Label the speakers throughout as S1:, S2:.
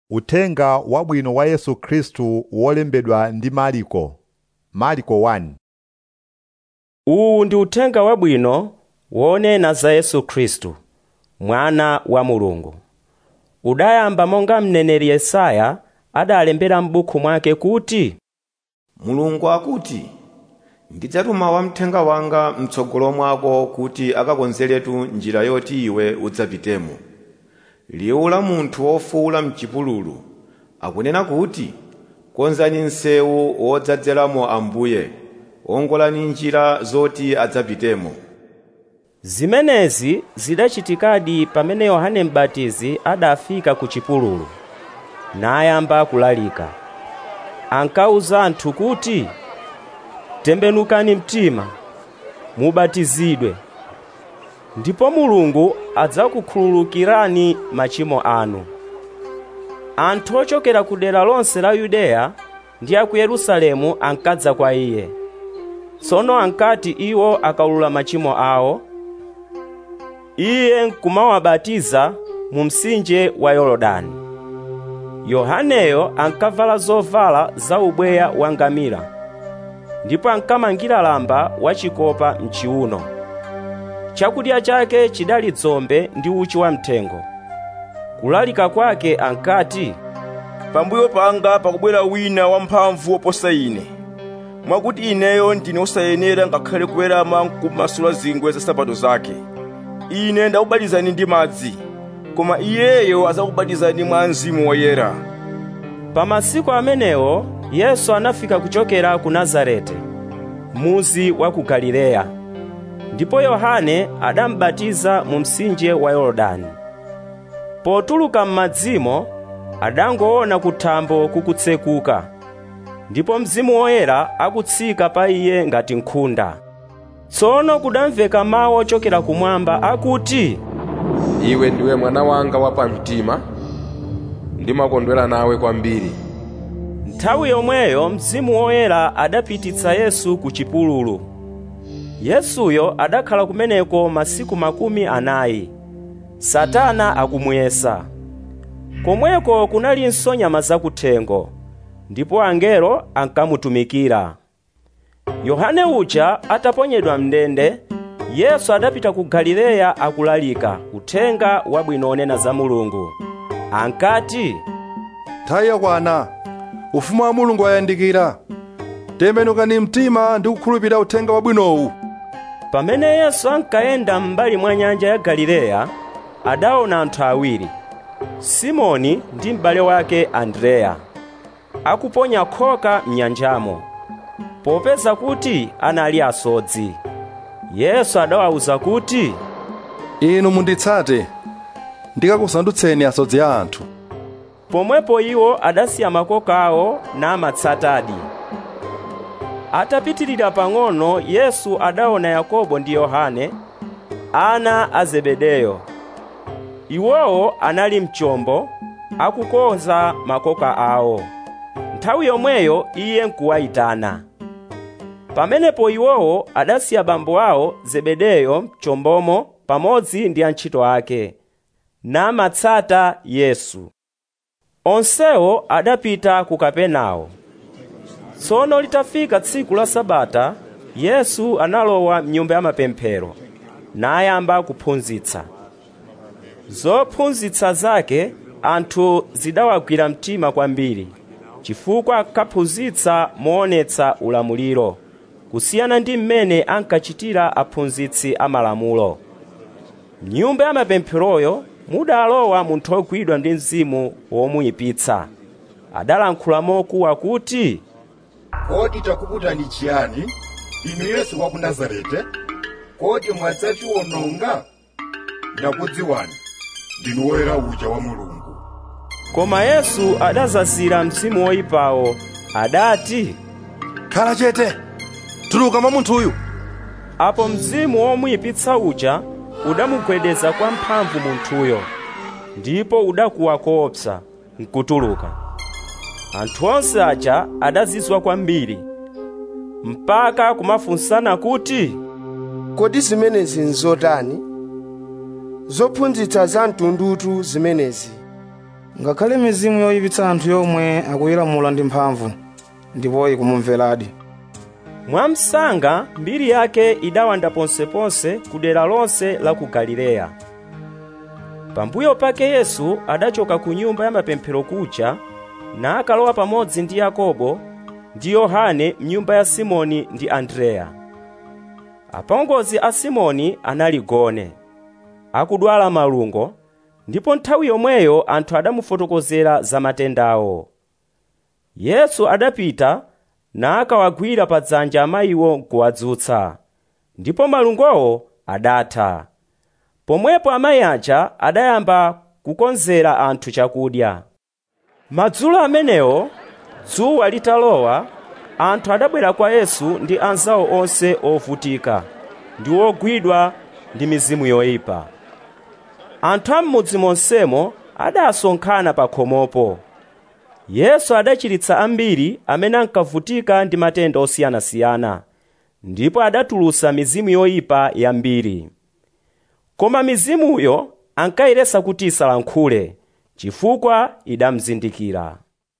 S1: Uthenga wabwino wa Yesu Khristu wolembedwa ndi Marko. Marko 1
S2: Uwu ndi uthenga wabwino wonena za Yesu Khristu, mwana wa Mulungu. Udayamba monga mneneri Yesaya adalembera m'buku mwake kuti,
S3: mulungu akuti ndidzatuma wamthenga wanga mtsogolo mwako kuti akakonzeretu njira yoti iwe udzapitemo liwu la munthu wofuwula mchipululu akunena kuti konzani msewu wodzadzeramo ambuye wongolani njira zoti adzapitemo
S2: Zimenezi zidachitikadi pamene Yohane M'batizi adafika ku chipululu, nayamba kulalika. Ankawuza anthu kuti, tembenukani mtima, mubatizidwe, ndipo Mulungu adzakukhululukirani machimo anu. Anthu ochokera ku dera lonse la Yudeya ndi a ku Yerusalemu ankadza kwa iye. Tsono ankati iwo akawulula machimo awo, iye nkumawabatiza mu mtsinje wa Yorodani. Yohaneyo ankavala zovala za ubweya wa ngamira, ndipo ankamangira lamba wachikopa mchiuno. Chakudya chake chidali dzombe ndi uchi wamthengo. Kulalika kwake ankati,
S4: pambuyo panga pakubwera wina wamphamvu woposa ine mwakuti ineyo ndine osayenera ngakhale kuwerama nkumasula zingwe za nsapato zake ine ndakubatizani ndi madzi koma iyeyo adzakubatizani mwa mzimu woyera
S2: Pa masiku amenewo Yesu anafika kuchokera ku Nazareti, muzi wa ku Galileya. Ndipo Yohane adamubatiza mu mtsinje wa Yorodani. Potuluka m'madzimo adangoona kuthambo kukutsekuka, ndipo Mzimu Woyera akutsika pa iye ngati nkhunda. Tsono kudamveka mawu ochokera kumwamba akuti,
S5: iwe ndiwe mwana wanga wapamtima ndimakondwera nawe kwambiri
S2: Nthawi yomweyo Mzimu Woyera adapititsa Yesu ku chipululu. Yesuyo adakhala kumeneko masiku makumi anayi. Satana akumuyesa. Komweko kunalinso nyama zakuthengo, ndipo angelo ankamutumikira. Yohane uja ataponyedwa mndende, Yesu adapita ku Galileya akulalika uthenga wabwino onena za Mulungu. Ankati,
S6: nthawi yakwana ufumu wa mulungu wayandikira tembenukani mtima ndi kukhulupirira uthenga wabwinowu
S2: Pamene Yesu ankayenda m'mbali mwa nyanja ya Galileya, adaona anthu awiri, Simoni ndi m'bale wake Andreya, akuponya khoka m'nyanjamo, popeza kuti anali asodzi. Yesu adawawuza kuti,
S6: inu munditsate ndikakusandutseni asodzi a anthu
S2: pomwepo iwo adasiya makoka awo namatsatadi. Atapitirira pang'ono, Yesu adaona Yakobo ndi Yohane, ana a Zebedeyo. Iwowo anali mchombo akukonza makoka awo. Nthawi yomweyo iye nkuwayitana. Pamenepo iwowo adasiya bambo awo Zebedeyo mchombomo pamodzi ndi antchito ake, namatsata Yesu. Onsewo adapita ku Kapenawo. Tsono litafika tsiku la Sabata, Yesu analowa m'nyumba ya mapemphero, nayamba kuphunzitsa. Zophunzitsa zake anthu zidawagwira mtima kwambiri, chifukwa ankaphunzitsa moonetsa ulamuliro, kusiyana ndi mmene ankachitira aphunzitsi amalamulo. M'nyumba ya mapempheroyo mudalowa munthu ogwidwa ndi mzimu womuyipitsa. Adalankhula mokuwa kuti,
S7: kodi takuputani chiyani inu yesu wa ku nazarete kodi mwadzatiwononga ndakudziwani ndinu woyera uja wa mulungu
S2: koma Yesu adazazira mzimu woyipawo, adati,
S6: khala chete tuluka mwa munthuyu
S2: apo mzimu womuyipitsa uja udamugwedeza kwa mphamvu munthuyo, ndipo udakuwa koopsa nkutuluka. Anthu onse aja adazizwa kwambiri, mpaka kumafunsana kuti,
S8: kodi zimenezi nzotani zophunzitsa za mtundutu zimenezi
S9: ngakhale mizimu yoyipitsa anthu yomwe akuyilamula ndi mphamvu ndipo ikumumveradi
S2: mwamsanga mbiri yake idawanda ponseponse ku dera lonse la ku galileya pambuyo pake yesu adachoka ku nyumba ya mapemphero kuja nakalowa pamodzi ndi yakobo ndi yohane mnyumba ya simoni ndi andreya apongozi a simoni anali gone akudwala malungo ndipo nthawi yomweyo anthu adamufotokozera za matendawo yesu adapita nakawagwira pa dzanja amayiwo nkuwadzutsa ndipo malungowo adatha pomwepo amayi aja adayamba kukonzera anthu chakudya madzulo amenewo dzuwa litalowa anthu adabwera kwa yesu ndi anzawo onse ovutika ndi ogwidwa ndi mizimu yoyipa anthu a m'mudzi monsemo adasonkhana pa khomopo yesu adachiritsa ambiri amene ankavutika ndi matenda osiyanasiyana ndipo adatulutsa mizimu yoyipa yambiri koma mizimuyo ankayiresa kuti isalankhule chifukwa idamzindikira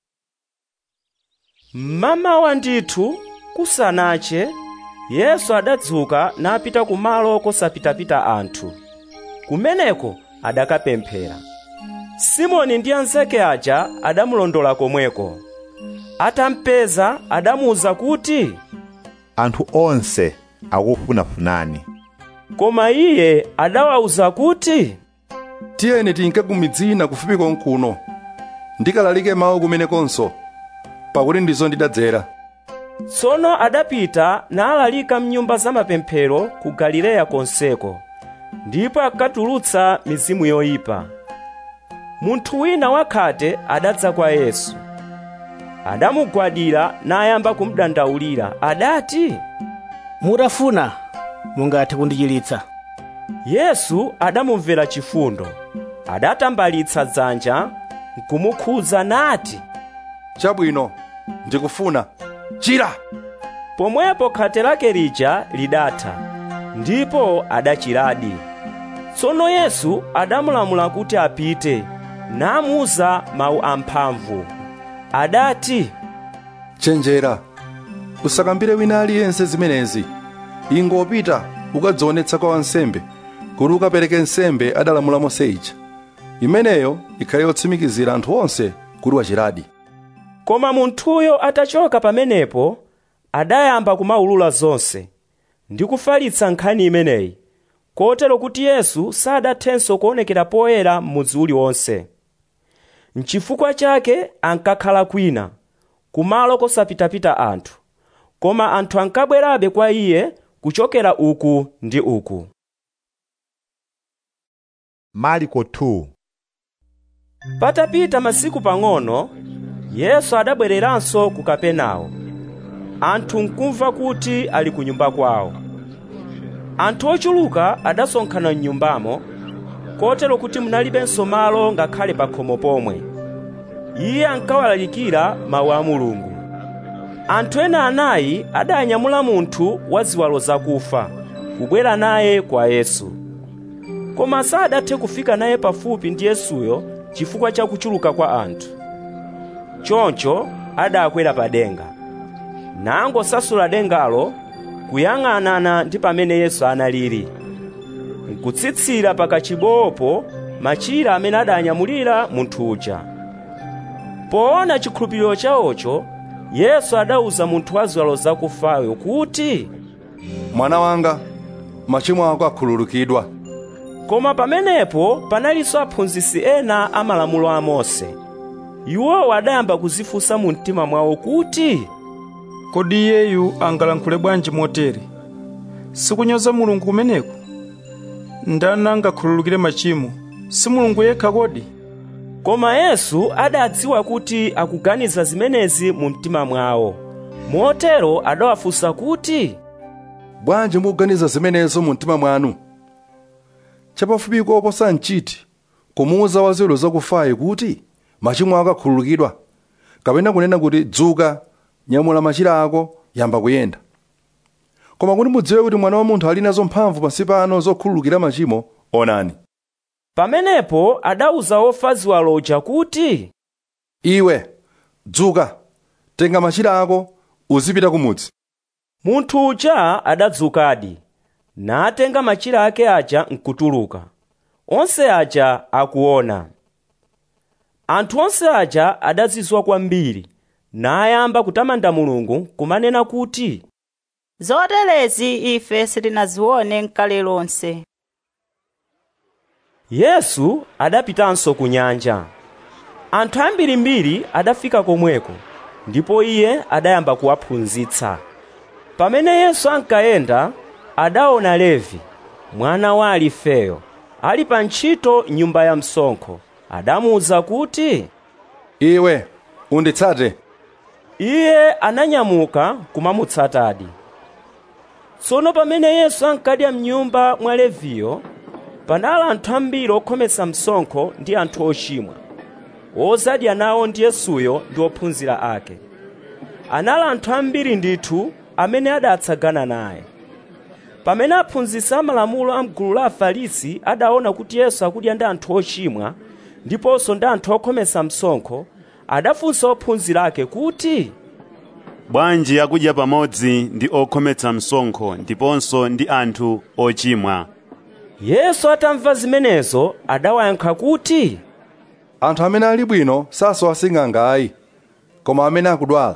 S2: mmamawa ndithu kusanache yesu adadzuka napita kumalo kosapitapita anthu kumeneko adakapemphera simoni ndi anzake aja adamulondola komweko atampeza adamuwuza kuti
S1: anthu onse akufunafunani
S2: koma iye adawawuza kuti
S6: tiyeni tinke ku midzi ina kufupi konkuno ndikalalike mawu kumenekonso pakuti ndizo ndidadzera
S2: tsono adapita nalalika mnyumba za mapemphero ku galileya konseko ndipo akatulutsa mizimu yoyipa munthu wina wakhate adadza kwa yesu adamugwadira nayamba kumudandaulira adati
S10: mutafuna mungathe kundichiritsa
S2: yesu adamumvera chifundo adatambalitsa dzanja nkumukhudza nati
S6: chabwino ndikufuna chira
S2: pomwepo khate lake lija lidatha ndipo adachiradi tsono yesu adamulamula kuti apite namuwuza mawu amphamvu adati
S6: chenjera usakambire wina aliyense zimenezi ingopita ukadzionetsa kwa wansembe kuti ukapereke nsembe adalamula mose ija imeneyo ikhale yotsimikizira anthu onse kuti wachiradi
S2: koma munthuyo atachoka pamenepo adayamba kumaulula zonse ndi kufalitsa nkhani imeneyi kotero kuti yesu sadathenso kuonekera poyera m'mudzi uliwonse nchifukwa chake ankakhala kwina kumalo kosapitapita anthu koma anthu ankabwerabe kwa iye kuchokera uku ndi uku
S1: mariko 2
S2: patapita masiku pang'ono yesu adabwereranso ku kapenawo anthu nkumva kuti ali ku nyumba kwawo anthu ochuluka adasonkhana m'nyumbamo kotero kuti munalibenso malo ngakhale pa khomo pomwe iye ankawalalikira mawu a mulungu anthu ena anayi adanyamula munthu wa ziwalo zakufa kubwera naye kwa yesu koma sadathe kufika naye pafupi ndi yesuyo chifukwa cha kuchuluka kwa anthu choncho adakwera pa denga nangosasula dengalo kuyang'anana ndi pamene yesu analili nkutsitsira pakachibowopo machira amene adanyamulira munthu uja poona chikhulupiriro chawocho yesu adawuza munthu wa ziwalo zakufayo kuti
S6: mwana wanga machimo ako akhululukidwa
S2: koma pamenepo panalinso aphunzitsi ena a malamulo a mose iwowo adayamba kuzifunsa mu mtima mwawo kuti
S9: kodi iyeyu angalankhule bwanji motere sikunyoza mulungu kumeneku ndani angakhululukire machimo si mulungu yekha kodi
S2: koma yesu adadziwa kuti akuganiza zimenezi mu mtima mwawo motero adawafunsa kuti
S6: bwanji mukuganiza zimenezo mu mtima mwanu chapafupi koposa nchiti kumuwuza waziwalo zakufayo kuti machimo ako akhululukidwa kapena kunena kuti dzuka nyamula machira ako yamba kuyenda koma kuti mudziwe kuti mwana wa munthu ali nazo mphamvu pansi pano zokhululukira machimo onani
S2: pamenepo adawuza ofa ziwalo uja kuti
S6: iwe dzuka tenga machira ako uzipita kumudzi
S2: munthu uja adadzukadi natenga machira ake aja nkutuluka onse aja akuona anthu onse aja adazizwa kwambiri nayamba kutamanda mulungu kumanena kuti
S11: zoterezi ife sitinazione nkale lonse
S2: yesu adapitanso ku nyanja anthu ambirimbiri adafika komweko ndipo iye adayamba kuwaphunzitsa pamene yesu ankayenda adaona levi mwana wa alifeyo ali pa ntchito nyumba ya msonkho adamuwuza kuti
S6: iwe unditsate
S2: iye ananyamuka kumamutsatadi tsono pamene yesu ankadya mnyumba mwa leviyo panali anthu ambiri okhometsa msonkho ndi anthu ochimwa ozadya nawo ndi yesuyo ndi ophunzira ake anali anthu ambiri ndithu amene adatsagana naye pamene aphunzitsi amalamulo a mgulu la afarisi adaona kuti yesu akudya ndi anthu ochimwa ndiponso ndi anthu okhometsa msonkho adafunsa ophunzira ake kuti
S12: bwanji akudya pamodzi ndi okhometsa msonkho ndiponso ndi anthu ochimwa
S2: yesu atamva zimenezo adawayankha kuti
S6: anthu amene ali bwino sasowa sing'anga ayi koma amene akudwala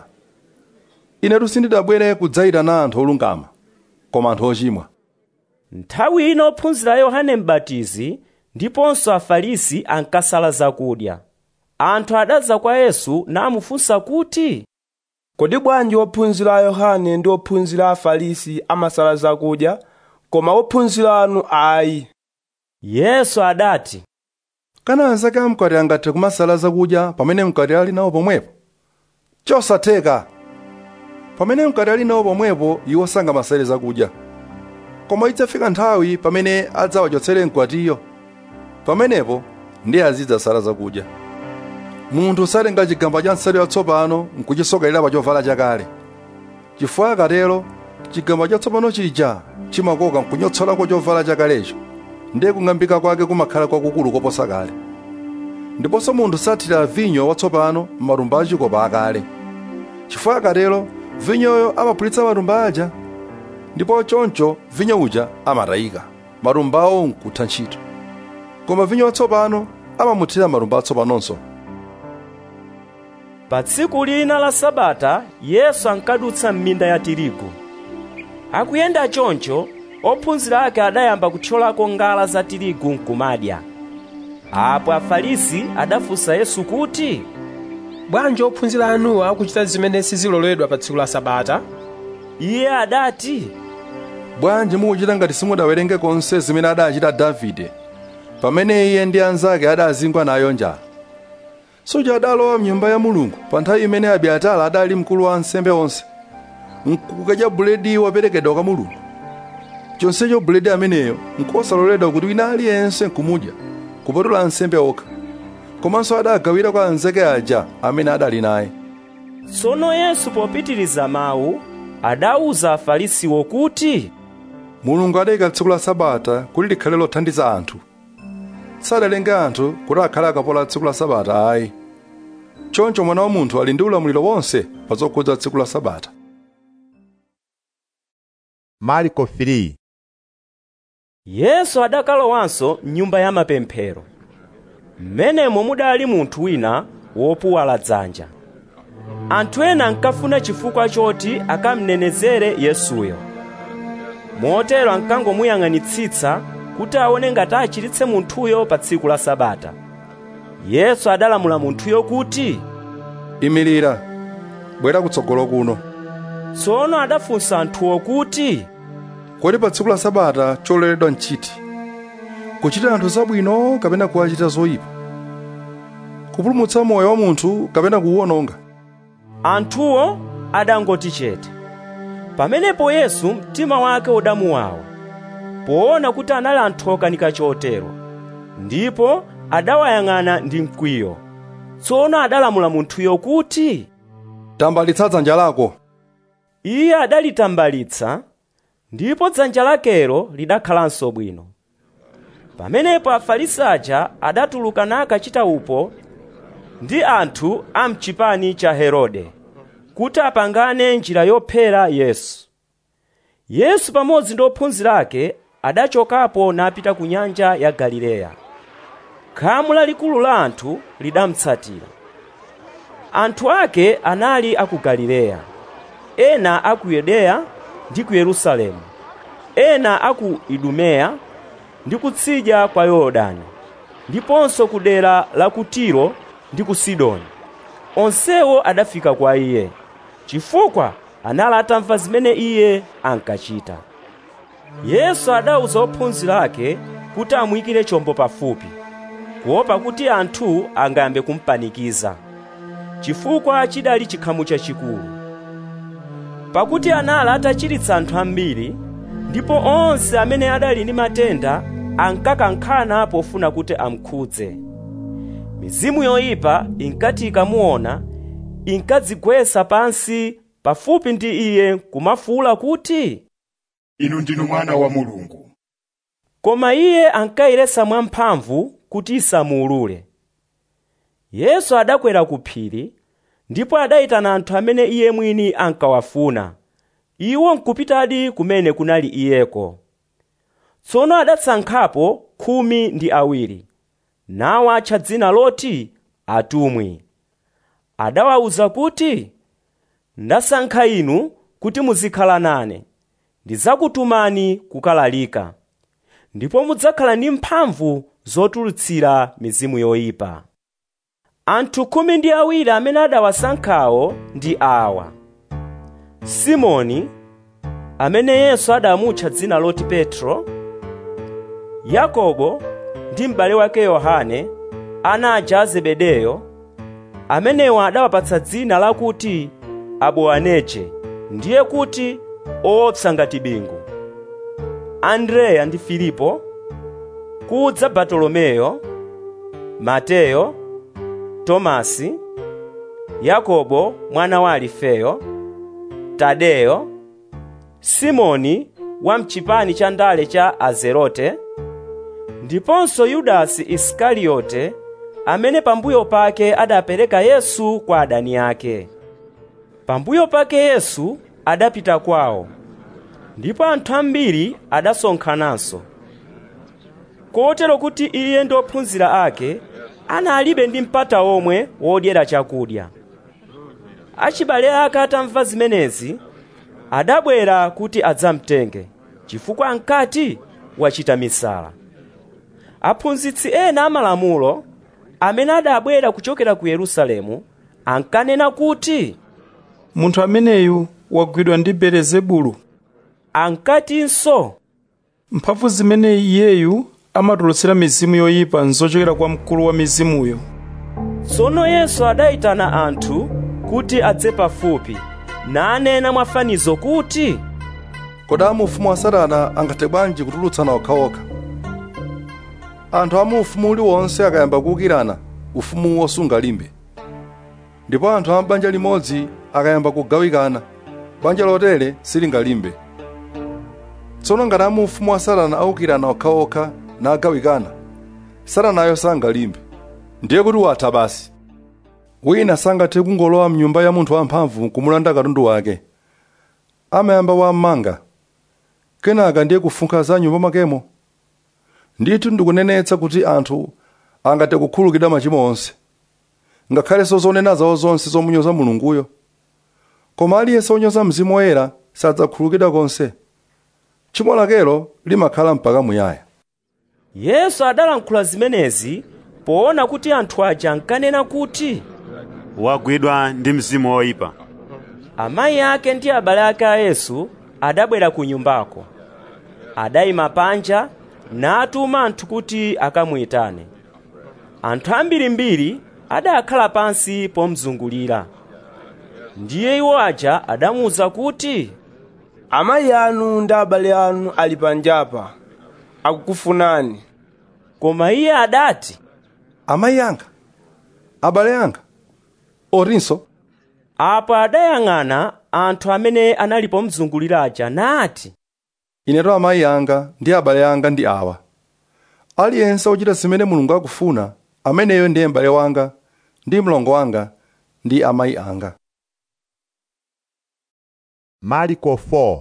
S6: inetu sindidabwere kudzayitana anthu olungama koma anthu ochimwa
S2: nthawi ino ophunzira yohane m'batizi ndiponso afarisi ankasala zakudya anthu adadza kwa yesu namufunsa kuti
S8: kodi bwanji ophunzira a yohane ndi ophunzira a afarisi amasala zakudya koma ophunzira anu ayi
S2: yesu adati
S6: kana anzake amkwati angathe kumasala zakudya pamene mkwati ali nawo pomwepo chosatheka pamene mkwati ali nawo pomwepo iwo sangamasale zakudya koma idzafika nthawi pamene adzawachotsere mkwatiyo pamenepo ndiye azidzasala zakudya munthu satenga chigamba cha nsalu yatsopano nkuchisokerera pa chovala chakale chifukwa akatero chigamba chatsopano chija chimakoka nkunyotsolako chovala chakalecho ndiye kung'ambika kwake kumakhala kwakukulu koposa kale ndiponso munthu sathira vinyo watsopano m'matumba achikopa akale chifukwa akatero vinyoyo amaphulitsa matumba aja ndipo choncho vinyo uja amatayika matumbawo nkutha ntchito koma vinyo watsopano amamuthira matumba atsopanonso
S2: pa tsiku lina la sabata yesu ankadutsa m'minda ya tirigu akuyenda choncho ophunzira ake adayamba kuthyolako ngala za tirigu nkumadya apo afarisi adafunsa yesu kuti
S13: bwanji ophunzira anuwa akuchita zimene siziloledwa pa tsiku la sabata
S2: iye adati
S6: bwanji mukuchita ngati simudawerenge konse zimene adachita davide pamene iye ndi anzake adazingwa nayo njala suja adalowa mnyumba ya mulungu pa nthawi imene abiatara adali mkulu wa ansembe onse nkukadya buledi woperekedwa kwa mulungu chonsecho buledi ameneyo nkosaloledwa kuti wina aliyense nkumudya kupatula ansembe okha komanso adagawira kwa anzake aja amene adali naye
S2: tsono yesu popitiriza mawu adawuza afarisiwo kuti
S6: mulungu adayika tsiku la sabata kuti likhale lothandiza anthu sadalenge anthu kuti akhale akapola tsiku la sabata ayi choncho mwana wa munthu ali ndi ulamuliro wonse pa zokhudza tsiku la sabata
S1: marko 3
S2: yesu adakalowanso mnyumba ya mapemphero m'menemo mudali munthu wina wopuwala dzanja anthu ena ankafuna chifukwa choti akamnenezere yesuyo motero ankangomuyang'anitsitsa kuti aone ngati achiritse munthuyo pa tsiku la sabata yesu adalamula munthuyo kuti
S6: imirira bwera kutsogolo kuno
S2: tsono adafunsa anthuwo kuti
S6: kodi pa tsiku la sabata chololedwa nchiti kuchita anthu zabwino kapena kuwachita zoyipa kupulumutsa moyo wa munthu kapena kuwuwononga
S2: anthuwo adangoti chete pamenepo yesu mtima wake udamuwawa poona kuti anali anthu okanika chotero ndipo adawayang'ana ndi mkwiyo tsono adalamula munthuyo kuti
S6: tambalitsa dzanja lako
S2: iye adalitambalitsa ndipo dzanja lakelo lidakhalanso bwino pamenepo afarisi aja adatuluka nakachita upo ndi anthu a mchipani cha herode kuti apangane njira yophera yesu yesu pamodzi ndi ophunzira ake adachokapo napita ku nyanja ya galileya khamu lalikulu la anthu lidamutsatira anthu ake anali aku galileya ena aku yudeya ndi ku yerusalemu ena aku idumeya ndi kutsidya kwa yorodani ndiponso ku dera la ku tiro ndi ku sidoni onsewo adafika kwa iye chifukwa anali atamva zimene iye ankachita yesu adawuza ophunzira ake kuti amuyikire chombo pafupi kuopa kuti anthu angayambe kumpanikiza chifukwa chidali chikhamu chachikulu pakuti anali atachiritsa anthu ambiri ndipo onse amene adali ndi matenda ankakankhana pofuna kuti amkhudze mizimu yoyipa inkati ikamuona inkadzigwetsa pansi pafupi ndi iye kumafuwula kuti
S7: inu ndinu mwana wa mulungu
S2: koma iye ankayiresa mwamphamvu kuti isamuulule yesu adakwera ku phiri ndipo adayitana anthu amene iye mwini ankawafuna iwo nkupitadi kumene kunali iyeko tsono adasankhapo khumi ndi awiri nawo atcha dzina loti atumwi adawawuza kuti ndasankha inu kuti muzikhala nane ndidzakutumani kukalalika ndipo mudzakhala ndi mphamvu zotulutsira mizimu yoyipa anthu khumi ndi awiri amene adawasankhawo ndi awa simoni amene yesu adamutcha dzina loti petro yakobo ndi m'bale wake yohane ana aja a zebedeyo amenewa adawapatsa dzina lakuti aboaneje ndiye kuti owopsa ngati bingu andreya ndi filipo kudza bartolomeyo mateyo tomasi yakobo mwana wa alifeyo tadeyo simoni wa mchipani cha ndale cha azerote ndiponso yudasi isikariyote amene pambuyo pake adapereka yesu kwa adani ake pambuyo pake yesu adapita kwawo ndipo anthu ambiri adasonkhananso kotero kuti iye ndi ophunzira ake analibe ndi mpata omwe wodyera chakudya achibale ake atamva zimenezi adabwera kuti adzamtenge chifukwa ankati wachita misala aphunzitsi ena amalamulo amene adabwera kuchokera ku yerusalemu ankanena kuti
S9: munthu ameneyu wagwidwa ndi belezebulu
S2: ankatinso
S9: mphamvu zimene iyeyu amatulutsira mizimu yoyipa nzochokera kwa mkulu wa mizimuyo
S2: tsono yesu adayitana anthu kuti adze pafupi nanena mwafanizo kuti
S6: kodi amu ufumu wa satana angathe bwanji kutulutsana okhaokha anthu amu ufumu uliwonse akayamba kuwukirana ufumuwo sungalimbe ndipo anthu a banja limodzi akayamba kugawikana banja lotere silingalimbe tsono ngati amu ufumu wa satana awukirana okhaokha nagawikana satanayo sangalimbe ndiye kuti watha basi wina sangathe kungolowa mnyumba ya munthu wamphamvu kumulanda katundu wake amayamba wammanga kenaka ndiye kufunkha za nyumba makemo ndithu ndikunenetsa kuti anthu angathe kukhululukidwa machimo onse ngakhalenso zonena zawo zonse zomunyoza mulunguyo koma aliyense wonyoza mzimu woyera sadzakhululukidwa konse tchimo lakelo limakhala mpaka muyaya
S2: yesu adalankhula zimenezi poona kuti anthu aja ankanena kuti
S12: wagwidwa ndi mzimu woyipa
S2: amayi ake ndi abale ake a yesu adabwera ku nyumbako adayima panja natuma anthu kuti akamuyitane anthu ambirimbiri adakhala pansi pomzungulira ndiye iwo aja adamuwuza kuti
S8: amayi anu ndi abale anu ali panjapa akukufunani
S2: koma iye adati
S6: amayi anga abale anga otinso
S2: apo adayang'ana anthu amene anali pomzungulira aja nati
S6: ineto amayi anga ndi abale anga ndi awa aliyense ochita zimene mulungu akufuna ameneyo ndiye m'bale wanga ndi mlongo wanga ndi amayi anga
S1: mariko 4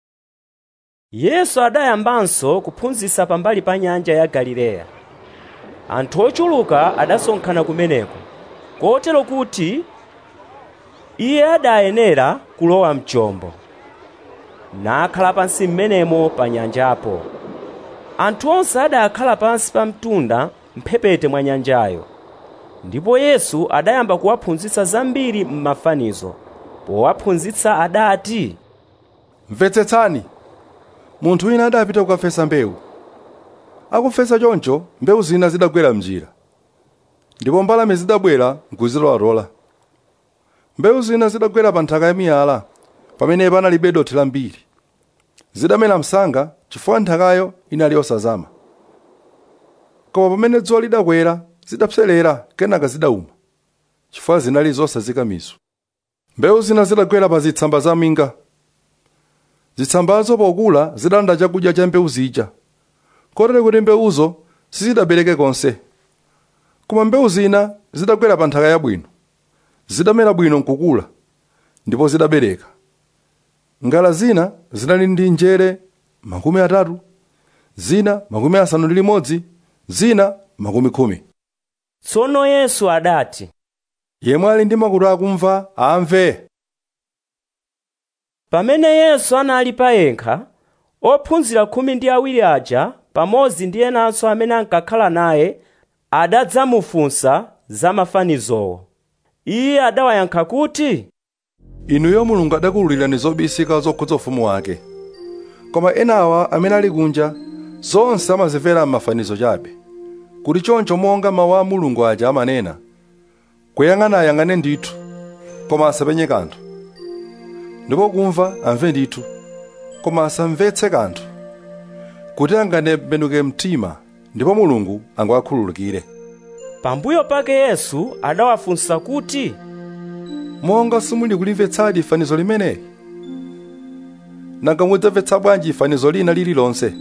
S2: yesu adayambanso kuphunzitsa pambali pa nyanja ya galileya anthu ochuluka adasonkhana kumeneko kotero kuti iye adayenera kulowa mchombo nakhala pansi m'menemo pa nyanjapo anthu onse adakhala pansi pa mtunda mphepete mwa nyanjayo ndipo yesu adayamba kuwaphunzitsa zambiri m'mafanizo powaphunzitsa adati
S6: mvetsetsani munthu wina adapita kukafesa mbewu akufesa choncho mbewu zina zidagwera mnjira ndipo mbalame zidabwera nkuzilowalola mbewu zina zidagwera pa nthaka ya miyala pamene panalibe dothi lambiri zidamera msanga chifukwa nthakayo inali yosazama koma pamene dzuwa lidakwera zidapserera kenaka zidauma chifukwa zinali zosazika mizu mbewu zina zidagwera pa zitsamba za minga zitsambazo pokula zidalanda chakudya cha mbewu zija kotero kuti mbewuzo sizidabereke konse koma mbewu zina zidagwera pa nthaka yabwino zidamera bwino nkukula ndipo zidabereka ngala zina zinali ndi njere makumi atatu zina makumi asanu ndi limodzi zina makumi khumi
S2: tsono yesu adati
S6: yemwe ali ndi makutu akumva amve
S2: pamene yesu anali payekha ophunzira khumi ndi awiri aja pamodzi ndi enanso amene ankakhala naye adadzamufunsa za mafanizowo iye adawayankha kuti
S6: inuyo mulungu adakuwululirani zobisika zokhudza ufumu wake koma enawa amene ali kunja zonse amazimvera m'mafanizo chabe kuti choncho monga mawu a mulungu aja amanena kuyang'ana ayang'ane ndithu koma asapenye kanthu ndipo kumva amve ndithu koma asamvetse kanthu kuti angatembenuke mtima ndipo mulungu angawakhululukire
S2: pambuyo pake yesu adawafunsa kuti
S6: monga simuli kulimvetsadi fanizo limeneli nanga mudzamvetsa bwanji fanizo lina lililonse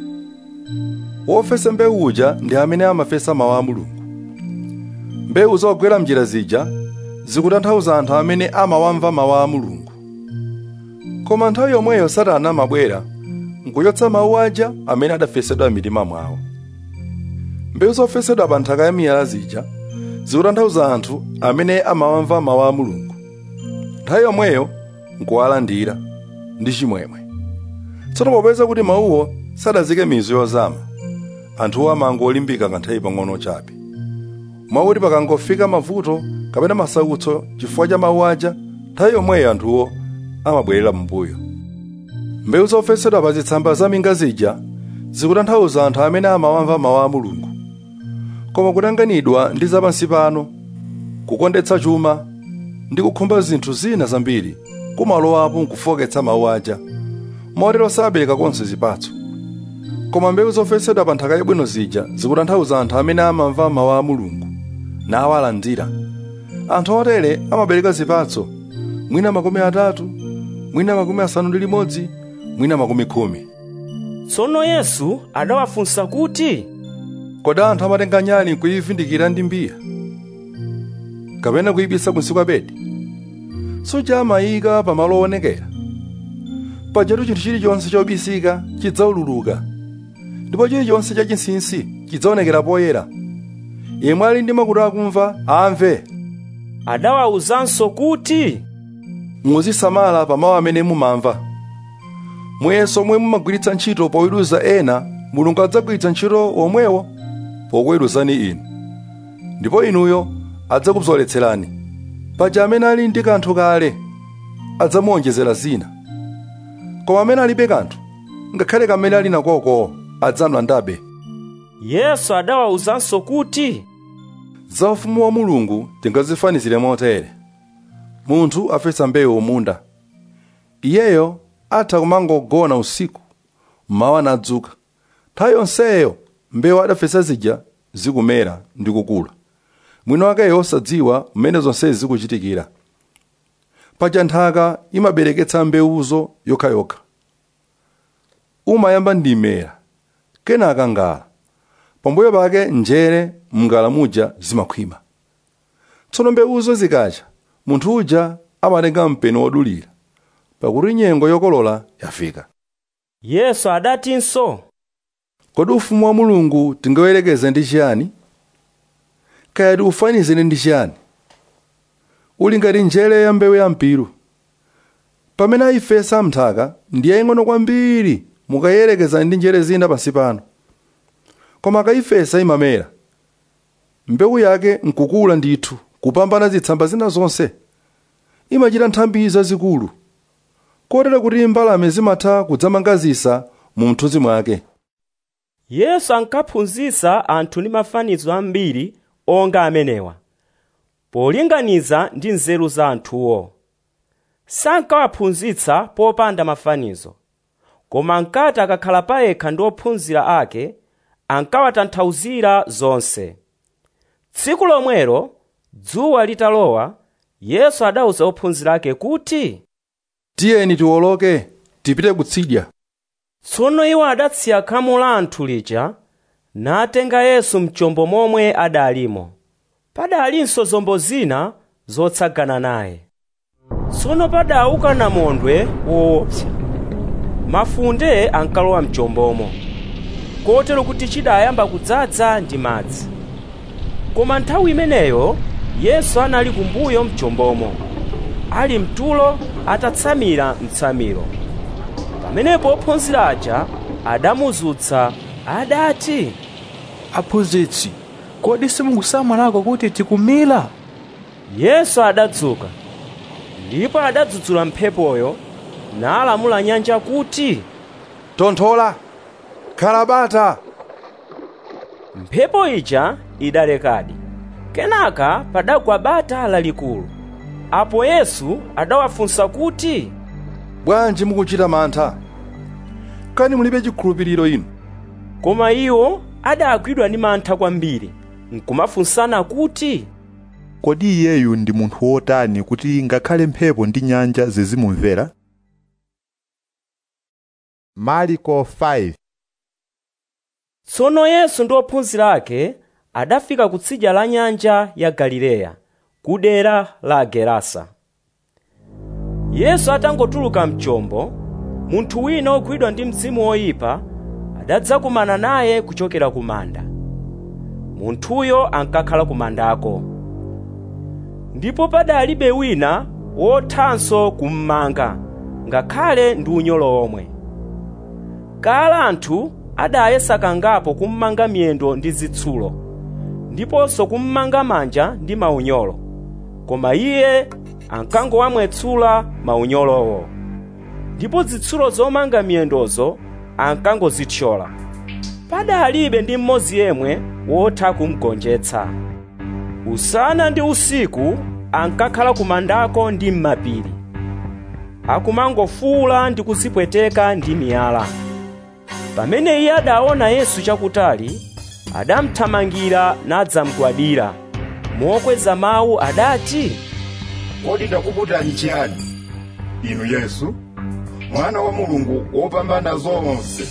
S6: wofesa mbewu uja ndi amene amafesa mawu a mulungu mbewu zogwera mnjira zija zikutanthauza anthu amene amawamva mawu a mulungu koma nthawi yomweyo satana amabwera nkuyotsa mawu aja amene adafesedwa m'mitima mwawo mbewu zofesedwa pa nthaka ya miyala zija zikutanthauza anthu amene amawamva mawu a mulungu nthawi yomweyo nkuwalandira ndi chimwemwe tsono popeza kuti mawuwo sadazike mizu yozama anthuwo amangolimbika kanthawi pang'ono chabe mwakuti pakangofika mavuto kapena masautso chifukwa cha mawu aja nthawi yomweyo anthuwo amabwerera m'mbuyo mbewu zofesedwa pa zitsamba za minga zija zikutanthauza anthu amene amawamva mawu a mulungu koma kutanganidwa ndi zapansi pano kukondetsa chuma ndi kukhumba zinthu zina zambiri kumalowapo nkufoketsa mawu aja motero sabereka konse zipatso koma mbewu zofesedwa pa nthaka yabwino zija zikutanthauza anthu amene amamva mawu a mulungu nawalandira anthu otere amabereka zipatso mwina makumi atatu mwina makumi asanu ndi limodzi mwina makumi khumi
S2: tsono yesu adawafunsa kuti
S6: kodi anthu amatenga nyali nkuyivindikira ndi mbiya kapena kuyibisa kunsi kwa bedi suja amayika pamalo owonekera pajatu chinthu chilichonse chobisika chidzaululuka ndipo chilichonse chachinsinsi chidzaonekera poyera yemwe ali ndi makutu akumva amve
S2: adawawuzanso kuti
S6: muzisamala pa mawu amene mumamva muyeso omwe mumagwiritsa ntchito poweruza ena mulungu adzagwiritsa ntchito womwewo pokuweruzani inu ndipo inuyo adzakubzoletserani paja amene ali ndi kanthu kale adzamuwonjezera zina koma amene alibe kanthu ngakhale kamene ali nakoko adzamlandabe
S2: yesu adawawuzanso kuti
S6: za ufumu wa mulungu tingazifanizire motere munthu afesa mbewu munda iyeyo atha kumangogona usiku mmawa nadzuka nthawi yonseyo mbewu adafesa zija zikumera ndi kukula mwini wakeyo osadziwa mmene zonsezi zikuchitikira paja nthaka imabereketsa mbewuzo yokhayokha umayamba ndi mera kenaka ngala pambuyo pake njere mngala muja zimakhwima tsono mbewuzo zikacha munthu uja amatenga mpeni wodulira pakuti nyengo yokolola yafika
S2: yesu adatinso
S6: kodi ufumu wa mulungu tingawerekeze ndi chiyani kaya tiufanizire ndi chiyani uli ngati njere ya mbewu ya mpiru pamene ayifesa mnthaka ndi yaying'ono kwambiri mukayerekeza ndi njere zina pansi pano koma akayifesa imamera mbewu yake nkukula ndithu kupambana zitsamba zina zonse imachita nthambi zazikulu kotero kuti mbalame zimatha kudzamangazisa mu mthunzi mwake
S2: yesu ankaphunzitsa anthu ndi mafanizo ambiri onga amenewa polinganiza ndi nzeru za anthuwo sankawaphunzitsa popanda mafanizo koma ankati akakhala payekha ndi ophunzira ake ankawatanthauzira zonse tsiku lomwelo dzuwa litalowa yesu adawuza ophunzira ake kuti
S6: tiyeni tiwoloke tipite kutsidya
S2: tsono iwo adatsiya khamu la anthu lija natenga yesu mchombo momwe adalimo padalinso zombo zina zotsagana naye tsono padauka namondwe woopsa mafunde ankalowa mchombomo kotero kuti chidayamba kudzaza ndi madzi koma nthawi imeneyo yesu anali kumbuyo mchombomo ali mtulo atatsamira mtsamiro pamenepo ophunzira aja adamuzutsa adati
S14: aphunzitsi kodi simukusamalako kuti tikumira
S2: yesu adadzuka ndipo adadzudzula mphepoyo nalamula nyanja kuti
S6: tonthola khala bata
S2: mphepo ija idalekadi kenaka padagwa bata lalikulu apo yesu adawafunsa kuti
S6: bwanji mukuchita mantha kani mulibe chikhulupiriro inu
S2: koma iwo adagwidwa ndi mantha kwambiri nkumafunsana kuti
S1: kodi iyeyu ndi munthu wotani kuti ngakhale mphepo ndi nyanja zizimumvera mariko 5
S2: tsono yesu ndi ophunzira ake adafika kutsidya la nyanja ya galileya ku dera la gerasa yesu atangotuluka mchombo munthu wina ogwidwa ndi mzimu woyipa adadzakumana naye kuchokera ku manda munthuyo ankakhala ku mandako ndipo padalibe wina wothanso kummanga ngakhale ndi unyolo omwe kala anthu adayesa kangapo kummanga miyendo ndi zitsulo ndiponso kummanga manja ndi maunyolo koma iye ankangowamwetsula maunyolowo ndipo zitsulo zomanga miyendozo ankangozithyola padalibe ndi mmodzi yemwe wotha kumgonjetsa usana ndi usiku ankakhala kumandako ndi m'mapiri akumangofuula ndi kuzipweteka ndi miyala pamene iye adaona yesu chakutali adamthamangira nadzamgwadira mokweza mawu adati
S7: kodi ndakuputani chiyani inu yesu mwana wa mulungu wopambana zonse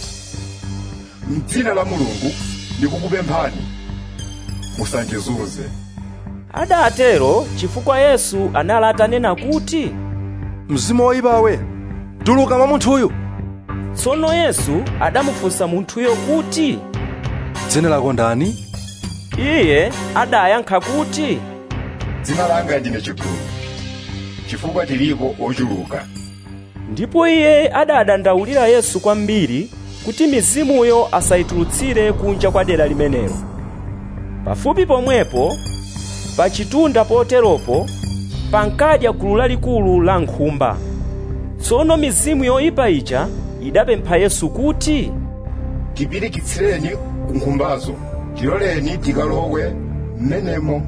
S7: mdzina la mulungu ndikukupemphani musandizunze
S2: adatero chifukwa yesu anali atanena kuti
S6: mzimu woyipawe tuluka mwa munthuyu
S2: tsono yesu adamufunsa munthuyo kuti
S6: dzina lako ndani
S2: iye adayankha kuti
S7: dzina langa ndine chigulu chifukwa tiliko ochuluka
S2: ndipo iye adadandaulira yesu kwambiri kuti mizimuyo asayitulutsire kunja kwa dera limenelo pafupi pomwepo pa chitunda poteropo pankadya gulu lalikulu la nkhumba tsono mizimu yoyipa ija idapempha yesu kuti
S7: tipirikitsireni ku nkhumbazo tiloleni tikalowe mmenemo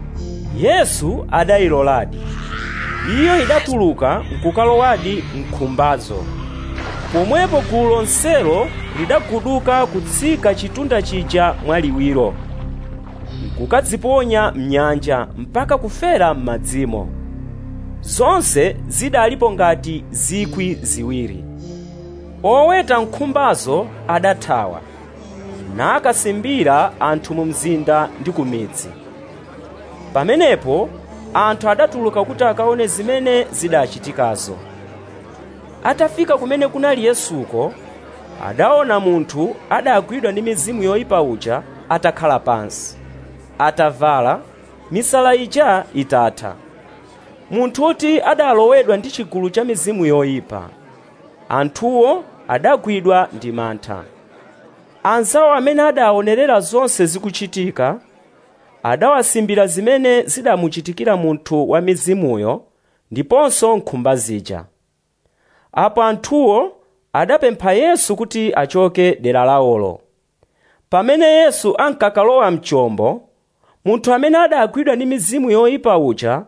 S2: yesu adayiloladi iyo idatuluka nkukalowadi mkhumbazo pomwepo gulu lonselo lidaguduka kutsika chitunda chija mwaliwiro nkukadziponya mnyanja mpaka kufera m'madzimo zonse zidalipo ngati zikwi ziwiri oweta nkhumbazo adathawa nakasimbira anthu mu mzinda ndi ku midzi pamenepo anthu adatuluka kuti akaone zimene zidachitikazo atafika kumene kunali yesuko adaona munthu adagwidwa ndi mizimu yoyipa uja atakhala pansi atavala misala ija itatha munthuti adalowedwa ndi chigulu cha mizimu yoyipa anthuwo adagwidwa ndi mantha anzawo amene adaonerera zonse zikuchitika adawasimbira zimene zidamuchitikira munthu wa mizimuyo ndiponso nkhumba zija apo anthuwo adapempha yesu kuti achoke dera lawolo pamene yesu ankakalowa mchombo munthu amene adagwidwa ndi mizimu yoyipa uja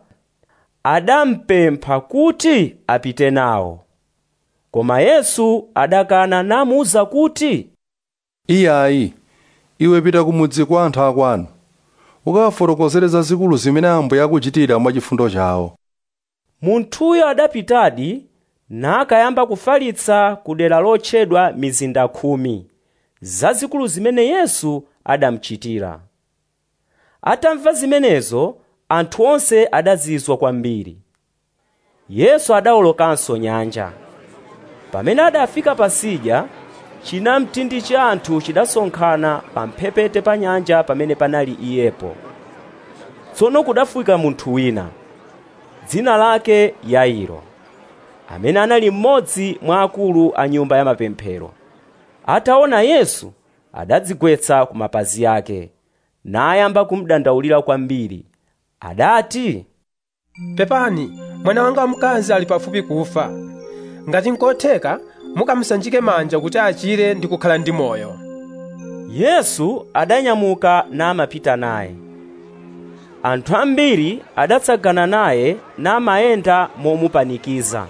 S2: adampempha kuti apite nawo koma yesu adakana namuwuza kuti
S6: iyayi iwe pita kumudzi kwa anthu akwanu ukawafotokozere zazikulu zimene ambuye akuchitira mwachifundo chawo
S2: munthuyo adapitadi nakayamba kufalitsa ku dera lotchedwa mizinda khumi zazikulu zimene yesu adamuchitira atamva zimenezo anthu onse adazizwa kwambiri yesu adawolokanso nyanja pamene adafika pasidya chinamtindi cha anthu chidasonkhana pamphepete pa nyanja pamene panali iyepo tsono kudafika munthu wina dzina lake yairo amene anali mmodzi mwa akulu a nyumba ya mapemphero ataona yesu adadzigwetsa ku mapazi ake nayamba kumudandaulira kwambiri adati
S13: pepani mwana wanga wamkazi ali pafupi kufa ngati nkotheka mukamusanjike manja kuti achire ndi kukhala ndi moyo
S2: yesu adanyamuka namapita naye anthu ambiri adatsagana naye namayenda momupanikiza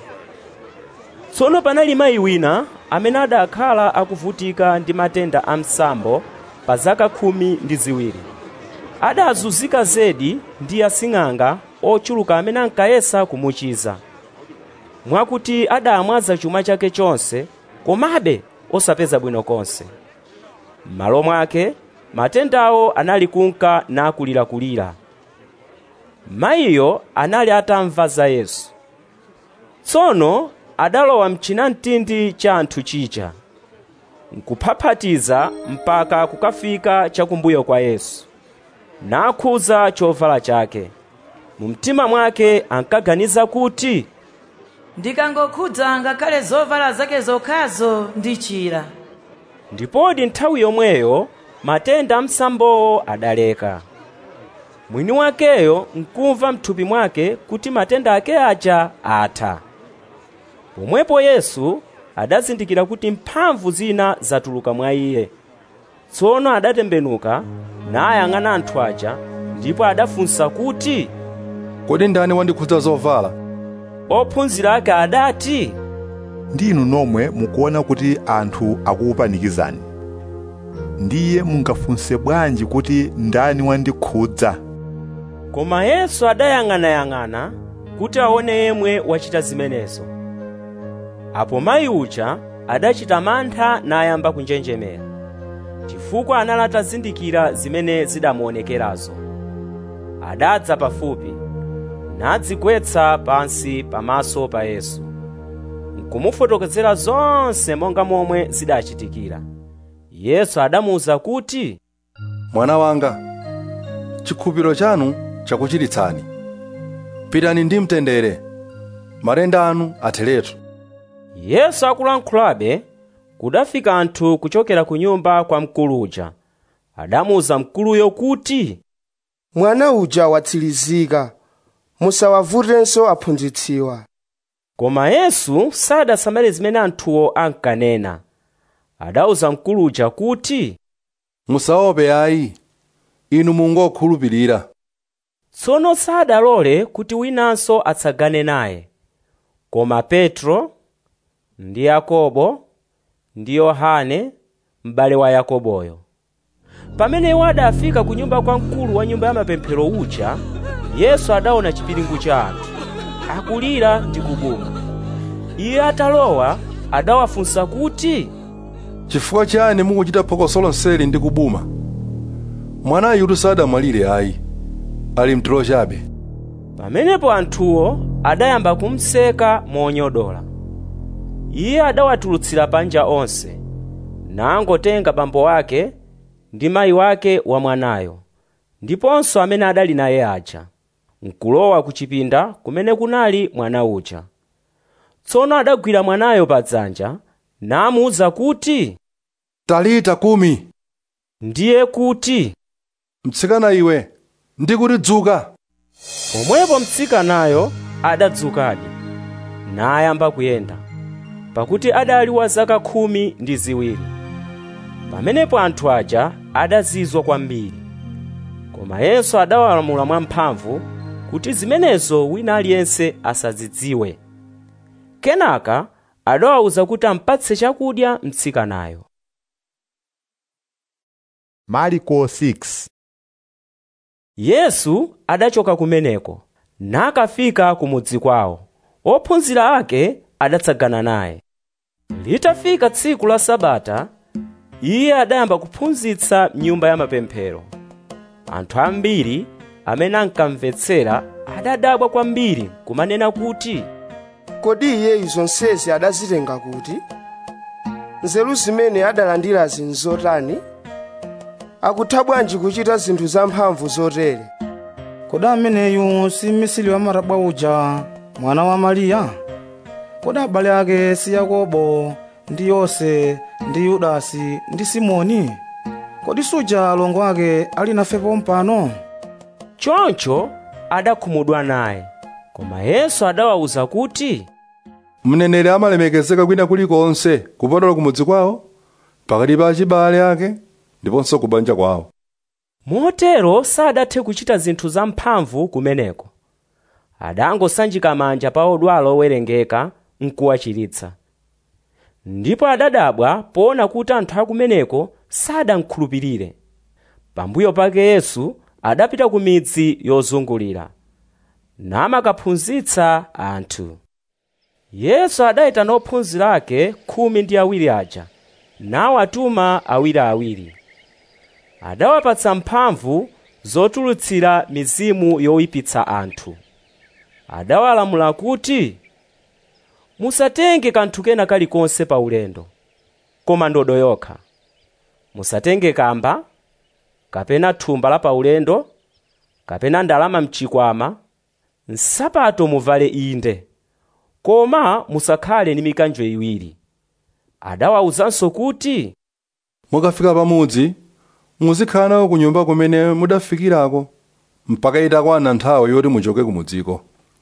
S2: tsono panali mayi wina amene adakhala akuvutika ndi matenda a msambo pa zaka khumi ndi ziwiri adazunzika zedi ndi asing'anga ochuluka amene ankayesa kumuchiza mwakuti adamwaza chuma chake chonse komabe osapeza bwino konse m'malo mwake matendawo anali kunka nakulirakulira mayiyo anali atamva za yesu tsono adalowa mchinamtindi cha anthu chija nkuphaphatiza mpaka kukafika chakumbuyo kwa yesu nakhuza chovala chake mu mtima mwake ankaganiza kuti
S15: ndikangokhudza ngakhale zovala zake zokhazo ndichira
S2: ndipodi nthawi yomweyo matenda a msambowo adaleka mwini wakeyo nkumva mthupi mwake kuti matenda ake aja atha pomwepo yesu adazindikira kuti mphamvu zina zatuluka mwa iye tsono adatembenuka nayang'ana anthu aja ndipo adafunsa kuti
S6: kodi ndani wandikhudza zovala
S2: ophunzira ake adati
S1: ndinu nomwe mukuona kuti anthu akukupanikizani ndiye mungafunse bwanji kuti ndani wandikhudza
S2: koma yesu adayang'anayang'ana kuti aone yemwe wachita zimenezo apo mayi uja adachita mantha nayamba kunjenjemera chifukwa anali atazindikira zimene zidamuonekerazo adadza pafupi nadzigwetsa pansi pamaso pa yesu nkumufotokozera zonse monga momwe zidachitikira yesu adamuwuza kuti
S6: mwana wanga chikhulupiriro chanu chakuchiritsani pitani ndi mtendere matenda anu atheretu
S2: yesu akulankhulabe kudafika anthu kuchokera ku nyumba kwa mkulu uja adamuwuza mkuluyo kuti
S8: mwana uja watsirizika musawavutenso aphunzitsiwa
S2: koma yesu sadasamale zimene anthuwo ankanena adawuza mkulu uja kuti
S6: musaope ayi inu mungokhulupirira
S2: tsono sadalole kuti winanso atsagane naye koma petro ndi yakobo ndi yohane m'bale wa yakoboyo pamene iwo adafika ku nyumba kwa mkulu wa nyumba ya mapemphero uja yesu adaona chipiringu cha anthu akulira ndi kubuma iye atalowa adawafunsa kuti
S6: chifukwa chani mukuchita phokoso lonseli ndi kubuma mwanayu sadamwalire ayi ali mtulo chabe
S2: pamenepo anthuwo adayamba kumseka monyodola iye adawatulutsira panja onse nangotenga bambo wake ndi mayi wake wa mwanayo ndiponso amene adali naye aja nkulowa ku chipinda kumene kunali mwana uja tsono adagwira mwanayo padzanja namuwuza kuti
S6: talita kumi
S2: ndiye kuti
S6: mtsikana iwe ndikuti dzuka
S2: pomwepo mtsikanayo adadzukadi nayamba kuyenda pakuti adali wa zaka khumi ndi ziwiri pamenepo anthu aja adazizwa kwambiri koma yesu adawalamula mwamphamvu kuti zimenezo wina aliyense asazidziwe kenaka adawawuza kuti ampatse chakudya mtsikanayo
S1: mariko 6
S2: yesu adachoka kumeneko nakafika kumudzi kwawo ophunzira ake adatsagana naye litafika tsiku la sabata iye adayamba kuphunzitsa m'nyumba ya mapemphero anthu ambiri amene ankamvetsera adadabwa kwambiri kumanena kuti
S8: kodi iyeyu zonsezi adazitenga kuti nzeru zimene adalandirazi nzotani akutha bwanji kuchita zinthu zamphamvu zotere
S16: kodi ameneyu si mmisiri wa matabwa uja mwana wa mariya kodi abale ake si yakobo ndi yose ndi yudasi ndi simoni kodi suja alongo ake ali nafe pompano
S2: choncho adakhumudwa naye koma yesu adawawuza kuti
S6: mneneri amalemekezeka kwina kulikonse kupatula kumudzi kwawo pakati pa achibale ake ndiponso kubanja kwawo
S2: motero sadathe kuchita zinthu zamphamvu kumeneko adangosanjika manja pa odwala owerengeka nkuwachiritsa ndipo adadabwa poona kuti anthu akumeneko sadankhulupirire pambuyo pake yesu adapita ku midzi yozungulira namakaphunzitsa anthu yesu adayitana ophunzira ake khumi ndi awiri aja nawatuma awiriawiri adawapatsa mphamvu zotulutsira mizimu yoyipitsa anthu adawalamula kuti musatenge kanthu kena kalikonse pa ulendo koma ndodo yokha musatenge kamba kapena thumba la paulendo kapena ndalama mchikwama nsapato muvale inde koma musakhale ndi mikanjo iwiri adawawuzanso kuti
S6: mukafika pamudzi muzikhala nawo ku nyumba kumene mudafikirako mpaka itakwana nthawi yoti muchoke kumudziko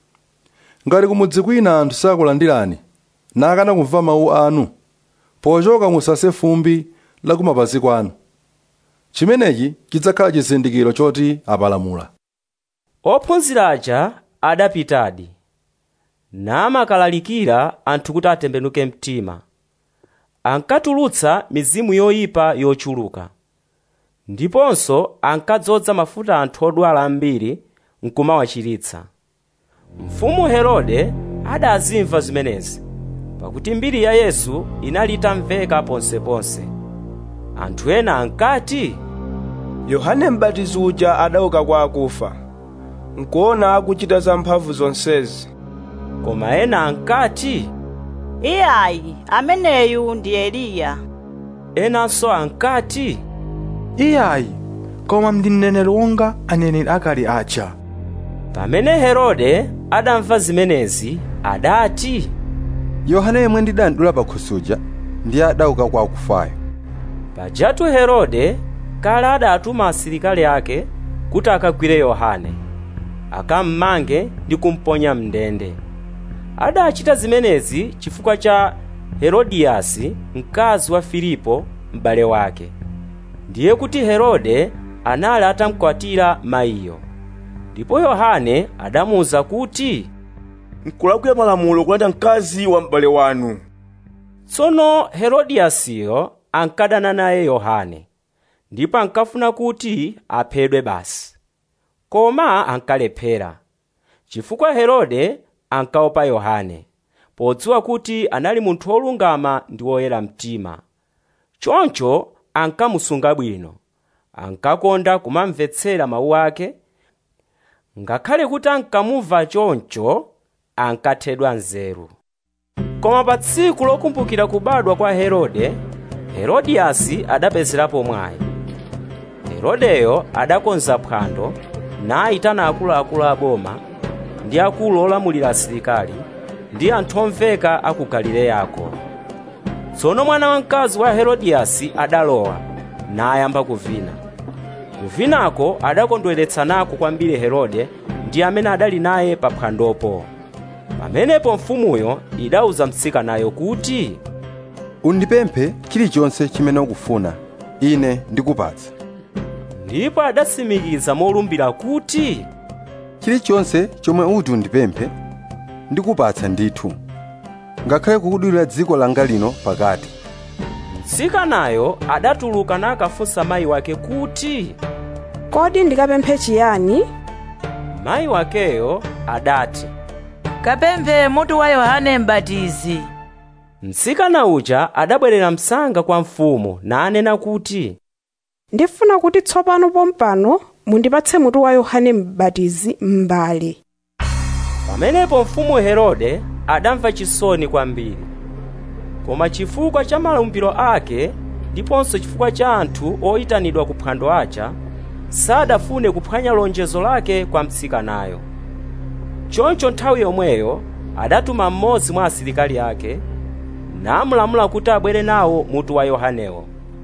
S6: ngati kumudzi kwina anthu sakulandirani nakana kumva mawu anu pochoka musase fumbi la kumapazi kwanu chimenechi chidzakhala chizindikiro choti apalamula
S2: ophunzira aja adapitadi namakalalikira anthu kuti atembenuke mtima ankatulutsa mizimu yoyipa yochuluka ndiponso ankadzoza mafuta anthu odwala ambiri nkumawachiritsa mfumu herode adazimva zimenezi pakuti mbiri ya yesu inali itamveka ponseponse anthu ena ankati
S8: yohane m'batizi uja adauka kwa akufa nkuona akuchita zamphamvu zonsezi
S2: koma ena ankati
S11: iyayi ameneyu ndi eliya
S2: enanso ankati
S14: iyayi koma ndi mneneri wonga aneneri akale aja
S2: pamene herode adamva zimenezi adati
S17: yohane yemwe ndidandula pakhusuja ndiye adauka kwa akufayo
S2: pajatu herode kale adatuma asilikali ake kuti akagwire yohane akammange ndi kumponya mndende adachita zimenezi chifukwa cha herodiyasi mkazi wa filipo m'bale wake ndiye kuti herode anali atamkwatira mayiyo ndipo yohane adamuwuza kuti
S4: nkulakwira malamulo kulanda mkazi wa m'bale wanu
S2: tsono herodiyasiyo ankadana naye yohane ndipo ankafuna kuti aphedwe basi koma ankalephera chifukwa herode ankaopa yohane podziwa kuti anali munthu wolungama ndi woyera mtima choncho ankamusunga bwino ankakonda kumamvetsera mawu ake ngakhale kuti ankamumva choncho ankathedwa nzeru koma pa tsiku lokumbukira kubadwa kwa herode herodiyasi adapezerapo mwayi herodeyo adakonza phwando nayitana akuluakulu a boma ndi akulu olamulira asilikali ndi anthu omveka a ku galileyako tsono mwana wamkazi wa herodiyasi adalowa nayamba kuvina kuvinako adakondweretsanako kwambiri herode ndi amene adali naye pa phwandopo pamenepo mfumuyo idawuza mtsikanayo kuti
S17: undipemphe chilichonse chimene ukufuna ine ndikupatsa
S2: ndipo adatsimikiza molumbira kuti
S17: chilichonse chomwe uti undipemphe ndikupatsa ndithu ngakhale kukudulira dziko langa lino pakati
S2: mtsikanayo adatuluka nakafunsa mayi wake kuti
S18: kodi ndikapemphe chiyani
S2: mayi wakeyo adati
S15: kapemphe mutu wa yohane m'batizi
S2: mtsikana uja adabwerera msanga kwa mfumu nanena kuti
S18: ndifuna kuti tsopano pompano mundipatse mutu wa yohane m'batizi m'mbale
S2: pamenepo mfumu herode adamva chisoni kwambiri koma chifukwa cha malumbiro ake ndiponso chifukwa cha anthu oyitanidwa ku phwando aja sadafune kuphwanya lonjezo lake kwa mtsikanayo choncho nthawi yomweyo adatuma mmodzi mwa asilikali ake namulamula kuti abwere nawo mutu wa yohanewo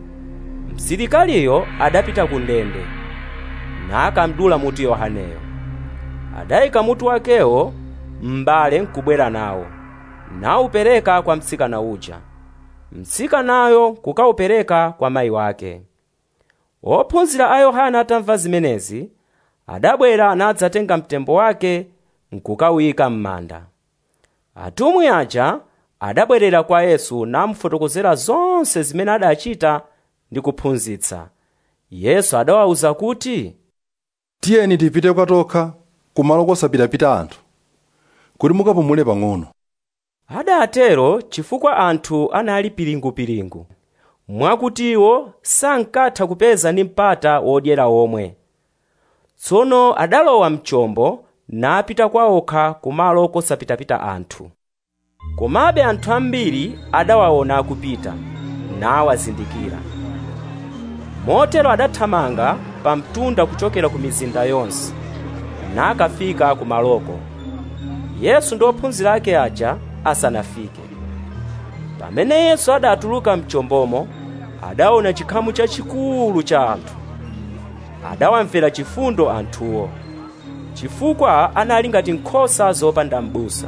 S2: msilikaliyo adapita ku ndende nakamdula mutu yohaneyo adayika mutu wakewo m'mbale nkubwera nawo nawupereka kwa mtsikana uja mtsikanayo kukawupereka kwa mayi wake ophunzira a yohana atamva zimenezi adabwera nadzatenga mtembo wake nkukawuyika m'manda atumwi aja adabwerera kwa yesu namufotokozera zonse zimene adachita ndi kuphunzitsa yesu adawawuza kuti
S6: tiyeni tipite kwatokha kumalo kosapitapita anthu kuti mukapumule pang'ono
S2: adatero chifukwa anthu anali pilingupilingu mwakuti iwo sankatha kupeza ndi mpata wodyera omwe tsono adalowa mchombo napita kwa okha kumalo kosapitapita anthu komabe anthu ambiri adawaona akupita nawazindikira motero adathamanga pa mtunda kuchokera ku mizinda yonse nakafika kumaloko yesu ndi ophunzira ake aja asanafike pamene yesu adatuluka mchombomo adaona chikhamu chachikulu cha anthu adawamvera chifundo anthuwo chifukwa anali ngati nkhosa zopanda m'busa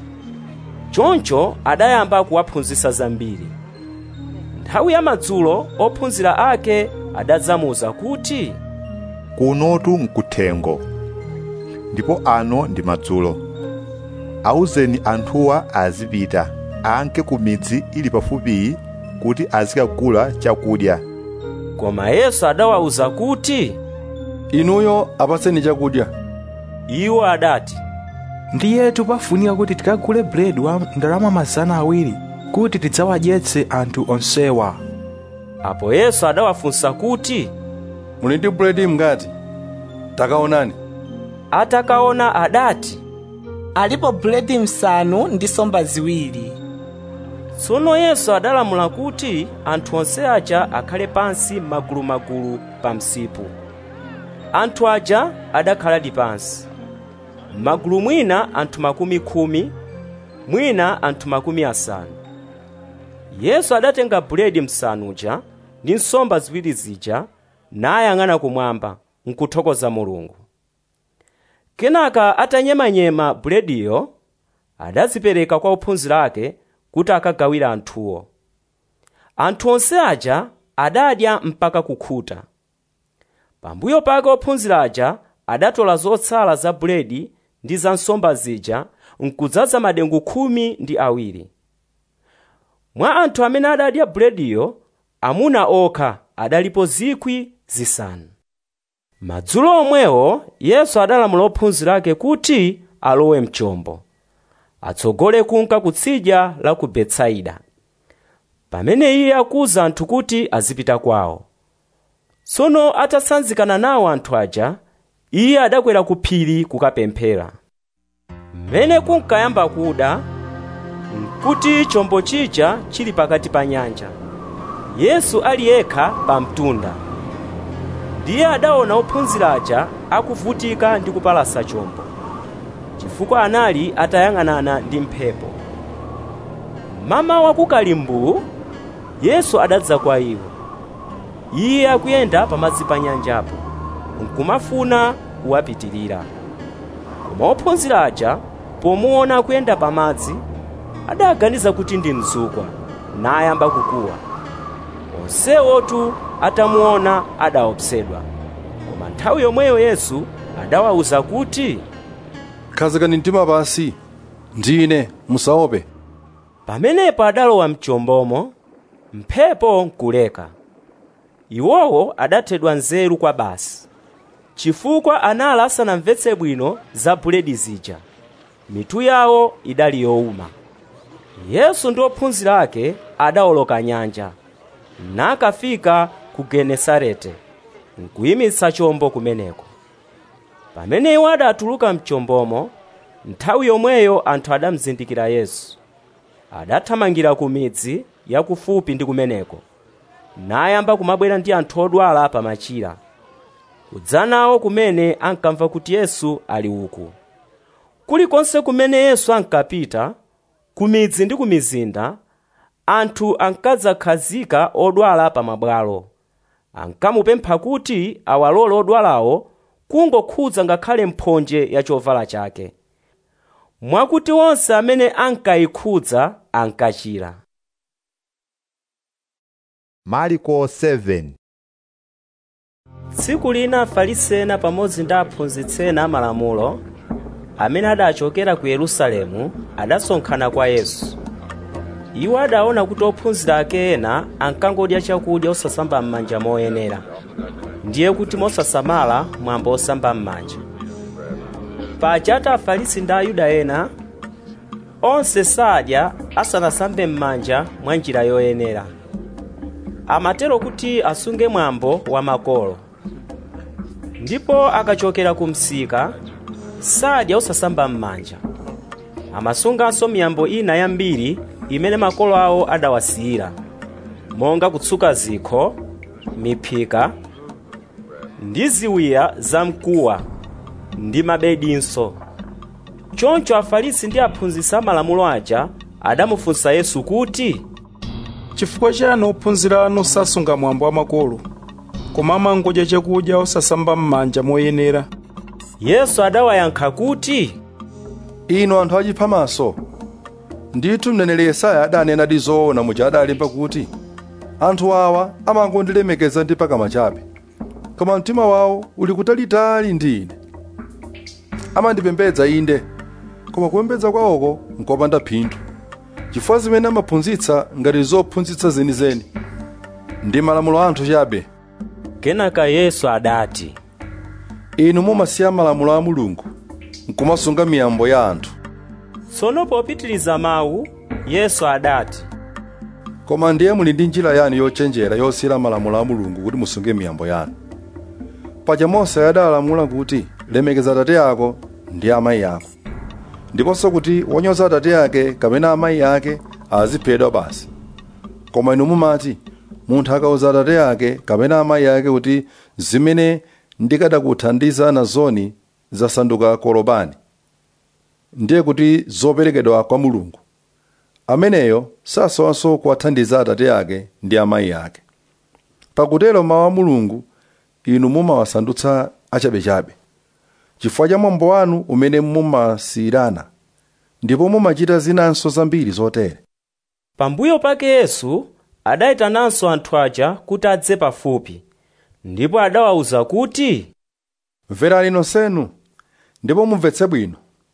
S2: choncho adayamba kuwaphunzitsa zambiri nthawi ya madzulo ophunzira ake adadzamuwuza kuti
S1: kunotu nkuthengo ndipo ano ndi madzulo awuzeni anthuwa azipita anke ku midzi ili pafupiyi kuti azikagula chakudya
S2: koma yesu adawawuza kuti
S6: inuyo apatseni chakudya
S2: iwo adati
S14: ndiyetu pafunika kuti tikagule buledi wa ndalama mazana awiri kuti tidzawadyetse anthu onsewa
S2: apo yesu adawafunsa kuti
S6: muli ndi buledi mngati takaonani
S2: atakaona adati
S19: alipo buledi msanu ndi nsomba ziwiri
S2: tsono yesu adalamula kuti anthu onse aja akhale pansi magulumagulu pa msipu anthu aja adakhaladi pansi magulu mwina anthu makumi khumi mwina anthu makumi asanu yesu adatenga buledi msanuja ndi nsomba ziwiri zija nayang'ana kumwamba nkuthokoza mulungu kenaka atanyemanyema bulediyo adazipereka kwa ophunzira ake kuti akagawire anthuwo anthu onse aja adadya mpaka kukhuta pambuyo pake ophunzira aja adatola zotsala za buledi ndi za nsomba zija nkudzaza madengu khumi ndi awiri mwa anthu amene adadya bulediyo amuna okha adalipo zikwi zisanu madzulo omwewo yesu adalamula ophunzira ake kuti alowe mchombo atsogole kunka kutsidya la ku betsaida pamene iye akuwuza anthu kuti azipita kwawo tsono atasanzikana nawo anthu aja iye adakwera ku phiri kukapemphera mmene kunkayamba kuda nkuti chombo chija chili pakati pa nyanja yesu ali yekha pa mtunda ndiye adaona ophunzira aja akuvutika ndi kupalasa chombo chifukwa anali atayang'anana ndi mphepo mama wakukalimbu yesu adadza kwa iwo iye akuyenda pamadzi pa nyanjapo nkumafuna kuwapitirira koma ophunzira aja pomuona akuyenda pamadzi adaganiza kuti ndi mzukwa nayamba kukuwa onsewotu atamuona adaopsedwa koma nthawi yomweyo yesu adawawuza kuti
S6: khazikani mtima pasi ndine musaope
S2: pamenepo adalowa mchombomo mphepo nkuleka iwowo adathedwa nzeru kwa basi chifukwa anali asanamvetse bwino za buledi zija mitu yawo idali yowuma yesu ndi ophunzira ake adawoloka nyanja nakafika ku genesarete nkuyimitsa chombo kumeneko pamene iwo adatuluka mchombomo nthawi yomweyo anthu adamzindikira yesu adathamangira ku midzi yakufupi ndi kumeneko nayamba kumabwera ndi anthu odwala pamachira kudzanawo kumene ankamva kuti yesu ali uku kulikonse kumene yesu ankapita ku midzi ndi ku mizinda anthu ankadzakhazika odwala pa mabwalo ankamupempha kuti awalole odwalawo kungokhudza ngakhale mphonje ya chovala chake mwakuti onse amene ankayikhudza ankachira
S1: mariko 7
S2: tsiku lina afarisi ena pamodzi ndi aphunzitsi ena amalamulo amene adachokera ku yerusalemu adasonkhana kwa yesu iwo adaona kuti ophunzira ake ena ankangodya chakudya osasamba m'manja moyenera ndiye kuti mosasamala mwambo osamba m'manja paja ati afarisi ndi ayuda ena onse sadya asanasambe m'manja mwa njira yoyenera amatero kuti asunge mwambo wa makolo ndipo akachokera ku msika sadya osasamba m'manja amasunganso miyambo ina yambiri imene makolo awo adawasiyira monga kutsuka zikho miphika ndi ziwiya zamkuwa ndi mabedinso choncho afarisi ndi aphunzitsi amalamulo aja adamufunsa yesu kuti
S9: chifukwa chani ophunzira anu sasunga mwambo wa makolo koma amangodya chakudya osasamba m'manja moyenera
S2: yesu adawayankha kuti
S6: inu anthu achiphamaso ndithu mneneri yesaya adanenadi zoona muja adalemba kuti anthu awa amangondilemekeza ndi pakamwa chabe koma mtima wawo uli kutalitali ndi ine amandipembedza inde koma kupembedza kwawoko nkopanda phindu chifukwa zimene amaphunzitsa ngati zophunzitsa zenizeni ndi malamulo a anthu chabe
S2: kenaka yesu adati
S6: inu mumasiya malamulo a mulungu nkumasunga miyambo ya anthu
S2: tsono popitiliza mawu yesu adati
S6: koma ndiye muli ndi njira yani yochenjera yosiyira malamulo a mulungu kuti musunge miyambo yanu paja mose adalamula kuti lemekeza atate ako ndi amayi ako ndiponso kuti wonyoza atate ake kapena amayi ake aziphedwa basi koma inu mumati munthu akauza atate ake kapena amayi ake kuti zimene ndikadakuthandiza nazoni zasanduka kolobani ndiye kuti zoperekedwa kwa mulungu ameneyo sasowanso kuwathandiza atate ake ndi amayi ake pakutero mawu a mulungu inu mumawasandutsa achabechabe chifukwa cha mwambo wanu umene mumasiyirana ndipo mumachita zinanso zambiri zotere
S2: pambuyo pake yesu adayitananso anthu aja kuti adze pafupi ndipo adawawuza kuti
S6: mverani nonsenu ndipo mumvetse bwino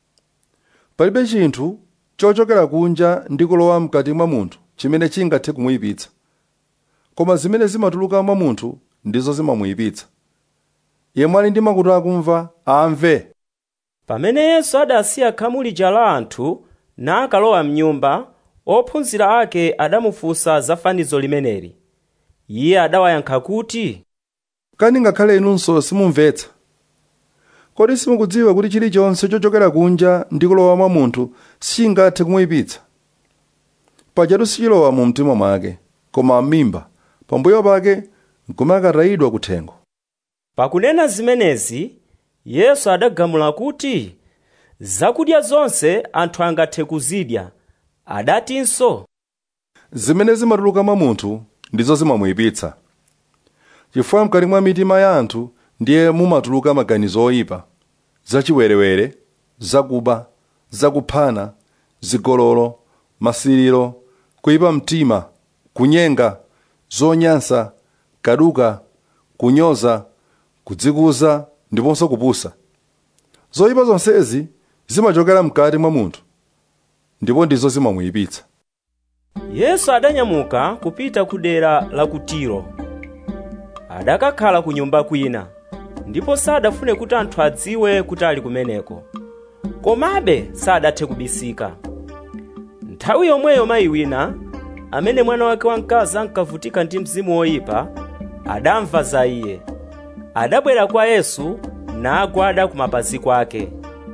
S6: palibe chinthu chochokera kunja ndi kulowa mkati mwa munthu chimene chingathe kumuyipitsa koma zimene zimatuluka mwa munthu ndizo zimamuyipitsa yemwe ali ndi makutu akumva amve
S2: pamene yesu adasiya khamu lija la anthu nakalowa mnyumba ophunzira ake adamufunsa za fanizo limeneli iye adawayankha kuti
S6: kani ngakhale inunso simumvetsa kodi simukudziwa kuti chilichonse chochokera kunja ndi kulowa mwa munthu sichingathe kumuyipitsa pajatu sichilowa mu mtima mwake koma m'mimba pambuyo pake nkumakatayidwa kuthengo
S2: pakunena zimenezi yesu adagamula kuti zakudya zonse anthu angathe kuzidya adatinso
S6: zimene zimatuluka mwa munthu ndizo zimamuyipitsa chifukwa mkati mwa mitima ya anthu ndiye mumatuluka maganizo oyipa zachiwerewere zakuba zakuphana zigololo masiriro kuyipa mtima kunyenga zonyansa kaduka kunyoza kudzikuza ndiponso kupusa zoyipa zonsezi zimachokera mkati mwa munthu ndipo ndizo zimamuyipitsa
S2: yesu adanyamuka kupita ku dera la ku tiro adakakhala ku nyumba kwina ndipo sadafune kuti anthu adziwe kuti ali kumeneko komabe sadathe kubisika nthawi yomweyo mayi wina amene mwana wake wamkazi ankavutika ndi mzimu woyipa adamva za iye adabwera kwa yesu nagwada ku mapazi kwake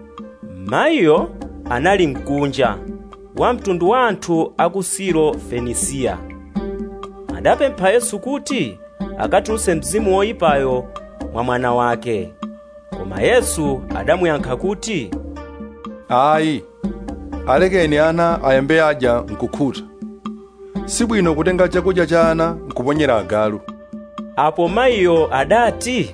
S2: mayiyo anali mkunja wa mtundu wa anthu a ku siro fenisiya adapempha yesu kuti akatulutse mzimu woyipayo mwa mwana wake koma yesu adamuyankha kuti
S6: ayi alekeni ana ayambe adya nkukhuta sibwino kutenga chakudya cha ana nkuponyera agalu
S2: apo mayiyo adati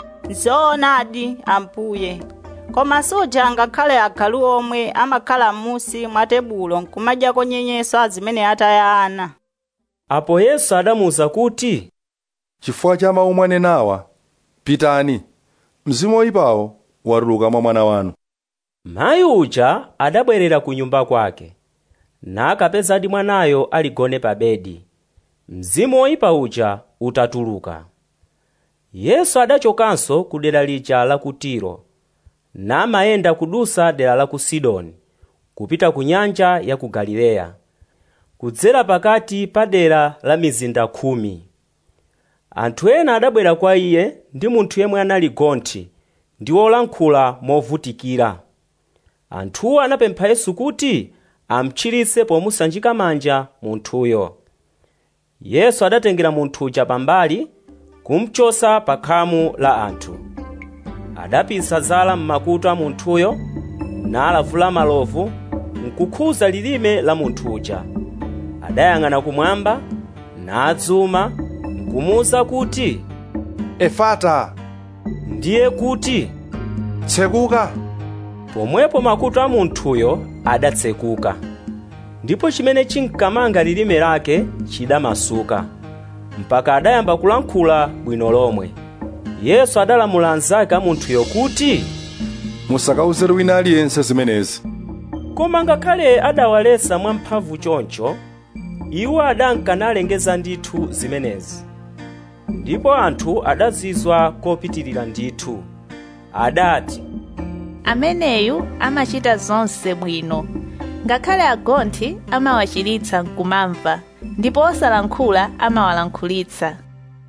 S11: zoonadi ambuye koma suja ngakhale agalu omwe amakhala m'musi mwa tebulo nkumadyako nyenyeswa zimene ataya ana
S2: apo yesu adamuwuza kuti
S6: chifukwa cha mawu mwanenawa pitani mzimu woyipawo watuluka mwa mwana wanu
S2: mayi uja adabwerera ku nyumba kwake nakapezadi mwanayo aligone pa bedi mzimu woyipa uja utatuluka yesu adachokanso ku dera lija la ku tiro namayenda kudusa dera la ku sidoni kupita ku nyanja ya ku galileya kudzera pakati pa dera la mizinda khumi anthu ena adabwera kwa iye ndi munthu yemwe anali gonthi ndi wolankhula movutikira anthuwo anapempha yesu kuti amchiritse pomusanjika manja munthuyo yesu adatengera munthu uja pambali kumchosa pa khamu la anthu adapisa zala m'makutu a munthuyo nalavula malovu nkukhuza lilime la munthu uja adayang'ana kumwamba nadzuma nkumuwuza kuti
S6: efata
S2: ndiye kuti
S6: tsekuka
S2: pomwepo makutu a munthuyo adatsekuka ndipo chimene chinkamanga lilime lake chidamasuka mpaka adayamba kulankhula bwino lomwe yesu adalamula anzake a munthuyo kuti
S6: musakawuzere wina aliyense zimenezi
S2: koma ngakhale adawaletsa mwamphamvu choncho iwo adankanalengeza ndithu zimenezi ndipo anthu adazizwa kopitirira ndithu adati
S20: ameneyu amachita zonse bwino ngakhale agonthi amawachiritsa nkumamva ndipo osalankhula amawalankhulitsa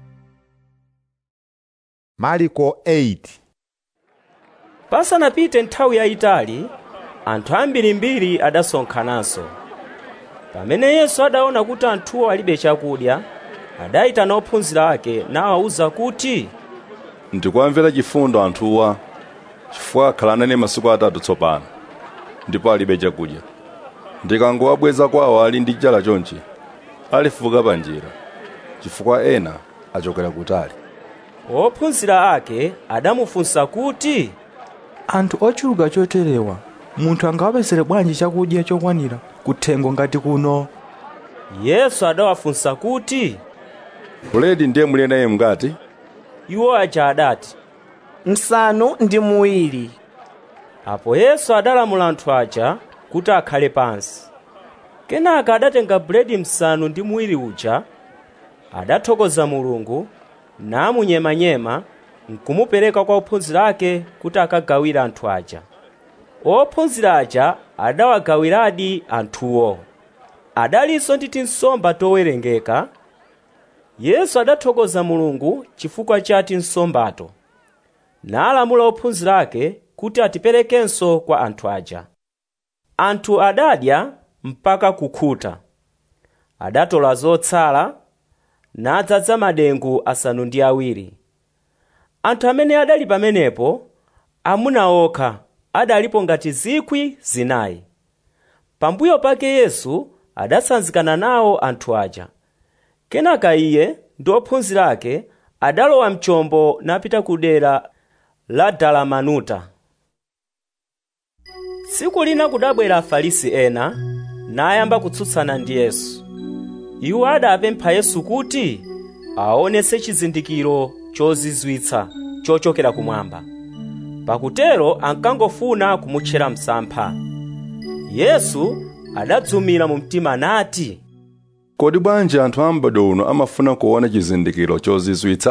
S1: mariko 8
S2: pasanapite nthawi yayitali anthu ambirimbiri adasonkhananso pamene yesu adaona kuti anthuwo alibe chakudya adayitana ophunzira ake nawawuza kuti
S6: ndikuwamvera chifundo anthuwa chifukwa akhala nane masiku atatu tsopano ndipo alibe chakudya ndikangowabweza kwawo ali ndi njala chonchi alifuka pa njira chifukwa ena achokera kutali
S2: ophunzira ake adamufunsa kuti
S14: anthu ochuluka choterewa munthu angawapezere bwanji chakudya chokwanira kuthengo ngati kuno
S2: yesu adawafunsa kuti
S6: buledi ndiye muli naye mngati
S2: iwo aja adati
S19: msanu ndi muwiri
S2: apo yesu adalamula anthu aja kuti akhale pansi kenaka adatenga buledi msanu ndi muwiri uja adathokoza mulungu namunyemanyema nkumupereka kwa ophunzira ake kuti akagawire anthu aja ophunzira aja adawagawiradi anthuwo adalinso ndi tinsomba towerengeka yesu adathokoza mulungu chifukwa cha tinsombato nalamula ophunzira ake kuti atiperekenso kwa anthu aja anthu adadya mpaka kukhuta adatola zotsala nadzaza madengu asanu ndi awiri anthu amene adali pamenepo amuna okha adalipo ngati zikwi zinayi pambuyo pake yesu adasanzikana nawo anthu aja kenaka iye ndi ophunzira ake adalowa mchombo napita ku dera la dalamanuta tsiku lina kudabwera afarisi ena nayamba kutsutsana ndi yesu iwo adapempha yesu kuti aonetse chizindikiro chozizwitsa chochokera kumwamba pakutero ankangofuna kumutchera msampha yesu adadzumira mu mtima nati
S6: kodi bwanji anthu a m'bado uno amafuna kuona chizindikiro chozizwitsa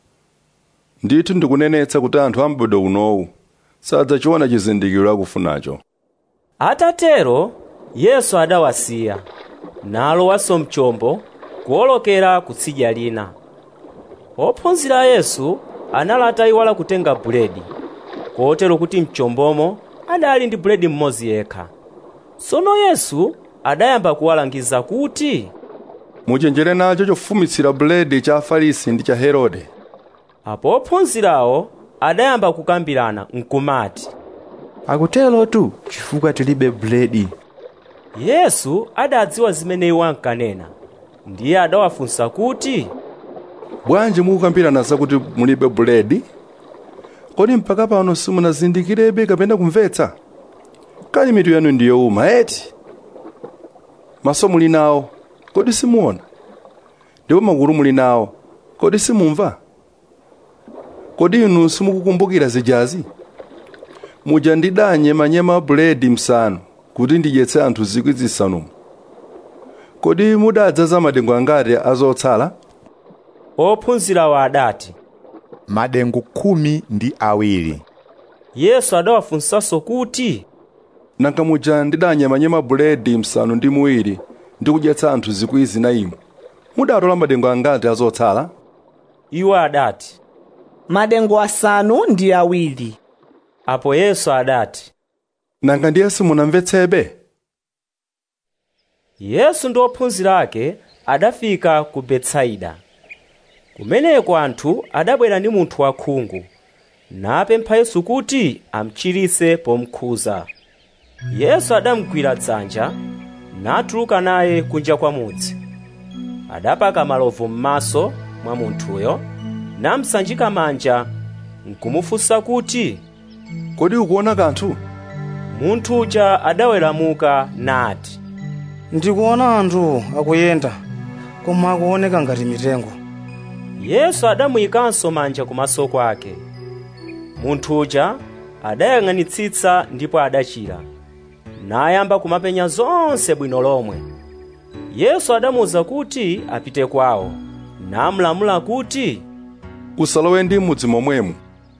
S6: ndithu ndikunenetsa kuti anthu a m'bado unowu sadzachiona chizindikiro akufunacho
S2: atatero yesu adawasiya nalowanso mchombo kuwolokera kutsidya lina ophunzira a yesu anali atayiwala kutenga buledi kotero kuti mchombomo adali ndi buledi mmodzi yekha tsono yesu adayamba kuwalangiza kuti
S6: muchenjere nacho chofumitsira buledi cha afarisi ndi cha herode
S2: apo ophunzirawo adayamba kukambirana nkumati
S14: akuterotu chifukwa tilibe buledi
S2: yesu adadziwa zimene iwo ankanena ndiye adawafunsa kuti
S6: bwanji mukukambirana zakuti mulibe buledi kodi mpaka pano simunazindikirebe kapena kumvetsa kani mitu yanu ndiyowuma eti maso muli nawo kodi simuona ndipo makutu muli nawo kodi simumva kodi inu simukukumbukira zijazi muja ndidanyemanyema buledi msanu kuti ndidyetse anthu zikwi zisanu kodi mudadzaza madengu angati azotsala
S2: ophunzirawo adati
S1: madengu khumi ndi awiri
S2: yesu adawafunsanso kuti
S6: nanga muja ndidanyemanyema buledi msanu ndi muwiri ndi kudyetsa anthu zikwi zinayi mudatola madengu angati azotsala
S2: iwo adati
S19: madengu asanu ndi awiri
S2: apo yesu adati
S6: nanga ndiye simunamvetsebe
S2: yesu ndi ophunzira ake adafika ku betsaida kumeneko anthu adabwera ndi munthu wakhungu napempha yesu kuti amchiritse pomukhuza yesu adamugwira dzanja natuluka naye kunja kwa mudzi adapaka malovu m'maso mwa munthuyo namsanjika manja nkumufunsa kuti
S6: kodi ukuona kanthu
S2: munthu uja adaweramuka nati
S16: ndikuona anthu akuyenda koma akuoneka ngati mitengo
S2: yesu adamuyikanso manja kumaso kwake munthu uja adayang'anitsitsa ndipo adachira nayamba kumapenya zonse bwino lomwe yesu adamuwuza kuti apite kwawo namulamula kuti
S6: usalowe ndi m'mudzi momwemo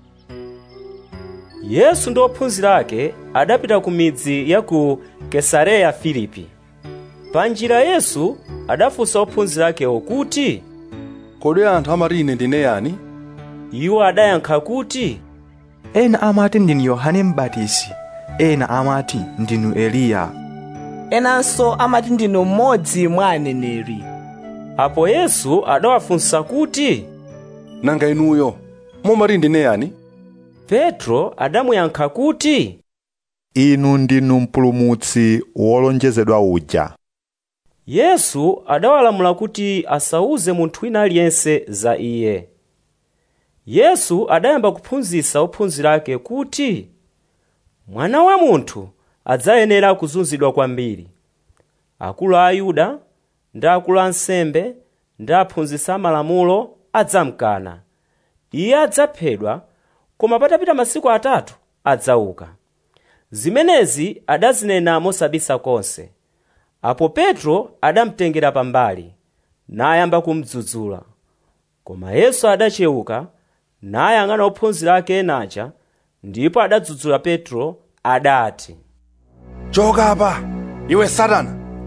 S2: yesu ndi ophunzira ake adapita ku midzi ya ku kesareya filipi pa njira yesu adafunsa ophunzira akewo kuti
S6: kodi anthu amati ine ndine yani
S2: iwo adayankha kuti
S14: ena amati ndinu yohane m'batizi ena amati ndinu eliya
S19: enanso amati ndinu mmodzi mwa aneneri
S2: apo yesu adawafunsa kuti
S6: nanga inuyo mumati ndine yani
S2: petro adamuyankha kuti
S1: inu ndinu mpulumutsi wolonjezedwa uja
S2: yesu adawalamula kuti asauze munthu wina aliyense za iye yesu adayamba kuphunzitsa ophunzira ake kuti mwana wa munthu adzayenera kuzunzidwa kwambiri akulu a ayuda ndi akulu ansembe ndi aphunzitsi amalamulo adzamkana iye adzaphedwa koma patapita masiku atatu adzauka zimenezi adazinena mosabisa konse apo petro adamtengera pambali nayamba kumdzudzula koma yesu adachewuka nayang'ana ophunzira ake enaja ndipo adadzudzula petro adati
S6: choka apa iwe satana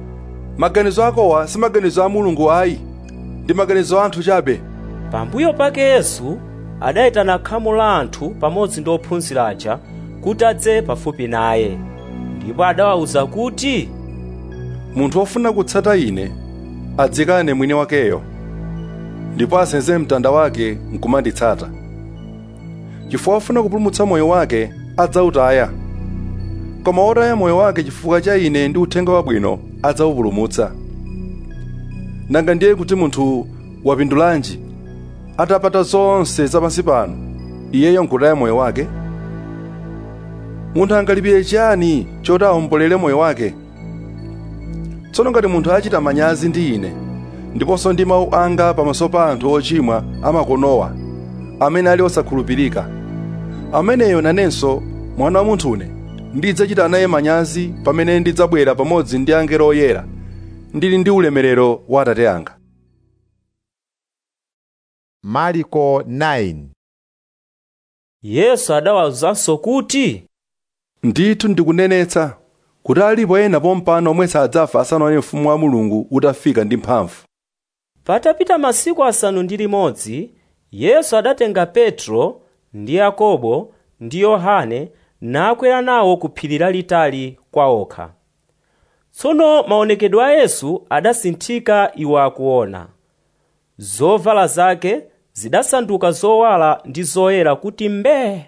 S6: maganizo akowa si maganizo a mulungu ayi ndi maganizo a anthu chabe
S2: pambuyo pake yesu adayitana khamu la anthu pamodzi ndi ophunzira aja kuti adze pafupi naye ndipo adawawuza kuti
S6: munthu wofuna kutsata ine adzikane mwini wakeyo ndipo asenze mtanda wake nkumanditsata chifukwa wofuna kupulumutsa moyo wake adzawutaya koma wotaya moyo wake chifukwa cha ine ndi uthenga wabwino adzawupulumutsa nanga ndiye kuti munthu wapindulanji atapata zonse zapansi pano iyeyo nkutaya moyo wake munthu angalipire chiyani choti awombolere moyo wake tsono ngati munthu achita manyazi ndi ine ndiponso ndi mawu anga pamaso pa anthu ochimwa amakonowa amene ali osakhulupirika ameneyo nanenso mwana wa munthune ndidzachita naye manyazi pamene ndidzabwera pamodzi ndi angelo oyera ndili ndi ulemerero wa atate anga
S1: mariko 9
S2: yesu adawawuzanso kuti
S6: ndithu ndikunenetsa kuti alipo ena pompano omwe sadzafa asanaone ufumu wa mulungu utafika ndi mphamvu
S2: patapita masiku asanu ndi limodzi yesu adatenga petro ndi yakobo ndi yohane nakwera nawo ku phiri lalitali kwa okha tsono maonekedwe a yesu adasinthika iwo akuona zovala zake zidasanduka zowala ndi zoyera kuti mbee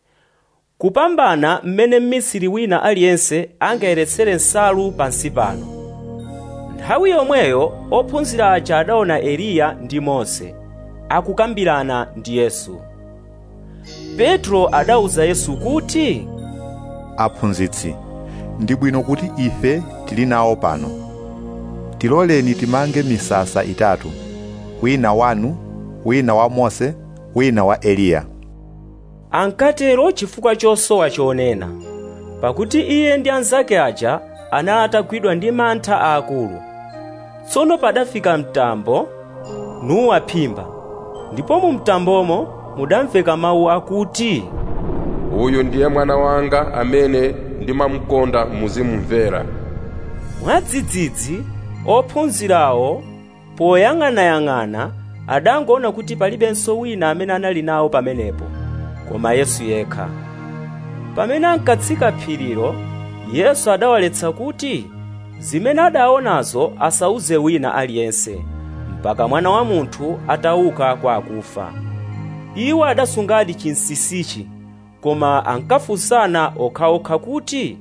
S2: kupambana mmene mmisiri wina aliyense angayeretsere nsalu pansi pano nthawi yomweyo ophunzira aja adaona eliya ndi mose akukambirana ndi yesu petro adawuza yesu kuti
S1: aphunzitsi ndi bwino kuti ife tili nawo pano tiloleni timange misasa itatu wina wanu wina wa mose wina wa eliya
S2: ankatero chifukwa chosowa chonena pakuti iye ndi anzake aja anali atagwidwa ndi mantha aakulu tsono padafika mtambo nuwaphimba ndipo mu mtambomo mudamveka mawu akuti
S5: uyu ndiye mwana wanga amene ndimamkonda muzimumvera
S2: mwadzidzidzi ophunzirawo poyang'anayang'ana adangoona kuti palibenso wina amene anali nawo pamenepo koma yesu yekha pamene ankatsika phirilo yesu adawaletsa kuti zimene adaonazo asauze wina aliyense mpaka mwana wa munthu atauka kwa akufa iwo adasungadi chinsisichi koma ankafunsana okhaokha kuti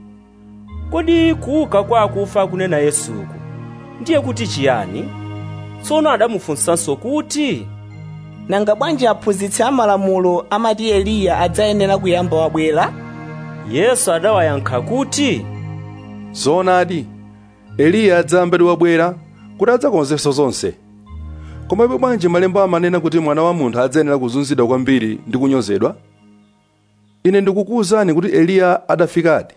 S2: kodi kuuka kwa akufa kunena yesuku ndiye kuti chiyani tsono adamufunsanso kuti
S19: nanga bwanji aphunzitsi amalamulo amati eliya adzayenera kuyamba wabwera
S2: yesu adawayankha kuti
S6: zoonadi eliya adzayambadi wabwera kuti adzakonzenso zonse koma ipo bwanji malemba amanena kuti mwana wa munthu adzayenera kuzunzidwa kwambiri ndi kunyozedwa ine ndikukuwuzani kuti eliya adafikadi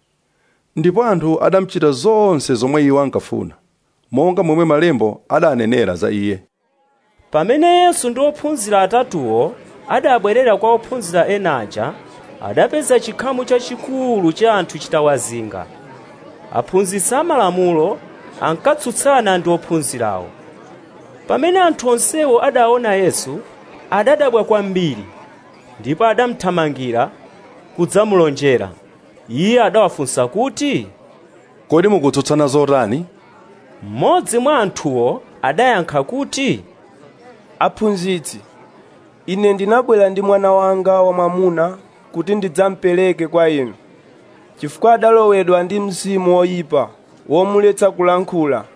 S6: ndipo anthu adamuchita zonse zomwe iwo ankafuna monga momwe malembo adanenera za iye
S2: pamene yesu ndi ophunzira atatuwo adabwerera kwa ophunzira enaja adapeza chikhamu chachikulu cha anthu chitawazinga aphunzitsi amalamulo ankatsutsana ndi ophunzirawo pamene anthu onsewo adaona yesu adadabwa kwambiri ndipo adamthamangira kudzamulonjera iye adawafunsa kuti
S6: kodi mukutsutsana zotani
S2: mmodzi mwa anthuwo adayankha kuti
S8: aphunzitsi ine ndinabwera ndi mwana wanga wamwamuna kuti ndidzamupereke kwa inu chifukwa adalowedwa ndi mzimu woyipa womuletsa kulankhula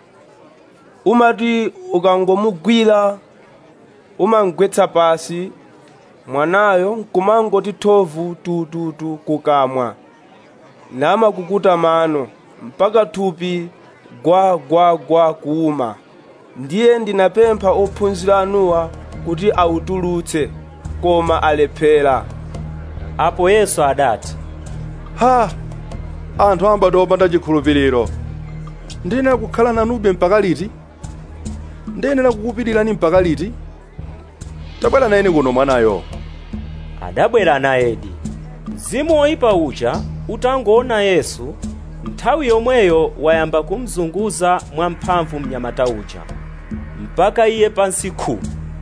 S8: umati ukangomugwira umamugwetsa pasi mwanayo nkumangoti thovu tututu kukamwa namakukuta mano mpaka thupi gwa gwa gwa kuuma ndiye ndinapempha ophunzira anuwa kuti awutulutse koma alephera
S2: apo yesu adati
S6: ha anthu ambati opanda chikhulupiriro ndiyenera kukhala nanube mpaka liti ndiyenera kukupirirani mpaka liti tabwera nayeni kuno mwanayo
S2: adabwera nayedi mzimu woyipa uja utangoona yesu nthawi yomweyo wayamba kumzunguza mwamphamvu mnyamata uja mpaka iye pansi khu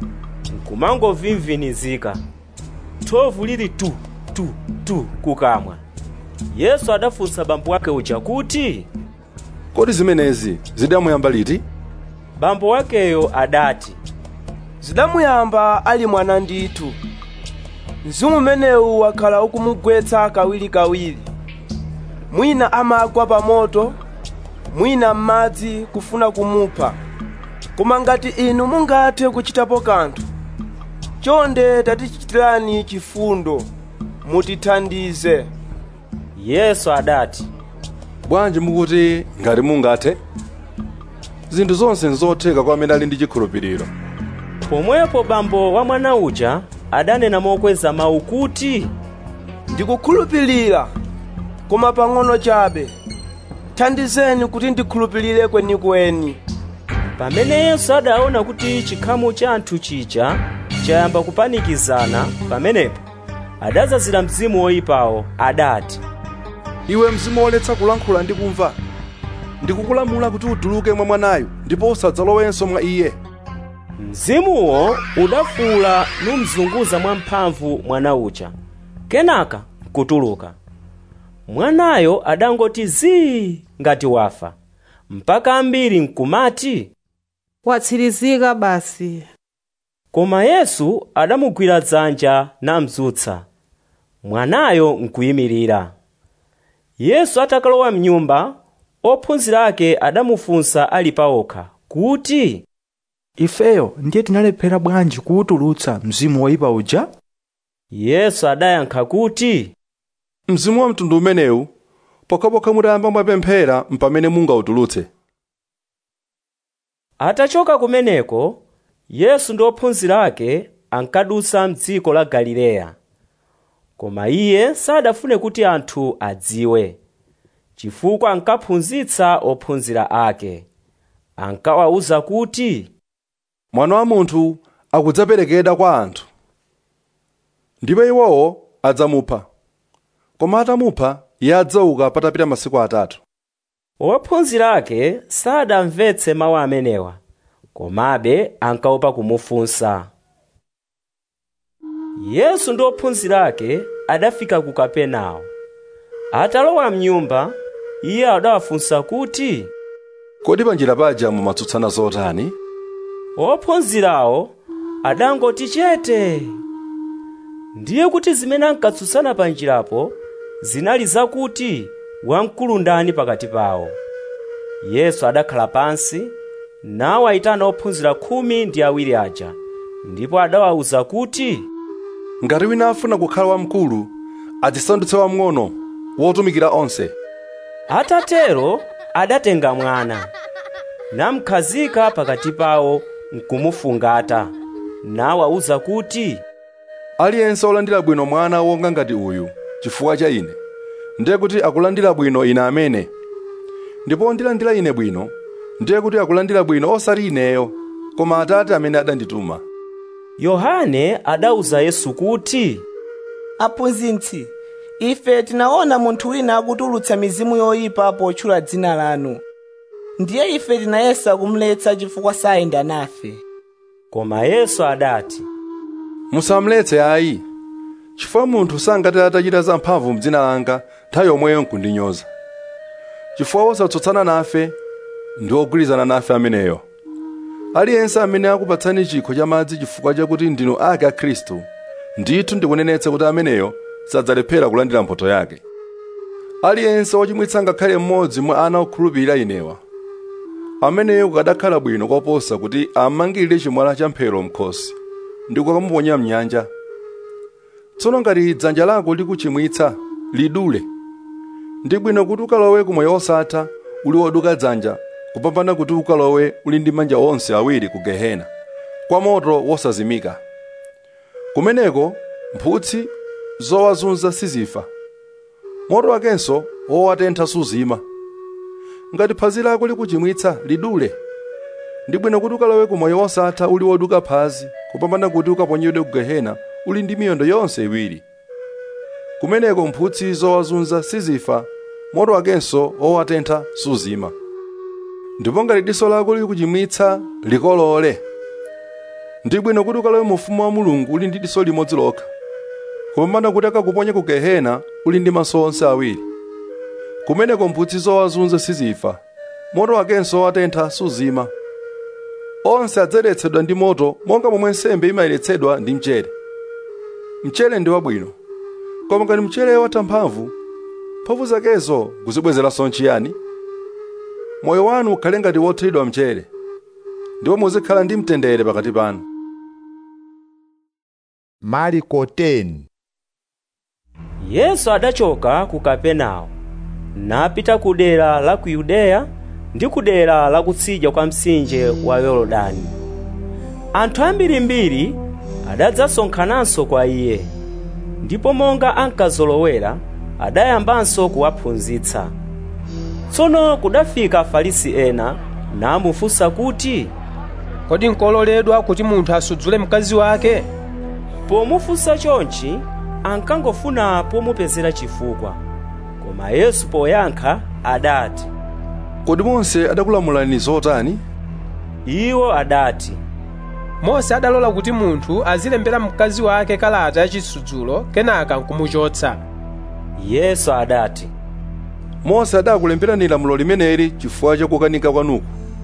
S2: nkumangovimvinizika thovu lili tu tu tu kukamwa yesu adafunsa bambo wake uja kuti
S6: kodi zimenezi zidamuyamba liti
S2: bambo wakeyo adati
S8: zidamuyamba ali mwana ndithu mzimu umenewu wakhala ukumugwetsa kawirikawiri mwina amagwa pa moto mwina m'madzi kufuna kumupha koma ngati inu mungathe kuchitapo kanthu chonde tatichitirani chifundo mutithandize
S2: yesu adati
S6: bwanji mukuti ngati mungathe zinthu zonse nzotheka kwa amene ali ndi chikhulupiriro
S2: pomwepo bambo wa mwana uja adanena mokweza mawu kuti
S8: ndikukhulupirira koma pang'ono chabe thandizeni kuti ndikhulupirire kwenikweni
S2: pamene yesu adaona kuti chikhamu cha anthu chija chayamba kupanikizana pamenepo adazazira mzimu woyipawo adati
S6: iwe mzimu woletsa kulankhula ndi kumva ndikukulamula kuti utuluke mwa mwanayu ndipo usadzalowenso mwa iye
S2: mzimuwo udafuula numzunguza mwamphamvu mwana uja kenaka nkutuluka mwanayo adangoti zii ngati wafa mpaka ambiri nkumati
S21: watsirizika basi
S2: koma yesu adamugwira dzanja namzutsa mwanayo nkuyimirira yesu atakalowa mnyumba ophunzira ake adamufunsa ali paokha kuti
S14: ifeyo ndiye tinalephera bwanji kuwutulutsa mzimu woyipa uja
S2: yesu adayankha kuti
S6: mzimu wa mtundu umenewu pokhapokha mutayamba mwapemphera mpamene mungautulutse
S2: atachoka kumeneko yesu ndi ophunzira ake ankadutsa mdziko la galileya koma iye sadafune kuti anthu adziwe chifukwa ankaphunzitsa ophunzira ake ankawawuza kuti
S6: mwana wa munthu akudzaperekedwa kwa anthu ndipo iwowo adzamupha koma atamupha iye adzauka patapita masiku atatu
S2: ophunzira ake sadamvetse mawu amenewa komabe ankaopa kumufunsa yesu ndi ophunzira ake adafika ku kapenawo atalowa mnyumba iye adawafunsa kuti
S6: kodi panjira paja mumatsutsana zotani
S2: ophunzirawo adangoti chete ndiye kuti zimene ankatsutsana panjirapo zinali zakuti wamkulu ndani pakati pawo yesu adakhala pansi nawayitana ophunzira khumi ndi awiri aja ndipo adawawuza kuti
S6: ngati wina afuna kukhala wamkulu adzisandutse wamng'ono wotumikira onse
S2: atatero adatenga mwana namkhazika pakati pawo nkumufungata nawawuza kuti
S6: aliyense olandira bwino mwana wonga ngati uyu chifukwa cha ine ndiye kuti akulandira bwino ine amene ndipo ondilandira ine bwino ndiye kuti akulandira bwino osati ineyo koma atate amene adandituma
S2: yohane adawuza yesu kuti
S19: aphunzitsi ife tinaona munthu wina akutulutsa mizimu yoyipa potchula dzina lanu ndiye ife tinayesa kumletsa chifukwa sayenda nafe
S2: koma yesu adati
S6: musamuletse ayi chifukwa munthu sangati atachita zamphamvu m'dzina langa nthawi yomweyo nkundinyoza chifukwa wosatsutsana nafe ndi ogwirizana nafe ameneyo aliyense amene akupatsani chikho cha madzi chifukwa chakuti ndinu ake a khristu ndithu ndikunenetsa kuti ameneyo sadzalephera kulandira mphotho yake aliyense wochimwitsa ngakhale mmodzi mwa ana okhulupirira inewa ameneyo kukadakhala bwino koposa kuti amangirire chimwala cha mphero mkhosi ndi kukamuponya mnyanja tsono ngati dzanja lako likuchimwitsa lidule ndi bwino kuti ukalowe kumoyo wosatha uli woduka dzanja kupambana kuti ukalowe uli ndi manja onse awiri ku gehena kwa moto wosazimika kumeneko mphutsi zowazunza sizifa moto wakenso wowatentha suzima ngati phazi lako likuchimwitsa lidule ndi bwino kuti ukalowe ku moyo wosatha uli woduka phazi kupambana kuti ukaponyedwe ku gehena uli ndi miyendo yonse iwiri kumeneko mphutsi zowazunza sizifa moto wakenso owatentha suzima ndipo ngati diso lako lili kuchimwitsa likolole ndi bwino kuti ukalowe mu ufumu wa mulungu uli ndi diso limodzi lokha kupambana kuti akakuponye ku gehena uli ndi maso onse awiri kumeneko mphutsi zowazunza sizifa moto wakenso owatentha suzima onse adzayeretsedwa ndi moto monga momwe nsembe imayeretsedwa ndi mchere mchere ndi wabwino koma ngati mchere watha mphamvu mphamvu zakezo kuzibwezeranso nchiyani moyo wanu ukhale ngati wothiridwa mchere ndipo muzikhala ndi mtendere pakati panu
S1: mariko 10
S2: yesu adachoka ku kapenawo napita ku dera la ku yudeya ndi ku dera la kutsidya kwa mtsinje wa yorodani anthu ambirimbiri adadzasonkhananso kwa iye ndipo monga ankazolowera adayambanso kuwaphunzitsa tsono kudafika afarisi ena namufunsa kuti
S13: kodi nkololedwa kuti munthu asudzule mkazi wake
S2: pomufunsa chonchi ankangofuna pomupezera chifukwa koma yesu poyankha adati
S6: kodi mose adakulamulani zotani
S2: iwo adati
S13: mose adalola kuti munthu azilembera mkazi wake kalata yachisudzulo kenaka nkumuchotsa
S2: yesu adati
S6: mose adakulemberani lamulo limeneli chifukwa chakukanika kwanuku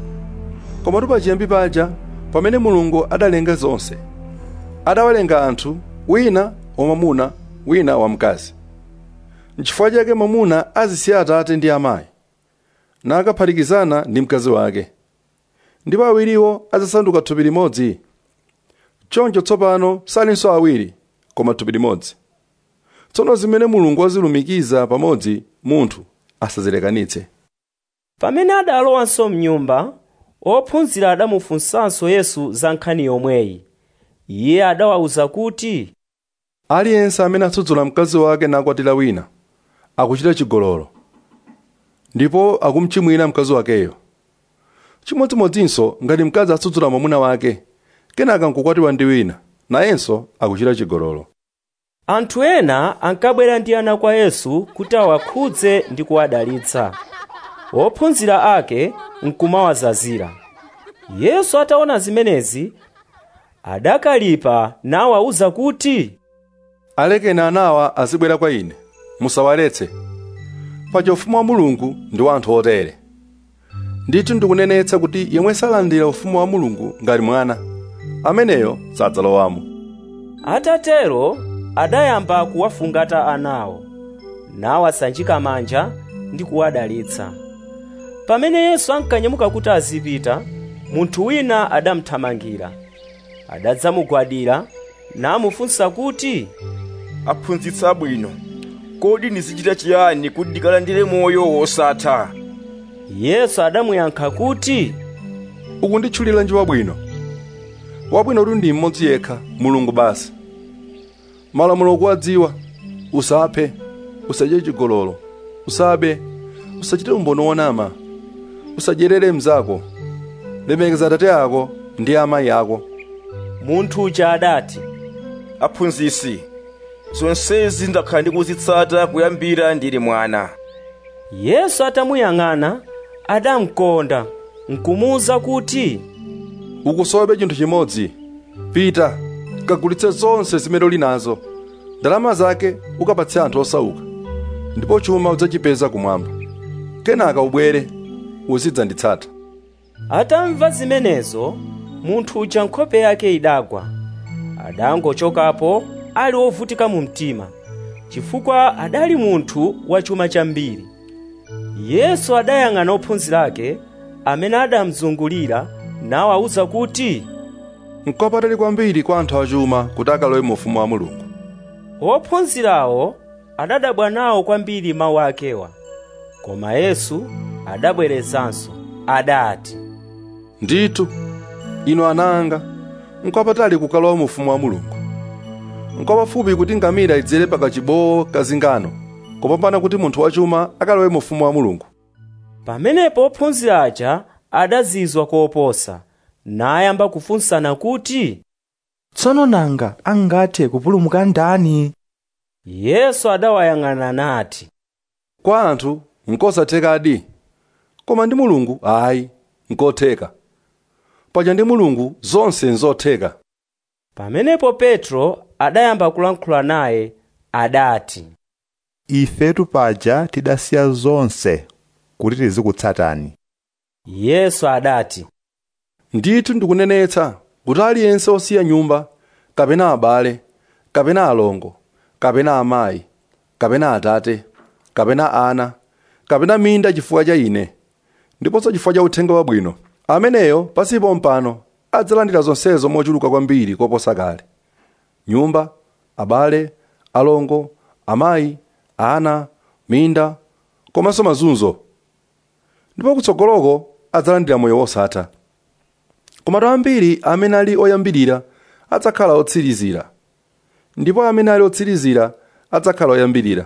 S6: komatu pachiyambi paja pamene mulungu adalenga zonse adawalenga anthu wina wamwamuna wina wamkazi nchifukwa chake mwamuna azisiya atate ndi amayi nakaphatikizana ndi mkazi wake ndipo awiriwo azasanduka thupi limodzi choncho tsopano salinso awiri koma thupi limodzi tsono zimene mulungu wazilumikiza pamodzi munthu asazilekanitse
S2: pamene adalowanso mnyumba ophunzira adamufunsanso yesu za nkhani yomweyi iye adawawuza kuti
S6: aliyense amene asudzula mkazi wake nakwatira wina akuchita chigololo ndipo akumchimwira mkazi wakeyo chimodzimodzinso ngati mkazi asudzula mwamuna wake kenaka nkukwatiwa ndi wina nayenso akuchita chigololo
S2: anthu ena ankabwera ndi ana kwa yesu kuti awakhudze ndi kuwadalitsa ophunzira ake nkumawazazira yesu ataona zimenezi adakalipa nawawuza kuti
S6: alekeni anawa azibwera kwa ine musawaletse paja ufumu wa mulungu ndi wa anthu otere ndithu ndikunenetsa kuti yemwe salandira ufumu wa mulungu ngati mwana ameneyo sadzalowamo
S2: atatero adayamba kuwafungata anawo nawasanjika manja ndi kuwadalitsa pamene yesu ankanyamuka kuti azipita munthu wina adamthamangira adadzamugwadira namufunsa kuti
S4: aphunzitsi abwino kodi ndizichita chiyani kuti ndikalandire moyo wosatha
S2: yesu adamuyankha kuti
S6: ukunditchuliranji wabwino wabwino kuti ndi mmodzi yekha mulungu basi malamulo okuwadziwa usaphe usachite chigololo usabe usachite umboni wonama usadyerere mnzako lemekeza atate ako ndi amayi ako
S2: munthu uja adati
S4: aphunzitsi zonsezi ndakhala ndikuzitsata kuyambira ndili mwana
S2: yesu atamuyang'ana adamkonda nkumuwuza kuti
S6: ukusowa chinthu chimodzi pita kagulitse zonse zimene uli nazo ndalama zake ukapatse anthu osauka ndipo chuma udzachipeza kumwamba kenaka ubwere uzidzanditsata
S2: atamva zimenezo munthu uja nkhope yake idagwa adangochokapo ali wovutika mu mtima chifukwa adali munthu wachuma chambiri yesu adayang'ana ophunzira ake amene adamzungulira nawawuza kuti
S6: nkopatali kwambiri kwa anthu achuma kuti akalowe mu ufumu wa mulungu
S2: ophunzirawo adadabwa nawo kwambiri mawu akewa koma yesu adabwerezanso adati
S6: ndithu inu ana anga nkopatali kukalowa mu ufumu wa mulungu nkopafupi kuti ngamira idzere pakachibowo kazingano kopambana kuti munthu wachuma akalowe mu ufumu wa mulungu
S2: pamenepo ophunzira aja adazizwa koposa nayamba kufunsana kuti
S14: tsono nanga angathe kupulumuka ndani
S2: yesu adawayang'ana nati
S6: kwa anthu nkosathekadi koma ndi mulungu ayi nkotheka paja ndi mulungu zonse nzotheka
S2: pamenepo petro adayamba kulankhula naye adati
S1: ifetu paja tidasiya zonse kuti tizikutsatani
S2: yesu adati
S6: ndithu ndikunenetsa kuti aliyense osiya nyumba kapena abale kapena alongo kapena amayi kapena atate kapena ana kapena minda chifukwa cha ine ndiponso chifukwa cha uthenga wabwino ameneyo pasipo mpano adzalandira zonsezo mochuluka kwambiri koposa kale nyumba abale alongo amayi ana minda komanso mazunzo ndipo kutsogoloko adzalandira moyo wosatha komatu ambiri amene ali oyambirira adzakhala otsirizira ndipo amene ali otsirizira adzakhala oyambirira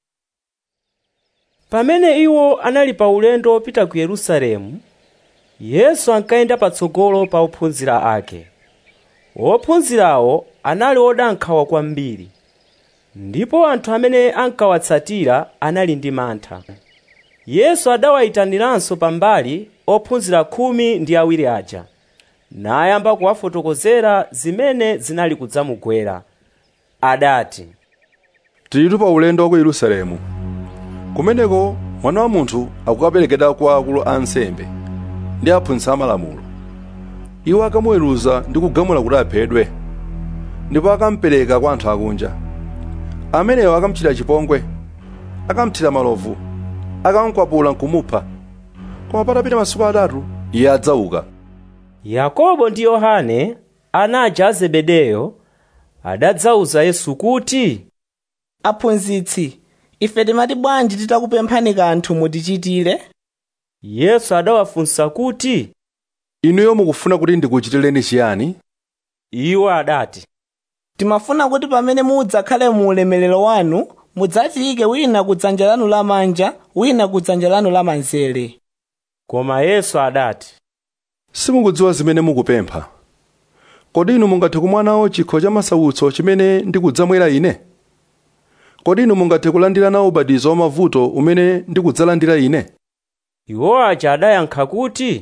S2: pamene iwo anali pa ulendo wopita ku yerusalemu yesu ankayenda patsogolo pa ophunzira ake ophunzirawo anali odankhawa kwambiri ndipo anthu amene ankawatsatira anali ndi mantha yesu adawayitaniranso pambali ophunzira khumi ndi awiri aja nayamba kuwafotokozera zimene zinali kudzamugwera adati
S6: tilitu pa ulendo wa ku yerusalemu kumeneko mwana wa munthu akukaperekedwa kwa akulu a ansembe ndi aphunzitsi amalamulo iwo akamuweruza ndi kugamula kuti aphedwe ndipo akamupereka kwa anthu akunja amenewo akamuchitira chipongwe akamuthira malovu akamukwapula nkumupha koma patapita masiku atatu iye adzauka
S2: yakobo ndi yohane ana aja a zebedeyo adadzauza yesu kuti
S19: aphunzitsi ife timati bwanji titakupemphani kanthu mutichitire
S2: yesu adawafunsa kuti
S6: inuyo mukufuna kuti ndikuchitireni chiyani
S2: iwo adati
S19: timafuna kuti pamene mudzakhale mu ulemerero wanu mudzatiyike wina kudzanja lanu lamanja wina kudzanja lanu lamanzere
S2: koma yesu adati
S6: simukudziwa zimene mukupempha kodi inu mungathe kumwanawo chikho cha masautso chimene ndikudzamwera ine kodi inu mungathe kulandira nawo ubatizo wa mavuto umene ndikudzalandira ine
S2: iwo aja adayankha kuti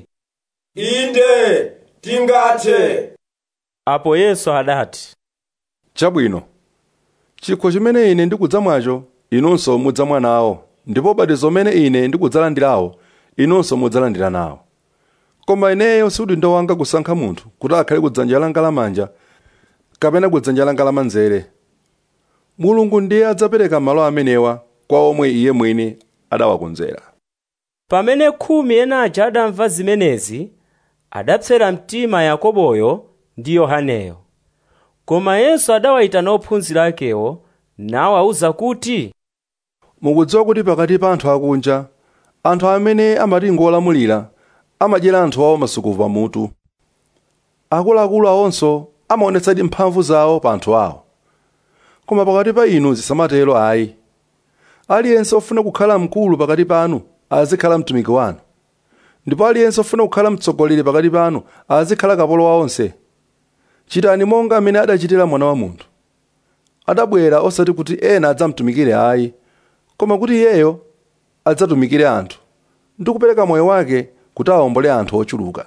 S4: inde tingathe
S2: apo yesu adati
S6: chabwino chikho chimene ine ndikudzamwacho inunso mudzamwa nawo ndipo ubatizo umene ine ndikudzalandirawo inunso mudzalandira nawo koma ineyo si udindo wanga kusankha munthu kuti akhale kudzanja langa lamanja kapena kudzanja langa lamanzere mulungu ndiye adzapereka malo amenewa kwa omwe iye mwini adawakonzera
S2: pamene khumi ena aja adamva zimenezi adapsera mtima yakoboyo ndi yohaneyo koma yesu adawayitana ophunzira akewo nawawuza kuti
S6: mukudziwa kuti pakati pa anthu akunja anthu amene amati ngolamulira amadyera anthu awo masuku pamutu akuluakulu awonso amaonetsadi mphamvu zawo pa anthu awo koma pakati pa inu zisamatero ayi aliyense ofuna kukhala mkulu pakati panu azikhala mtumiki wanu ndipo aliyense ofuna kukhala mtsogoleri pakati panu azikhala kapolo wa onse chitani monga amene adachitira mwana wa munthu adabwera osati kuti ena adzamtumikire ayi koma kuti iyeyo adzatumikire anthu ndi kupereka moyo wake kuti awombole anthu ochuluka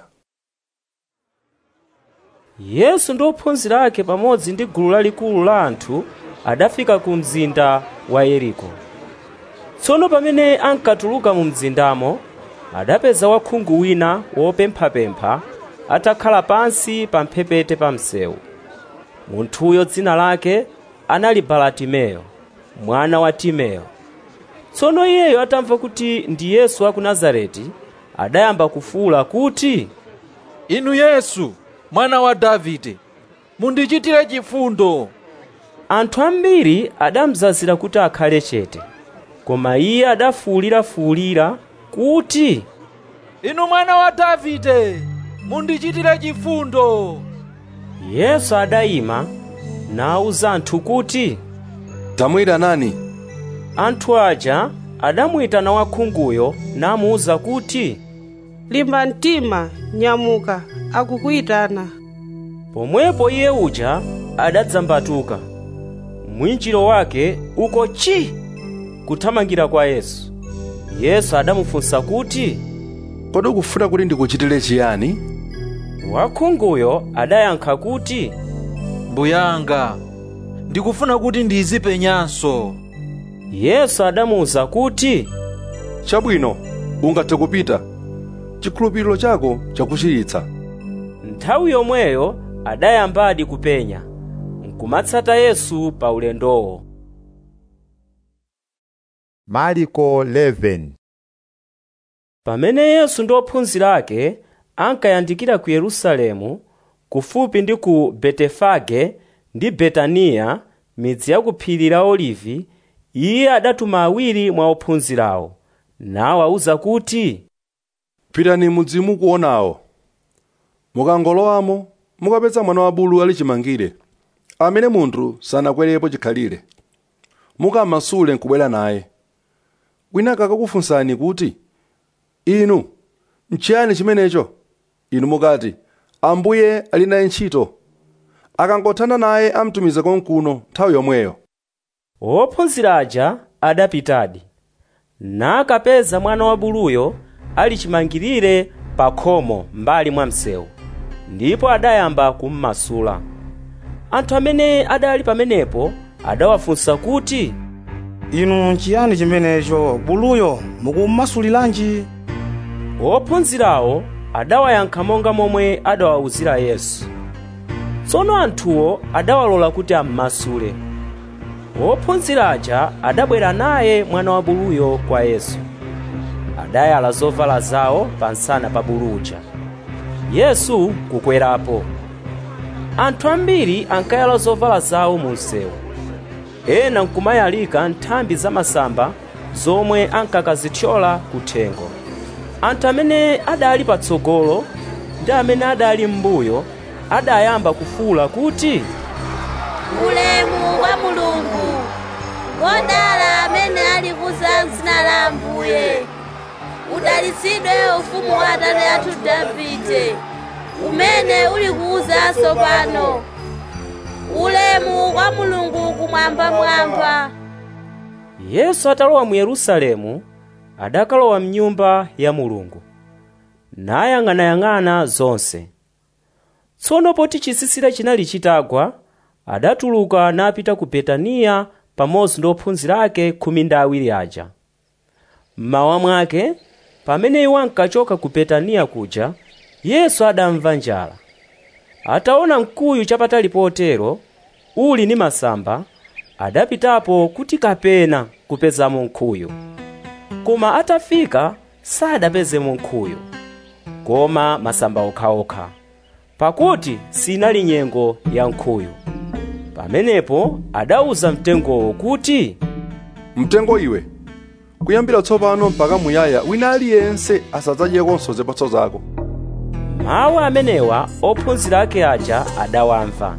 S2: yesu ndi ophunzira ake pamodzi ndi gulu lalikulu la anthu adafika ku mzinda wa yeriko tsono pamene ankatuluka mu mzindamo adapeza wakhungu wina wopemphapempha atakhala pansi pa mphepete pa msewu munthuyo dzina lake anali baratimeyo mwana wa timeyo tsono iyeyo atamva kuti ndi yesu wa ku nazareti adayamba kufuwula kuti
S3: inu yesu mwana wa davide mundichitire chifundo
S2: anthu ambiri adamzazira kuti akhale chete koma iye adafuwulirafuwulira kuti
S3: inu mwana wa davide mundichitire chifundo
S2: yesu adayima nawuza anthu kuti
S6: tamuyitanani
S2: anthu aja adamuyitana wakhunguyo namuwuza kuti
S21: limba mtima nyamuka akukuyitana
S2: pomwepo iye uja adadzambatuka mwinjiro wake uko chi kuthamangira kwa yesu yesu adamufunsa kuti
S6: kodi ukufuna kuti ndikuchitire chiyani
S2: wakhunguyo adayankha kuti
S3: mbuyanga ndikufuna kuti ndizipenyanso
S2: yesu adamuwuza kuti
S6: chabwino ungathe kupita chikhulupiriro chako chakuchiritsa
S2: nthawi yomweyo adayambadi kupenya nkumatsata yesu pa ulendowo
S1: mariko 11
S2: pamene yesu ndi ophunzira ake ankayandikira ku yerusalemu kufupi ndi ku betefage ndi betaniya midzi ya ku phiri la olivi iye adatuma awiri mwa ophunzirawo nawawuza kuti
S6: pitani mudzi mukuonawo mukangolowamo mukapeza mwana wa bulu ali chimangire amene munthu sanakwerepo chikhalire mukamasule nkubwera naye wina akakufunsani kuti inu nchiyani chimenecho inu mukati ambuye ali naye ntchito akangothana naye amtumiza konkuno nthawi yomweyo
S2: ophunzira aja adapitadi nakapeza mwana wa buluyo ali chimangirire pa khomo mbali mwa msewu ndipo adayamba kummasula anthu amene adali pamenepo adawafunsa kuti
S16: inu nchiyani chimenecho buluyo mukummasuliranji
S2: ophunzirawo adawayankha monga momwe adawawuzira yesu tsono anthuwo adawalola kuti ammasule ophunzira aja adabwera naye mwana wa buluyo kwa yesu adayala zovala zawo pansana pa buluja yesu kukwerapo anthu ambiri ankayala zovala zawo mu msewu ena nkumayalika nthambi za masamba zomwe ankakazithyola kuthengo anthu amene adali patsogolo ndi amene adali m'mbuyo adayamba kufuwula kuti
S10: ulemu kwa mulungu ngodala amene ali kuza m'dzina la ambuye udalitsidwe ufumu wa atate athu davide umene uli kuwuzanso pano ulemu kwa mulungu kumwambamwamba
S2: yesu atalowa mu yerusalemu adakalowa mnyumba ya mulungu nayang'anayang'ana zonse tsono poti chisisira chinali chitagwa adatuluka napita ku betaniya pamodzi ndi ophunzira ake khumi ndi awiri aja mmawa mwake pamene iwo ankachoka ku betaniya kuja yesu adamva njala ataona mkuyu chapatali potero uli ndi masamba adapitapo kuti kapena kupezamo nkhuyu koma atafika sadapezemo nkhuyu koma masamba okhaokha pakuti sinali nyengo ya nkhuyu pamenepo adawuza mtengowo kuti
S6: mtengo iwe kuyambira tsopano mpaka muyaya wina aliyense asadzadyekonso zipatso zako
S2: mawu amenewa ophunzira ake aja adawamva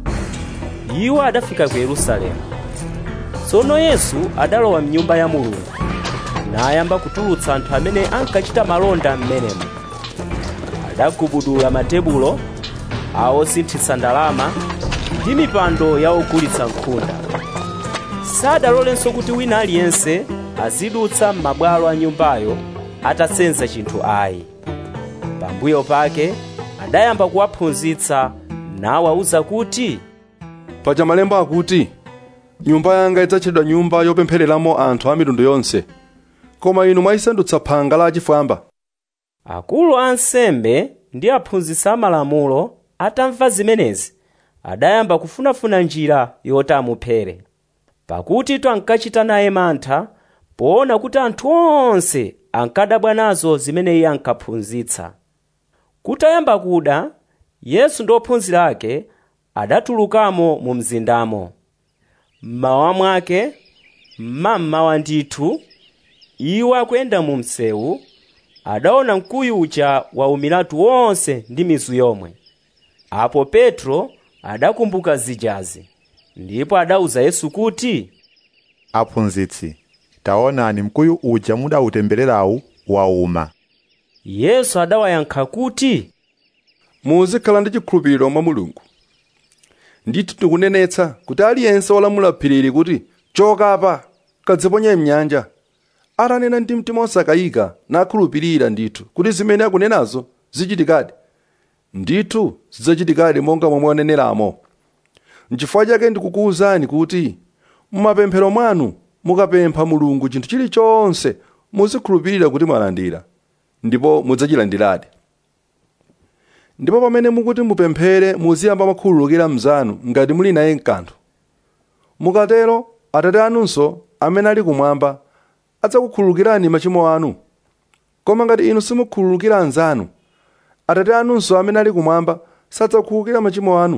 S2: iwo adafika ku yerusalemu tsono yesu adalowa mnyumba ya mulungu nayamba kutulutsa anthu amene ankachita malonda m'menemo adagubudula matebulo awosinthitsa ndalama ndi mipando ya ogulitsa nkhunda sadalolenso kuti wina aliyense azidutsa m'mabwalo a nyumbayo atasenza chinthu ayi pambuyo pake adayamba kuwaphunzitsa nawawuza kuti
S6: paja malemba akuti nyumba yanga idzatchedwa nyumba yopemphereramo anthu a mitundu yonse koma inu mwayisandutsa phanga la achifwamba
S2: akulu a ansembe ndi aphunzitsi amalamulo atamva zimenezi adayamba kufunafuna njira yoti amuphere pakuti ankachita naye mantha poona kuti anthu onse ankadabwa nazo zimene iye ankaphunzitsa kutayamba kuda yesu ndi ophunzira ake adatulukamo mu mzindamo mmawa mwake mmammawa ndithu iwo akuyenda mu msewu adaona mkuyu uja waumiratu wonse ndi mizu yomwe apo petro adakumbuka zijazi ndipo adawuza yesu kuti
S1: aphunzitsi taonani mkuyu uja mudautembererawu wauma
S2: yesu adawayankha kuti
S6: muzikhala ndi chikhulupiriro mwa mulungu ndithu tikunenetsa kuti aliyense wolamula phirili kuti choka apa kadziponye mnyanja atanena ndi mtima osakayika nakhulupirira ndithu kuti zimene akunenazo zichitikadi ndithu zidzachitikadi monga momwe waneneramo nchifukwa chake ndikukuwuzani kuti mumapemphero mwanu mukapempha mulungu chinthu chilichonse muzikhulupirira kuti mwalandira ndipo mudzachilandiradi ndipo pamene mukuti mupemphere muziyamba makhululukira mnzanu ngati muli naye mkanthu mukatero atate anunso amene ali kumwamba adzakukhululukirani machimo anu koma ngati inu simukhululukira anzanu atate anunso amene ali kumwamba sadzakukhululukira machimo anu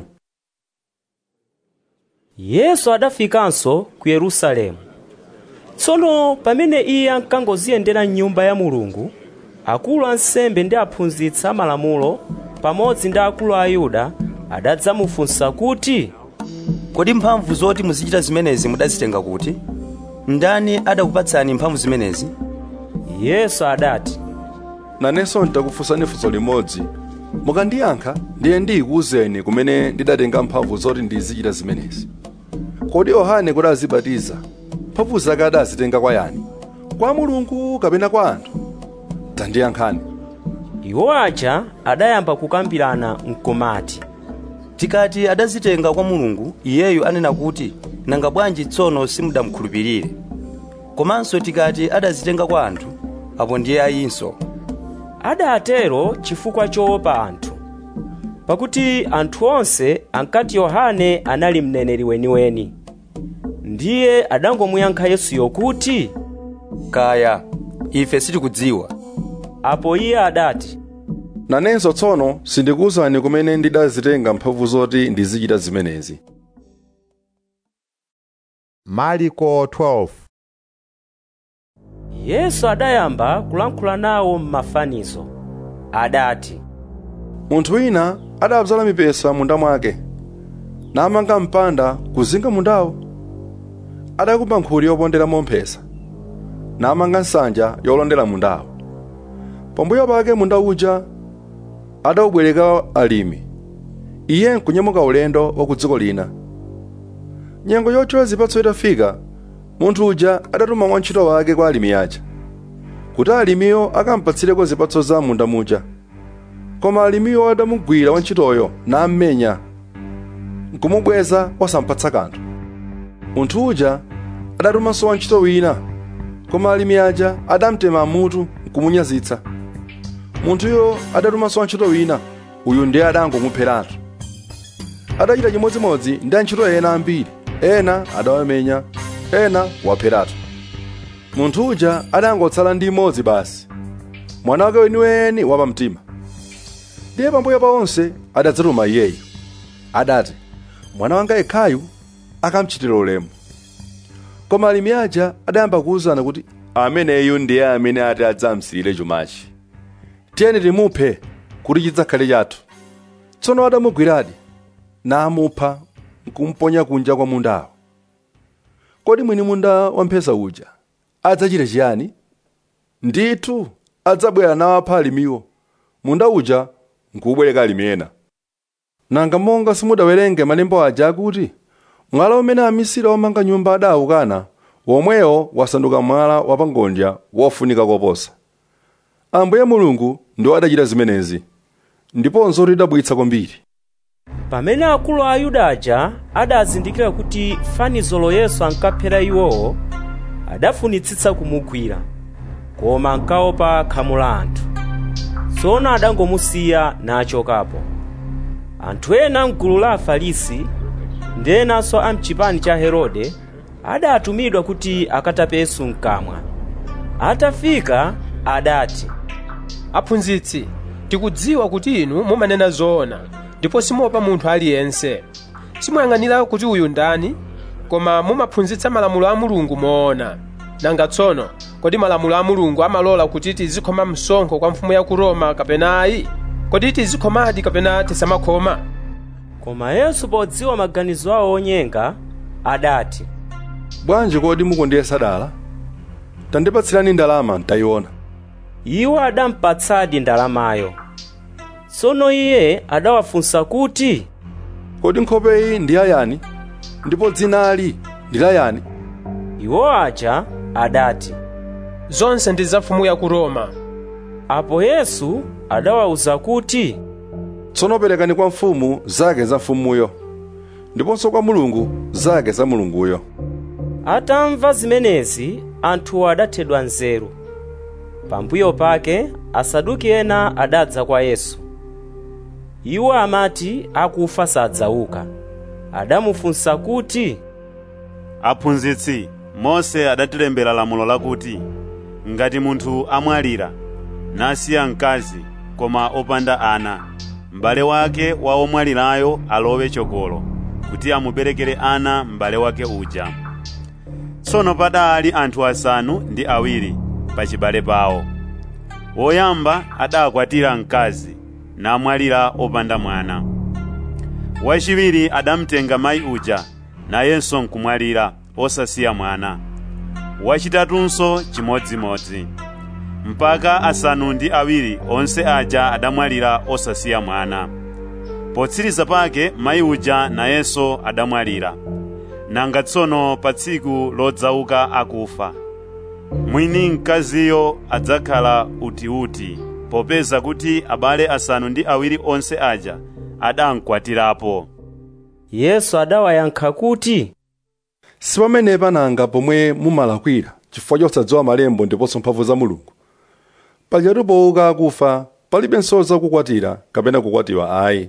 S2: yesu adafikanso ku yerusalemu tsono pamene iye ankangoziyendera m'nyumba ya mulungu akulu ansembe ndi aphunzitsi amalamulo pamodzi ndi akulu a ayuda adadzamufunsa kuti
S12: kodi mphamvu zoti muzichita zimenezi mudazitenga kuti ndani adakupatsani mphamvu zimenezi
S2: yesu adati
S6: nanenso nditakufunsani funso limodzi mukandiyankha ndiye ndikuwuzeni kumene ndidatenga mphamvu zoti ndizichita zimenezi kodi yohane kuti azibatiza mphamvu zake adazitenga kwa yani kwa mulungu kapena kwa anthu tandiyankhani
S2: iwo aja adayamba kukambirana mkumati
S12: tikati adazitenga kwa mulungu iyeyu anena kuti nanga bwanji tsono simudamukhulupirire komanso tikati adazitenga kwa anthu apo ndiye ayinso
S2: adatero chifukwa choopa anthu pakuti anthu onse ankati yohane anali mneneri weniweni ndiye adangomuyankha yesuyo kuti
S12: kaya ife sitikudziwa
S2: apo iye adati
S6: nanenso tsono sindikuwuzani kumene ndidazitenga mphamvu zoti ndizichita zimenezi
S1: mariko 12
S2: yesu adayamba kulankhula nawo m'mafanizo adati
S6: munthu wina adabzala mipesa munda mwake namanga mpanda kuzinga mundawo adakumba nkhuli yoponderamo mphesa namanga nsanja yolondera mundawo pambuyo pake munda uja adawubwereka alimi iye nkunyamuka ulendo wa ku dziko lina nyengo yochola zipatso itafika munthu uja adatuma wantchito wake kwa alimi aja kuti alimiyo akampatsireko zipatso za munda muja koma alimiyo adamugwira wantchitoyo nammenya nkumubweza osampatsa kanthu munthu uja adatumanso wantchito wina koma alimi aja adamtema mutu nkumunyazitsa munthuyo adatumanso wantchito wina uyu ndiye adangomupheratu adachita chimodzimodzi ndi antchito ena ambiri ena adawamenya ena wapheratu munthu uja adangotsala ndi imodzi basi mwana wake weniweni wapamtima ndiye pambuyo pa onse adadzatuma iyeyo adati mwana wanga yekhayu akamchitira ulemu koma alimi aja adayamba kuwuzana kuti ameneyu ndiye amene ati adzamsiyire chumachi tiyeni timuphe kuti chidzakhale chathu tsono adamugwiradi namupha nkumponya kunja kwa mundawo kodi mwini munda wamphesa uja adzachita chiyani ndithu adzabwera nawapha alimiwo munda uja nkubwereka alimi ena nanga monga simudawerenge malembo aja akuti mwala umene amisiri omanga nyumba adawukana womwewo wasanduka mwala wapangodya wofunika koposa ambuye mulungu ndiwo adachita zimenezi ndiponso tidabwitsa kwambiri
S2: pamene akulu a ayuda aja adazindikira kuti fanizolo yesu ankaphera iwowo adafunitsitsa kumugwira koma ankaopa khamu la anthu tsono adangomusiya nachokapo anthu ena mgulu la afarisi ndi enanso a mchipani cha herode adatumidwa kuti akatape yesu mkamwa atafika adati
S13: aphunzitsi tikudziwa kuti inu mumanena zoona ndipo simuopa munthu aliyense simuyang'anira kuti uyu ndani koma mumaphunzitsa malamulo a mulungu moona nanga tsono kodi malamulo a mulungu amalola kuti tizikhoma msonkho kwa mfumu ya ku roma kapena ayi kodi tizikhomadi kapena tisamakhoma
S2: koma yesu podziwa maganizo awo onyenga adati
S6: bwanji kodi mukundiyesa dala tandipatsirani ndalama ntayiona
S2: iwo adampatsadi ndalamayo tsono iye adawafunsa kuti
S6: kodi nkhope iyi ndi yayani ndipo dzinali ndi layani
S2: iwo aja adati
S13: zonse ndi za mfumu ya ku roma
S2: apo yesu adawawuza kuti
S6: tsono perekani kwa mfumu zake za mfumuyo ndiponso kwa mulungu zake za mulunguyo
S2: atamva zimenezi anthu adathedwa nzeru pambuyo pake asaduki ena adadza kwa yesu iwo amati akufa sadzauka adamufunsa kuti
S7: aphunzitsi mose adatilembera lamulo lakuti ngati munthu amwalira nasiya mkazi koma opanda ana m'bale wake wa omwalirayo alowe chokolo kuti amuberekere ana m'bale wake uja tsono padali anthu asanu ndi awiri pachibale pawo woyamba adakwatira mkazi namwalira opanda mwana wachiwiri adamtenga mayi uja nayenso nkumwalira osasiya mwana wachitatunso chimodzimodzi mpaka asanu ndi awiri onse aja adamwalira osasiya mwana potsiriza pake mayi uja nayenso adamwalira nanga tsono pa tsiku lodzauka akufa mwini mkaziyo adzakhala utiuti popeza kuti abale asanu ndi awiri onse aja adamkwatirapo
S2: yesu adawayankha kuti
S6: si pamenepa nanga pomwe mumalakwira chifukwa chosadziwa malembo ndiponso mphamvu za mulungu pajatu pouka akufa palibenso zakukwatira kapena kukwatiwa ayi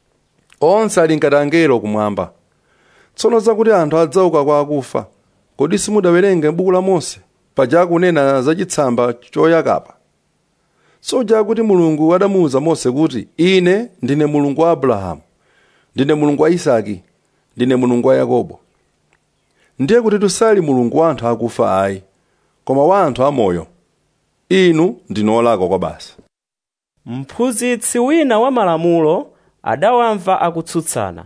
S6: onse ali ngati angelo kumwamba tsono zakuti anthu adzauka kwa akufa kodi simudawerenge m'buku la mose paja akunena za chitsamba choyakapa soja kuti mulungu adamuwuza mose kuti ine ndine mulungu wa abrahamu ndine mulungu wa isaki ndine mulungu wa yakobo ndiye kuti tusali mulungu wa anthu akufa ayi koma wa anthu amoyo inu ndinu olakwa kwa basi
S2: mphunzitsi wina wa malamulo adawamva akutsutsana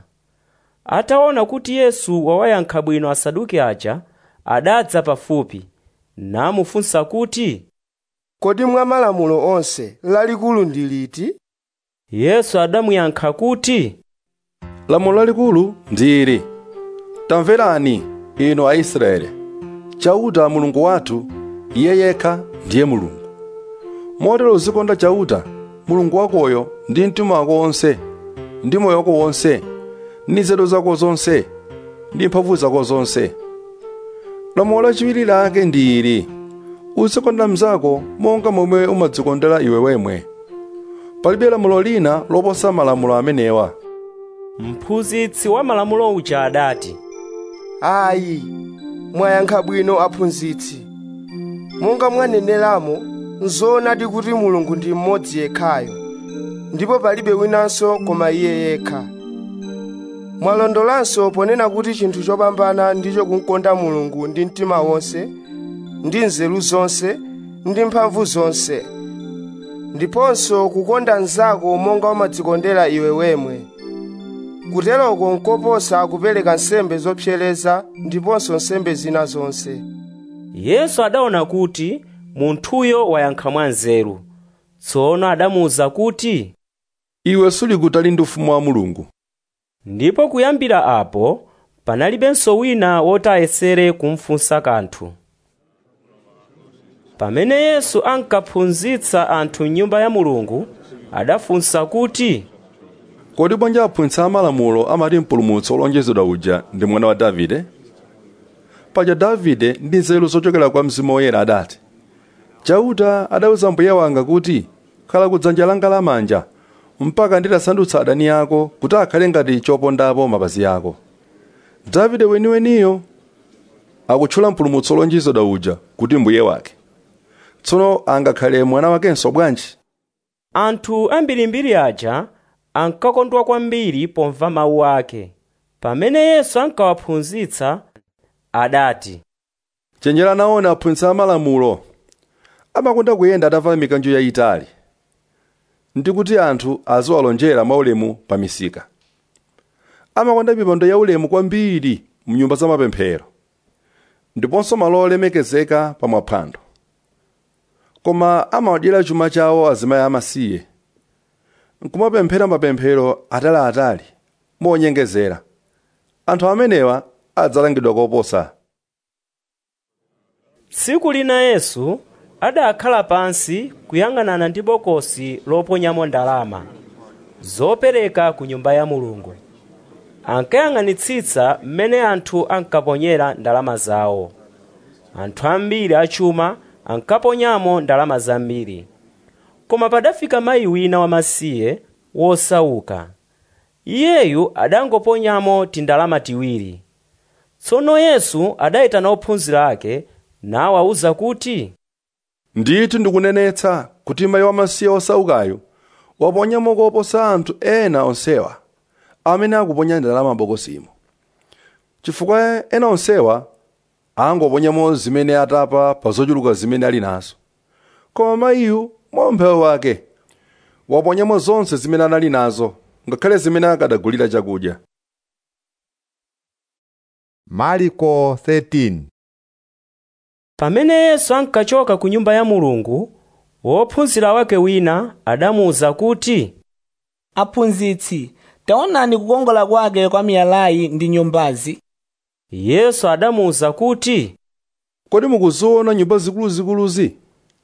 S2: ataona kuti yesu wawayankha bwino asaduki aja adadza pafupi namufunsa kuti
S8: kodi mwa malamulo onse lalikulu ndi liti
S2: yesu adamuyankha kuti
S6: lamulo lalikulu ndi ili tamverani inu aisraeli chauta mulungu wathu iye yekha ndiye mulungu motero uzikonda chauta mulungu wakoyo ndi mtima wako wonse ndi moyo wako wonse ndi nzeru zako zonse ndi mphamvu zako zonse lamulo lachiwiri lake ndi ili uzikonda mnzako monga momwe umadzikondera iwe wemwe palibe lamulo lina loposa malamulo amenewa
S2: mphunzitsi wa malamulo uja adati
S8: ayi mwayankha bwino aphunzitsi monga mwaneneramo nzoonadi kuti mulungu ndi mmodzi yekhayo ndipo palibe winanso koma iye yekha mwalondolanso ponena kuti chinthu chopambana ndicho kumkonda mulungu ndi mtima wonse ndi nzeru zonse ndi mphamvu zonse ndiponso kukonda mnzako monga umadzikondera iwe wemwe kuteroko nkoposa kupereka nsembe zopsereza ndiponso nsembe zina zonse
S2: yesu adaona kuti munthuyo wayankha mwanzeru tsono adamuwuza kuti
S6: iwe suli kutali ndi ufumu wa mulungu
S2: ndipo kuyambira apo panalibenso wina woti ayesere kumfunsa kanthu pamene yesu ankaphunzitsa anthu m'nyumba ya mulungu adafunsa kuti
S6: kodi bwanji aphunzitsi amalamulo amati mpulumutsi wolonjezedwa uja ndi mwana wa davide paja davide ndi nzeru zochokera kwa mzimu woyera adati chauta adawuza mbuye wanga kuti khala kudzanja langa lamanja mpaka nditasandutsa adani ako kuti akhale ngati chopondapo mapazi ako davide weniweniyo akutchula mpulumutsi wolonjezedwa uja kuti mbuye wake tsono angakhale mwana wakenso bwanji
S2: anthu ambirimbiri aja ankakondwa kwambiri pomva mawu ake pamene yesu ankawaphunzitsa adati
S6: chenjera naona aphunzitsi amalamulo amakonda kuyenda atavala mikanjo yayitali ndi kuti anthu aziwalonjera mwaulemu pa misika amakonda mipando yaulemu kwambiri mnyumba za mapemphero ndiponso malo olemekezeka pa maphwando koma amawadyera chuma chawo azimayi amasiye nkumapemphera mapemphero ataliatali monyengezera anthu amenewa adzalangidwa koposa
S2: tsiku lina yesu adakhala pansi kuyang'anana ndi bokosi loponyamo ndalama zopereka ku nyumba ya mulungu ankayang'anitsitsa mmene anthu ankaponyera ndalama zawo anthu ambiri achuma ankaponyamo ndalama zambiri koma padafika mayi wina wamasiye wosauka iyeyu adangoponyamo tindalama tiwiri tsono yesu adayitana ophunzira ake nawawuza kuti
S6: ndithu ndikunenetsa kuti mayi wamasiye osaukayo waponyamo koposa anthu ena onsewa amene akuponya ndalama bokosimo chifukwa ena onsewa angoponyamo zimene atapa pa zochuluka zimene ali nazo koma mayiyu mwa umphawi wake waponyamo zonse zimene anali nazo ngakhale zimene akadagulira chakudya
S1: mariko 13
S2: pamene yesu ankachoka ku nyumba ya mulungu wophunzira wake wina adamuwuza kuti
S19: aphunzitsi taonani kukongola kwake kwa miyalayi ndi nyumbazi
S2: yesu adamuwuza kuti
S6: kodi mukuziona nyumba zikuluzikuluzi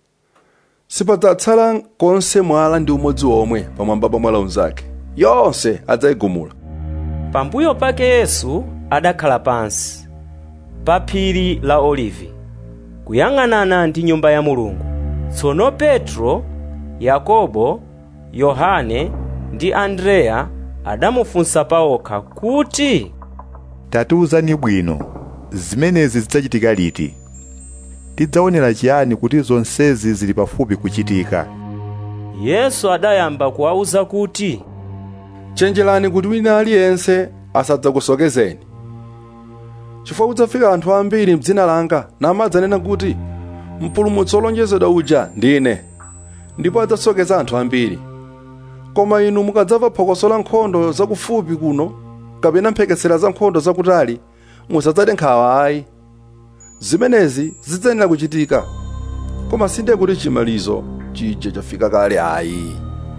S6: sipadzatsala konse mwala ndi umodzi omwe pamwamba pa mwala unzake yonse adzayigumula
S2: pambuyo pake yesu adakhala pansi pa phiri la olivi kuyang'anana ndi nyumba ya mulungu tsono petro yakobo yohane ndi andreya adamufunsa pawokha kuti
S1: tatiwuzani bwino zimenezi zidzachitika liti tidzaonera chiyani kuti zonsezi zili pafupi kuchitika
S2: yesu adayamba kuwawuza kuti
S6: chenjerani kuti wina aliyense asadzakusokezeni chifukwa kudzafika anthu ambiri mdzina langa namadzanena kuti mpulumutsi wolonjezedwa uja ndine ndipo adzasokeza anthu ambiri koma inu mukadzamva phokoso la nkhondo zakufupi kuno kapena mphekesera za nkhondo zakutali musadzade nkhawa ayi zimenezi zidzayenera kuchitika koma sinde kuti chimalizo chija chafika kale ayi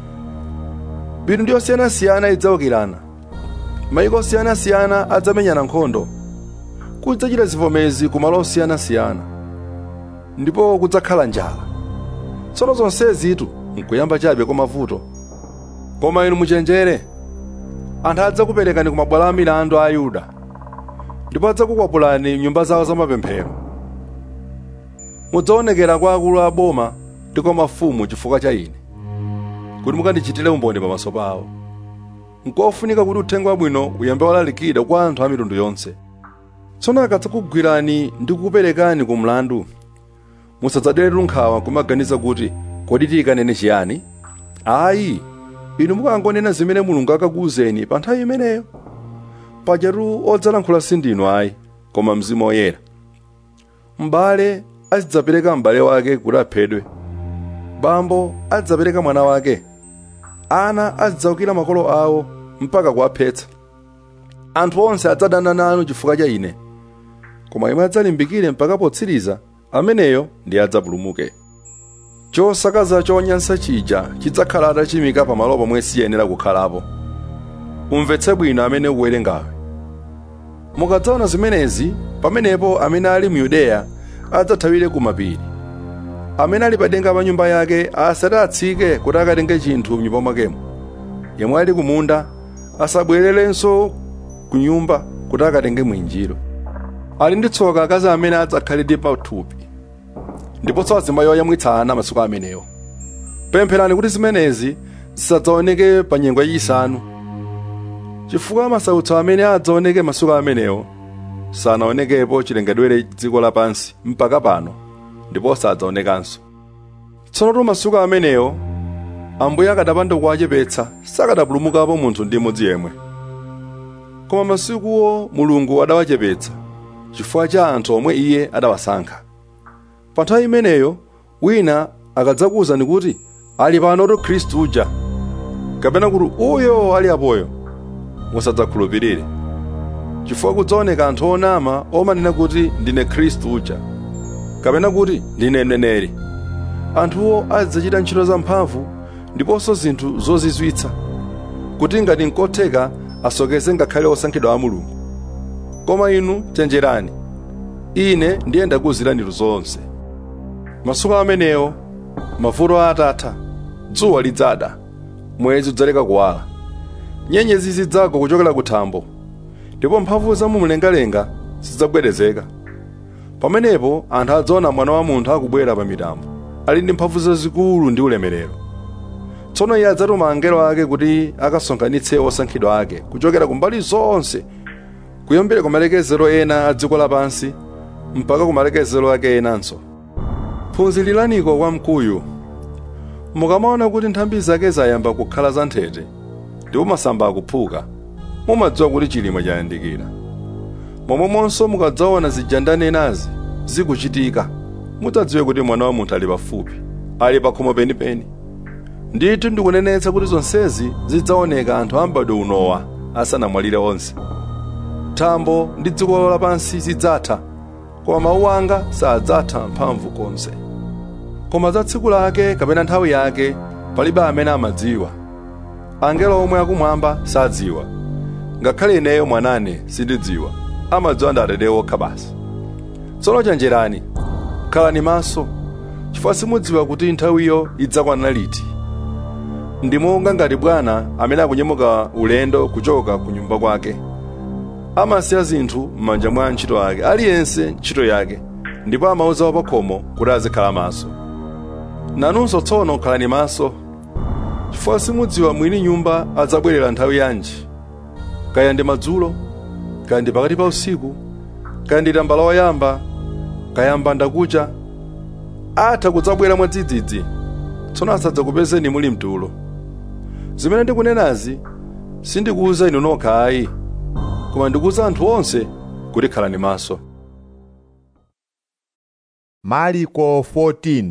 S6: mitundu yosiyanasiyana idzawukirana mayiko osiyanasiyana adzamenyana nkhondo kudzachita zivomezi ku malo osiyanasiyana ndipo kudzakhala njala tsono zonsezitu nkuyamba chabe kwa mavuto koma inu muchenjere anthu adzakuperekani ku mabwalo a milandu a ayuda ndipo adzakukwapulani nyumba zawo zamapemphero mudzaonekera kwa akulu a boma ndi kwa mafumu chifukwa cha ine kuti mukandichitire umboni pamaso pawo nkofunika kuti uthenga wabwino uyambe walalikira kwa anthu a mitundu yonse tsono akadzakugwirani ndi kukuperekani ku mlandu musadzaderetu nkhawa kumaganiza kuti kodi tiyikanene chiyani ayi inu mukangonena zimene mulungu akakuwuzeni pa nthawi imeneyo pajatu odzalankhula sindinu ayi koma mzimu woyera m'bale azidzapereka m'bale wake kuti aphedwe bambo azidzapereka mwana wake ana azidzawukira makolo awo mpaka kuwaphetsa anthu onse adzadana nanu chifukwa cha ine koma imwe adzalimbikire mpaka potsiriza ameneyo ndi adzapulumuke chosakaza chonyansa chija chidzakhala atachimika pamalo pomwe siyenera kukhalapo umvetse bwino amene ukuwerengawe mukadzaona zimenezi pamenepo amene ali mu yudeya adzathawire ku mapiri amene ali padenga pa nyumba yake asati atsike kuti akatenge chinthu mnyumba mwakemo yemwe ali kumunda asabwererenso ku nyumba kuti akatenge mwinjiro ali ndi tsoka akazi amene adzakhalidi pathupi ndiponso azimayi oyamwitsa ana masiku amenewo pempherani kuti zimenezi zisadzaoneke pa nyengo yachisanu chifukwa masautso amene adzaoneke masiku amenewo sanaonekepo chilengedwere dziko lapansi mpaka pano ndipo sadzaonekanso tsono masiku amenewo ambuye akadapanda kuwachepetsa sakadapulumukapo munthu ndi mmodzi yemwe koma masikuwo mulungu adawachepetsa chifukwa cha anthu omwe iye adawasankha pa nthawi imeneyo wina akadzakuwuzani kuti ali panotu khristu uja kapena kuti uyo ali apoyo musadzakhulupirire chifukwa kudzaoneka anthu onama omanena kuti ndine khristu uja kapena kuti ndine mneneri anthuwo adzachita ntchito zamphamvu ndiponso zinthu zozizwitsa kuti ngati nkotheka asokeze ngakhale osankhidwa a mulungu koma inu chenjerani ine ndiye ndakuwuzirani zonse masiku amenewo mavuto atatha dzuwa lidzada mwezi udzaleka kuwala nyenyezi zidzagwa kuchokera kuthambo ndipo mphamvu za mumlengalenga zidzagwedezeka pamenepo anthu adzaona mwana wa munthu akubwera pa mitambo ali ndi mphamvu zazikulu ndi ulemerero tsono iye adzatuma angelo ake kuti akasonkhanitse osankhidwa ake kuchokera kumbali zonse kuyambira ku malekezero ena a dziko lapansi mpaka ku malekezero ake enanso phunziraniko kwa mkuyu mukamaona kuti nthambi zake zayamba kukhala zanthete ndipo masamba akuphuka mumadziwa kuti chilimwe chayandikira momwemonso mukadzaona zijandanenazi zikuchitika mudzadziwe kuti mwana wa munthu ali pafupi ali pakhomo penipeni ndithu ndikunenetsa kuti zonsezi zidzaoneka anthu ambadwe unowa asanamwalire onse thambo ndi dziko lapansi zidzatha koma mawu anga sadzatha mphamvu konse koma za tsiku lake kapena nthawi yake palibe amene amadziwa angelo omwe akumwamba sadziwa ngakhale ineyo mwanane sindidziwa amadziwa ndi atate okha basi tsono chenjerani khalani maso chifukwa simudziwa kuti nthawiyo idzakwana liti ndi monga ngati bwana amene akunyamuka ulendo kuchoka ku nyumba kwake amasiya zinthu m'manja mwa ntchito ake aliyense ntchito yake ndipo amauza wapakhomo kuti azikhala maso nanunso tsono khalani maso chifukwa simudziwa mwini nyumba adzabwerera nthawi yanji kaya ndi madzulo kaya ndi pakati pa usiku kaya ndi tambala woyamba kaya mbandakucha atha kudzabwera mwadzidzidzi tsono asadzakupezeni muli mtulo zimene ndikunenazi sindikuwuza inu nokha ayi koma ndikuwuza anthu onse kuti khalani maso
S1: mariko 14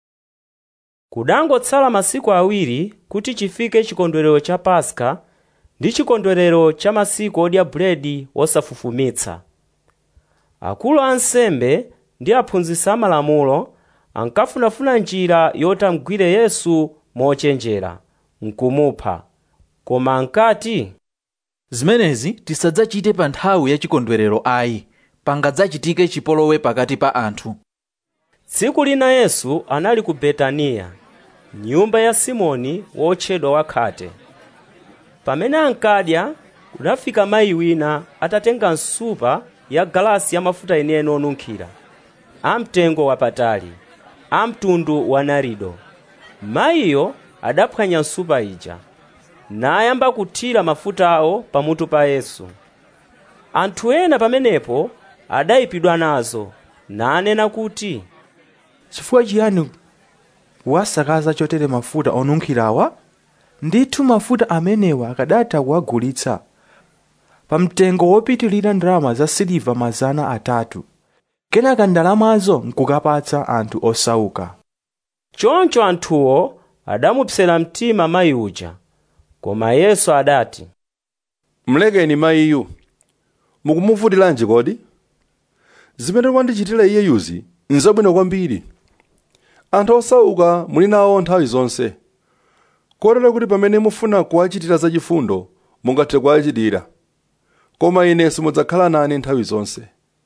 S2: kudangotsala masiku awiri kuti chifike chikondwerero cha paska ndi chikondwerero cha masiku odya buledi wosafufumitsa akulu a ansembe ndi aphunzitsi amalamulo ankafunafuna njira yoti amgwire yesu mochenjera nkumupha koma ankati
S3: zimenezi tisadzachite pa nthawi ya chikondwerero ayi pangadzachitike chipolowe pakati pa anthu
S2: tsiku lina yesu anali ku betaniya nyumba ya simoni wotchedwa wakhate pamene ankadya kunafika mayi wina atatenga nsupa ya galasi ya mafuta enieni onunkhira amtengo wapatali amtundu wa narido mayiyo adaphwanya nsupa ija nayamba kuthira mafutawo pamutu pa yesu anthu ena pamenepo adayipidwa nazo nanena kuti
S14: chifukwa chiyani wasakaza chotere mafuta onunkhirawa ndithu mafuta amenewa akadatha kuwagulitsa pa mtengo wopitilira ndalama za siliva mazana atatu kenaka ndalamazo nkukapatsa anthu osauka
S2: choncho anthuwo adamupsera mtima mayi uja koma yesu adati
S6: mlekeni mayiyu mukumuvutilanji kodi zimene mwandichitira iyeyuzi nzabwino kwambiri anthu osauka muli nawo nthawi zonse kotero kuti pamene mufuna kuwachitira zachifundo mungathe kuwachitira koma ine simudzakhala nane nthawi zonse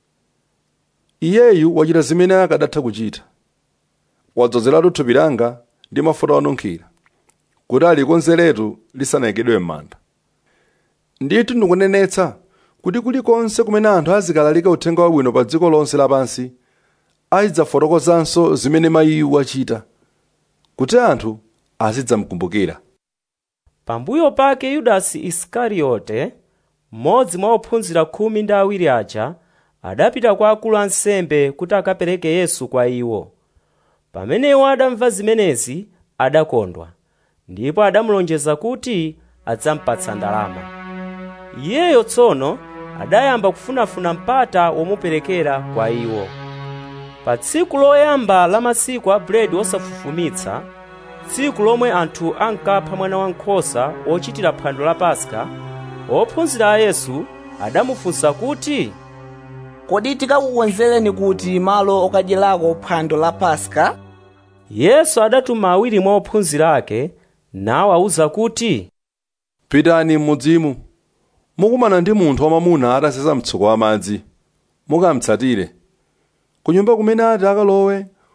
S6: iyeyu wachita zimene akadatha kuchita wadzozeratu thupi langa ndi mafuta onunkhira kuti alikonzeretu lisanayikidwe m'manda ndithu ndikunenetsa kuti kulikonse kumene anthu azikalalika uthenga wabwino pa dziko lonse lapansi azidzafotokozanso zimene mayiyu wachita kuti anthu azidzamkumbukira
S2: pambuyo pake yudasi isikariyote mmodzi mwa ophunzira khumi ndi awiri aja adapita kwa akulu ansembe kuti akapereke yesu kwa iwo pamene iwo adamva zimenezi adakondwa ndipo adamulonjeza kuti adzampatsa ndalama iyeyo tsono adayamba kufunafuna mpata womuperekera kwa iwo pa tsiku loyamba la masiku a buledi wosafufumitsa tsiku lomwe anthu ankapha mwana wankhosa ochitira phwando la paska ophunzira a yesu adamufunsa kuti
S19: kodi tikakukonzereni kuti malo okadyerako phwando la paska
S2: yesu adatuma awiri mwa ophunzira ake nawawuza kuti
S6: pitani m'mudzimu mukumana ndi munthu wamamuna atasesa mtsuko wa madzi mukamtsatire ku nyumba kumene ati akalowe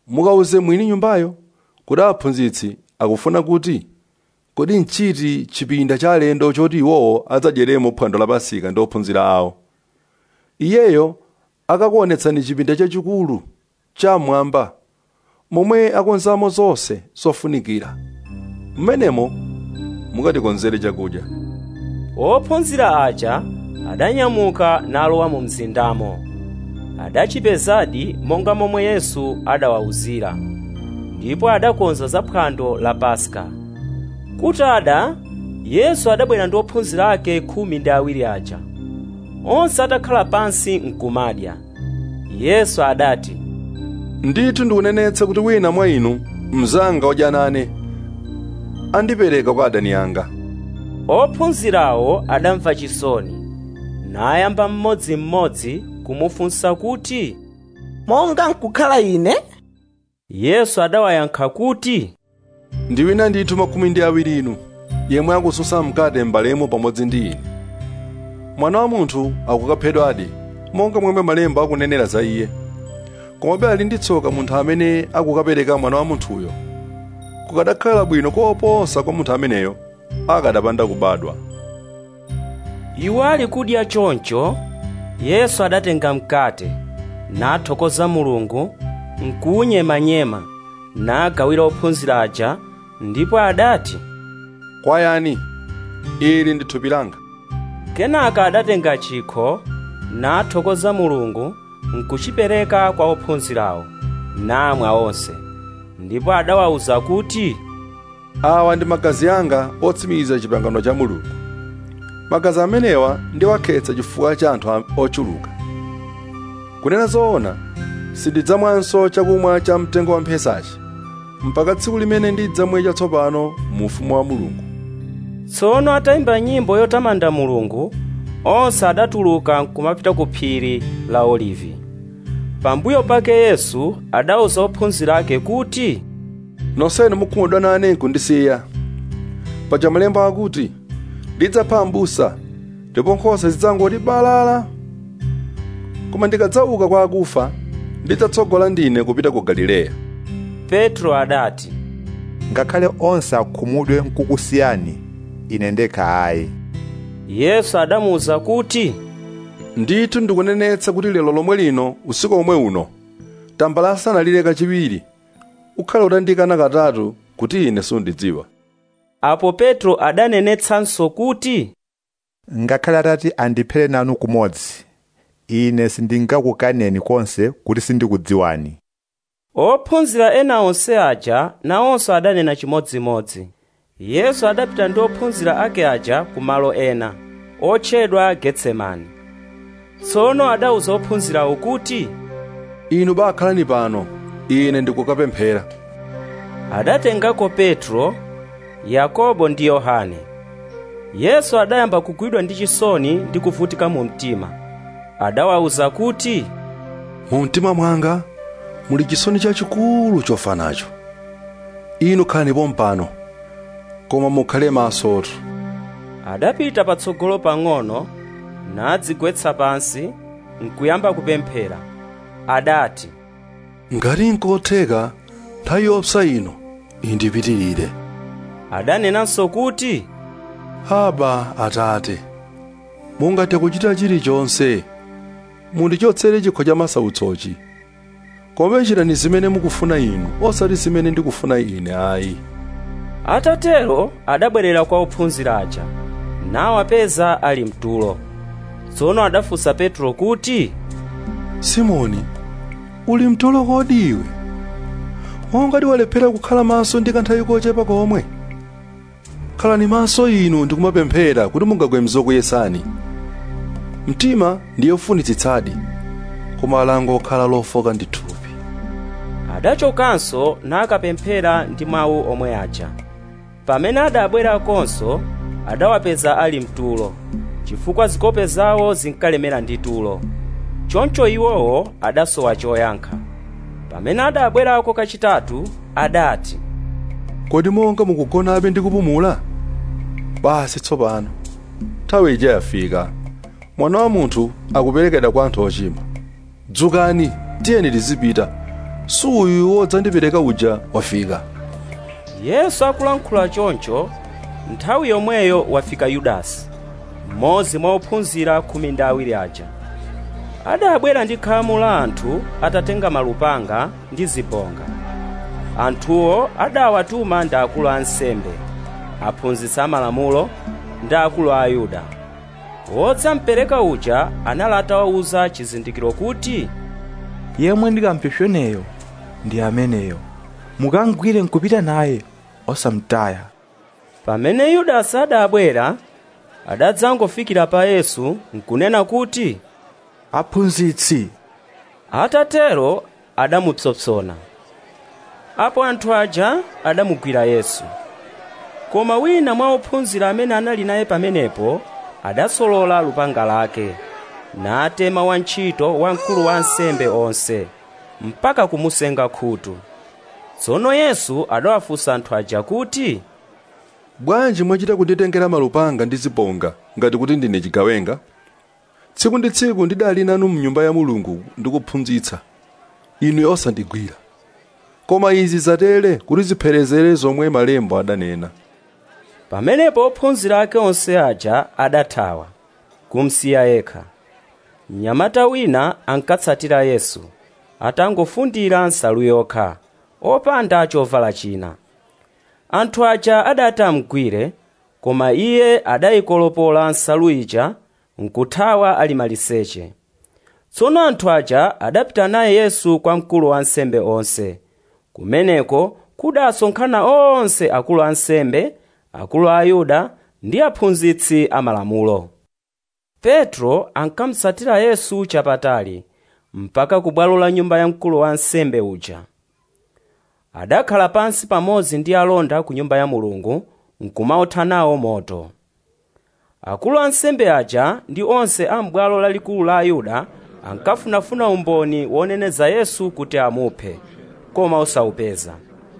S6: mukawuze mwini nyumbayo kuti aphunzitsi akufuna kuti kodi nchiti chipinda cha alendo choti iwowo adzadyeremo phwando la pasika ndi ophunzira awo iyeyo akakuonetsani chipinda chachikulu chamwamba momwe akonzamo zonse zofunikira mmenemo mukatikonzere chakudya
S2: ophunzira aja adanyamuka nalowa mu mzindamo adachipezadi monga momwe yesu adawawuzira ndipo adakonza za phwando la paska kutada yesu adabwera ndi ophunzira ake khumi ndi awiri aja onse atakhala pansi nkumadya yesu adati
S6: ndithu ndikunenetsa kuti wina mwa inu mzanga odya nane andipereka kwa adani anga
S2: ophunzirawo adamva chisoni nayamba mmodzimmodzi kumufunsa kuti
S19: monga nkukhala ine
S2: yesu adawayankha kuti
S6: ndi wina ndithu makumi ndi awiri inu yemwe akususa mkate m'balemo pamodzi ndi ine mwana wa munthu akukaphedwadi monga momwe malemba akunenera za iye komabe ali ndi tsoka munthu amene akukapereka mwana wa munthuyo kukadakhala bwino koposa kwa munthu ameneyo akadapanda kubadwa
S2: iwo ali kudya choncho yesu adatenga mkate nathokoza mulungu nkuwunyemanyema nagawira ophunzira aja ndipo adati
S6: kwayani ili ndi thupi langa
S2: kenaka adatenga chikho nathokoza mulungu nkuchipereka kwa ophunzirawo namwa onse ndipo adawawuza kuti
S6: awa ndi magazi anga otsimikiza chipangano cha mulungu magazi amenewa ndiwakhetsa chifukwa cha anthu ochuluka kunena zoona sindidzamwanso chakumwa cha mtengo wa mphesachi mpaka tsiku limene ndidzamwe chatsopano mu ufumu wa mulungu
S2: tsono atayimba nyimbo yotamanda mulungu onse adatuluka nkumapita ku phiri la olivi pambuyo pake yesu adawuza ophunzira ake kuti
S6: nonsenu mukhumudwa nane nkundisiya paja malemba akuti ndidzapha m'busa ndipo nkhosa zidzangoti balala koma ndikadzauka kwa akufa ndidzatsogola ndine kupita ku galileya
S2: petro adati
S1: ngakhale onse akhumudwe nkukusiyani ine ndekha ayi
S2: yesu adamuwuza kuti
S6: ndithu ndikunenetsa kuti lero lomwe lino usiku omwe uno tambala asanalire kachiwiri ukhale utandikana katatu kuti ine sundidziwa
S2: apo petro adanenetsanso kuti
S1: ngakhale atati andiphere nanu kumodzi ine sindingakukaneni konse kuti sindikudziwani
S2: ophunzira ena onse aja nawonso adanena chimodzimodzi yesu adapita ndi ophunzira ake aja ku malo ena otchedwa getsemani tsono adawuza ophunzirawo kuti
S6: inu bakhalani pano ine ndikukapemphera
S2: adatengako petro yakobo ndi yohane yesu adayamba kugwidwa ndi chisoni ndi kuvutika mu mtima adawawuza kuti
S6: mu mtima mwanga muli chisoni chachikulu chofa nacho inu khalani pompano koma mukhale masotu
S2: adapita patsogolo pang'ono nadzigwetsa pansi nkuyamba kupemphera adati
S6: ngati nkotheka nthawi yopsa ino indipitirire
S2: adanenanso kuti
S6: aba atate mungathe kuchita chilichonse mundichotsere chikho cha masautsochi koma chitani zimene mukufuna inu osati zimene ndikufuna ine ayi
S2: atatero adabwerera kwa ophunzira aja nawapeza ali mtulo tsono adafunsa petro kuti
S6: simoni uli mtulo kodi iwe wongati walephera kukhala maso ndi kanthawi kochepa komwe khalani maso inu ndikumapemphera kuti mungagwe mzokuyesani mtima ndiye ufunitsitsadi koma alango okhala lofoka ndi thupi
S2: adachokanso nakapemphera ndi mawu omwe aja pamene adabwerakonso adawapeza ali mtulo chifukwa zikope zawo zinkalemera ndi tulo choncho iwowo adasowa choyankha pamene adabwerako kachitatu adati
S6: kodi monga mukugonabe ndi kupumula basi tsopano nthawi ija yafika mwana wa munthu akuperekedwa kwa anthu ochimwa dzukani tiyeni tizipita suyu wodzandipereka uja wafika
S2: yesu akulankhula choncho nthawi yomweyo wafika yudasi mmodzi mwa ophunzira khumi ndi awiri aja adabwera ndi khamu la anthu atatenga malupanga ndi zibonga anthuwo adawatuma ndi akulu a ansembe aphunzitsi amalamulo ndi akulu a ayuda wodzampereka uja anali atawawuza chizindikiro kuti
S14: yemwe ndikampsopsoneyo ndi ameneyo mukangwire nkupita naye osamtaya
S2: pamene yudasi adabwera adadzangofikira pa yesu nkunena kuti
S14: aphunzitsi
S2: atatero adamupsompsona apo anthu aja adamugwira yesu koma wina mwa ophunzira amene anali naye pamenepo adasolola lupanga lake natema wantchito wa mkulu wa ansembe onse mpaka kumusenga khutu tsono yesu adawafunsa anthu aja kuti
S6: bwanji mwachita kunditengera malupanga ndi zibonga ngati kuti ndine chigawenga tsiku ndi tsiku ndidali nanu mnyumba ya mulungu ndikuphunzitsa inu osandigwira koma izi zatere kuti zipherezere zomwe malembo adanena
S2: pamenepo ophunzira ake onse aja adathawa kumsiya yekha mnyamata wina ankatsatira yesu atangofundira nsalu yokha opanda chovala china anthu aja adati amgwire koma iye adayikolopola nsalu ija nkuthawa ali maliseche tsono anthu aja adapita naye yesu kwa mkulu wa ansembe onse kumeneko kudasonkhana onse akulu a ansembe akulu a ayuda ndi aphunzitsi amalamulo petro ankamutsatira yesu chapatali mpaka ku bwalo la nyumba ya mkulu wa ansembe uja adakhala pansi pamodzi ndi alonda ku nyumba ya mulungu nkumaotha nawo moto akulu ansembe aja ndi onse a m'bwalo lalikulu la ayuda ankafunafuna umboni woneneza yesu kuti amuphe koma osawupeza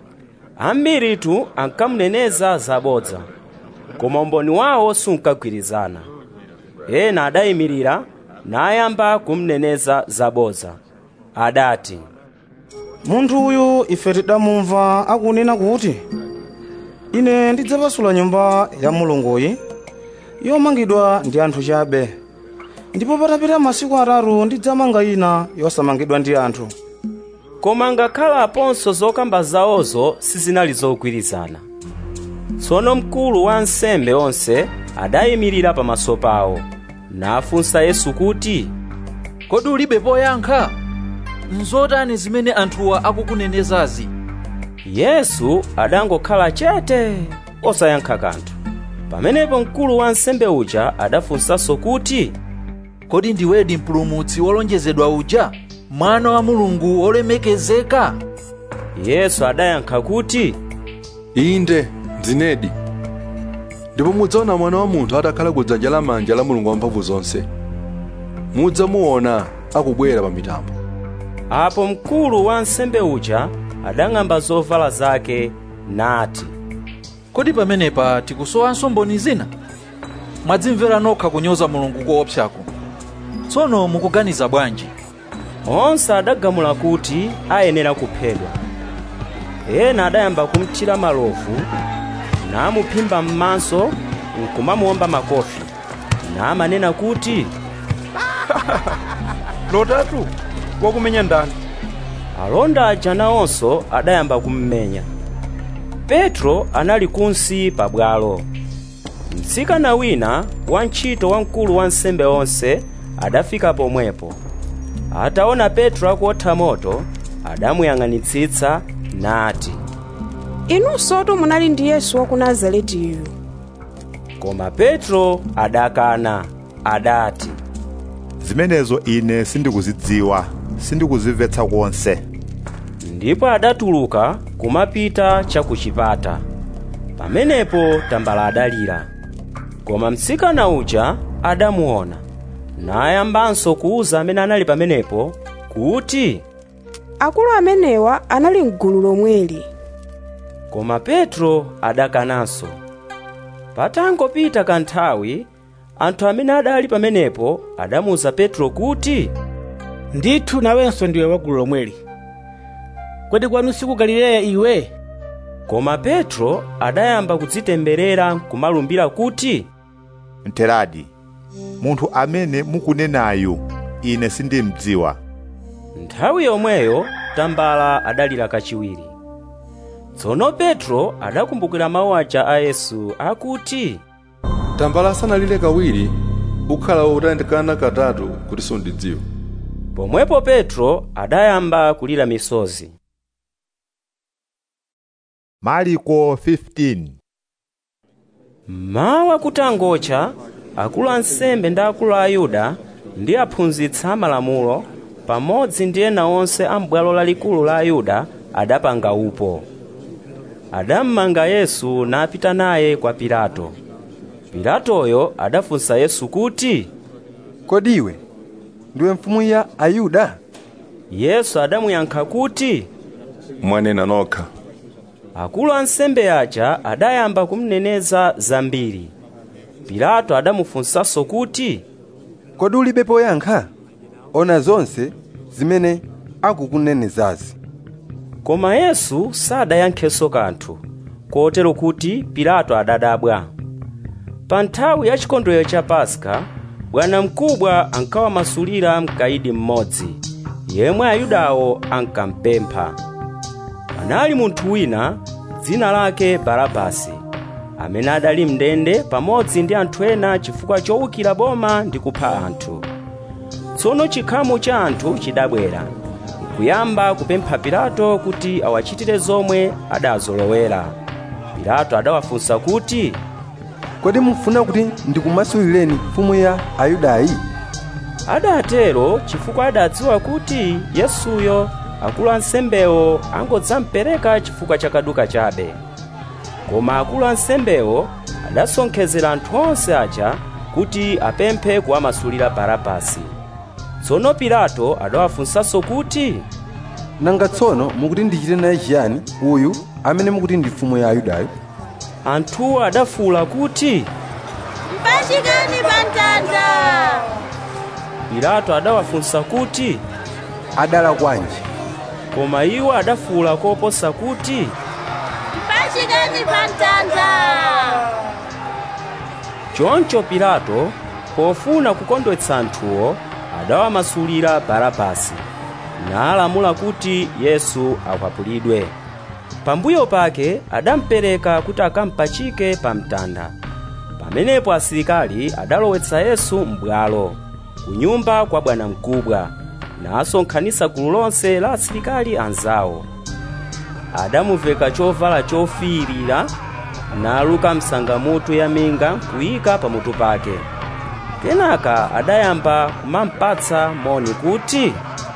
S2: ambiritu ankamuneneza zabodza koma umboni wawo sunkagwirizana ena adayimirira nayamba kumneneza zabodza adati
S16: munthu uyu ife tidamumva akunena kuti ine ndidzapasula nyumba ya mulunguyi yomangidwa ndi anthu chabe ndipo patapita masiku atatu ndidzamanga ina yosamangidwa ndi anthu
S2: koma ngakhalaponso zokamba zawozo sizinali zogwirizana tsono mkulu wa ansembe onse adayimirira pamaso pawo nafunsa yesu kuti
S3: kodi ulibe poyankha nzotani zimene anthuwa akukunenezazi
S2: yesu adangokhala chete osayankha kanthu pamenepo mkulu wa ansembe uja adafunsanso kuti
S3: kodi ndiwedi mpulumutsi wolonjezedwa uja mwana wa mulungu wolemekezeka
S2: yesu adayankha kuti
S6: inde ndinedi ndipo mudzaona mwana wa munthu atakhala ku dzanja lamanja la mulungu wamphamvu zonse mudzamuona akubwera pa mitambo
S2: apo mkulu wa ansembe uja adang'amba zovala zake nati
S3: kodi pamenepa tikusowanso mboni zina mwadzimvera nokha kunyoza mulungu koopsako tsono mukuganiza bwanji
S2: onse adagamula kuti ayenera kuphedwa ena adayamba kumtchira malovu namuphimba m'maso nkumamuwomba makofi namanena kuti
S9: lotatu wakumenya ndani
S2: alonda aja nawonso adayamba kummenya petro anali kunsi pabwalo mtsikana wina wantchito wamkulu wa nsembe onse adafika pomwepo ataona petro akuotha moto adamuyang'anitsitsa nati
S18: inunsotu munali ndi yesu wa ku nazaretiyu
S2: koma petro adakana adati
S1: zimenezo ine sindikuzidziwa sindikuzimvetsa konse
S2: ndipo adatuluka kumapita chakuchipata pamenepo tambala adalira koma mtsikana uja adamuona nayambanso kuwuza amene anali pamenepo kuti
S18: akulu amenewa anali mgulu lomweli
S2: koma petro adakananso patangopita kanthawi anthu amene adali pamenepo adamuwuza petro kuti
S17: ndithu nawenso ndiwe wa gulu lomweli kodi kwanu siku galileya iwe
S2: koma petro adayamba kudzitemberera kumalumbira kuti
S1: mteradi munthu amene mukunenayu ine sindimdziwa
S2: nthawi yomweyo tambala adalira kachiwiri tsono petro adakumbukira mawu aja a yesu akuti
S6: tambala asanalire kawiri ukhala utandikana katatu kuti sundidziwa
S2: pomwepo petro adayamba kulira misozi
S1: mariko 15
S2: mawa kutangocha akulu ansembe ndi akulu a ayuda ndi aphunzitsi amalamulo pamodzi ndi ena onse a m'bwalo lalikulu la ayuda adapanga upo adammanga yesu napita naye kwa pilato pilatoyo adafunsa yesu kuti
S22: kodi iwe ndiwe mfumu ya ayuda
S2: yesu adamuyankha kuti
S6: mwanena nokha
S2: akulu ansembe aja adayamba kumneneza zambiri pilato adamufunsanso kuti
S22: kodi ulibe poyankha ona zonse zimene akukunenezazi
S2: koma yesu sadayankhenso kanthu kotero kuti pilato adadabwa pa nthawi ya chikondwerero cha paska bwanamkubwa ankawamasulira mkaidi mmodzi yemwe ayudawo ankampempha anali munthu wina dzina lake barabasi amene adali mndende pamodzi ndi anthu ena chifukwa chowukira boma ndi kupha anthu tsono chikhamu cha anthu chidabwera nkuyamba kupempha pilato kuti awachitire zomwe adazolowera pilato adawafunsa kuti
S22: kodi mufuna kuti ndikumasulireni mfumu ya ayudayi
S2: adatero chifukwa adadziwa kuti yesuyo akulu ansembewo angodzampereka chifukwa cha kaduka chabe koma akulu ansembewo adasonkhezera anthu onse aja kuti apemphe kuwamasulira barabasi tsono pilato adawafunsanso kuti
S22: nanga tsono mukuti ndichite naye chiyani uyu amene mukuti ndi mfumu ya ayudayo
S2: anthuwo adafuwula kuti
S10: mpachikani pa mtanda
S2: pilato adawafunsa kuti
S22: adala kwanji
S2: koma iwo adafuwula koposa kuti
S10: mpachikani pa mtanda
S2: choncho pilato pofuna kukondwetsa anthuwo adawamasulira barabasi nalamula kuti yesu akwapulidwe pambuyo pake adampereka kuti akampachike pa mtanda pamenepo asilikali adalowetsa yesu m'bwalo ku nyumba kwa bwanamkubwa nasonkhanitsa gulu lonse la asilikali anzawo adamuveka chovala chofiirira naluka msangamutu ya minga kuyika pamutu pake kenaka adayamba kumampatsa moni kuti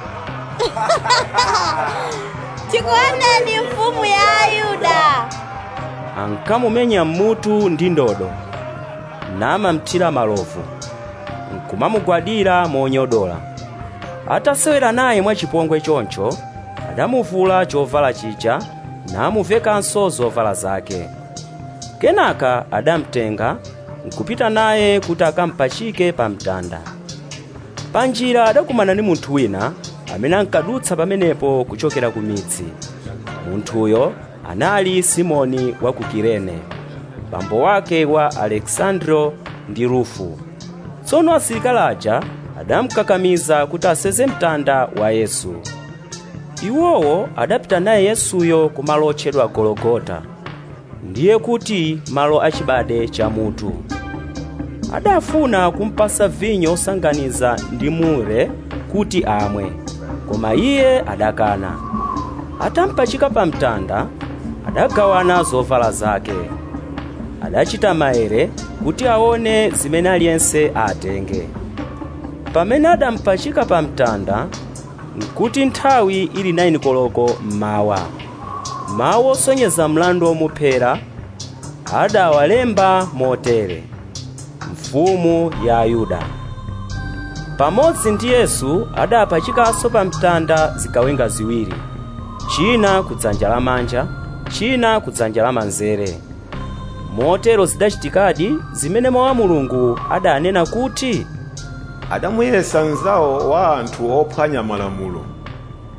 S10: tikuoneni mfumu ya ayuda
S2: ankamumenya mmutu ndi ndodo namamthira malovu nkumamugwadira monyodola atasewera naye mwachipongwe choncho adamuvula chovala chija namuvekanso zovala zake kenaka adamtenga nkupita naye kuti akampachike pa mtanda panjira adakumana ndi munthu wina amene ankadutsa pamenepo kuchokera ku midzi munthuyo anali simoni wa ku kirene bambo wake wa alexandro ndi rufu tsono asilikali aja adamkakamiza kuti aseze mtanda wa yesu iwowo adapita naye yesuyo ku malo otchedwa gologota ndiye kuti malo achibade cha mutu adafuna kumpasa vinyo osanganiza ndi mure kuti amwe koma iye adakana atampachika pa mtanda adagawana zovala zake adachita maere kuti aone zimene aliyense atenge pamene adampachika pa mtanda nkuti nthawi ili 9 koloko mmawa mawu osonyeza mlandu omuphera adawalemba motere mfumu ya ayuda pamodzi ndi yesu adapachikanso pa mtanda zigawenga ziwiri china kudzanja lamanja china kudzanja lamanzere motero zidachitikadi zimene mawu a mulungu adanena kuti
S23: adamuyesa mnzawo wa anthu ophwanya malamulo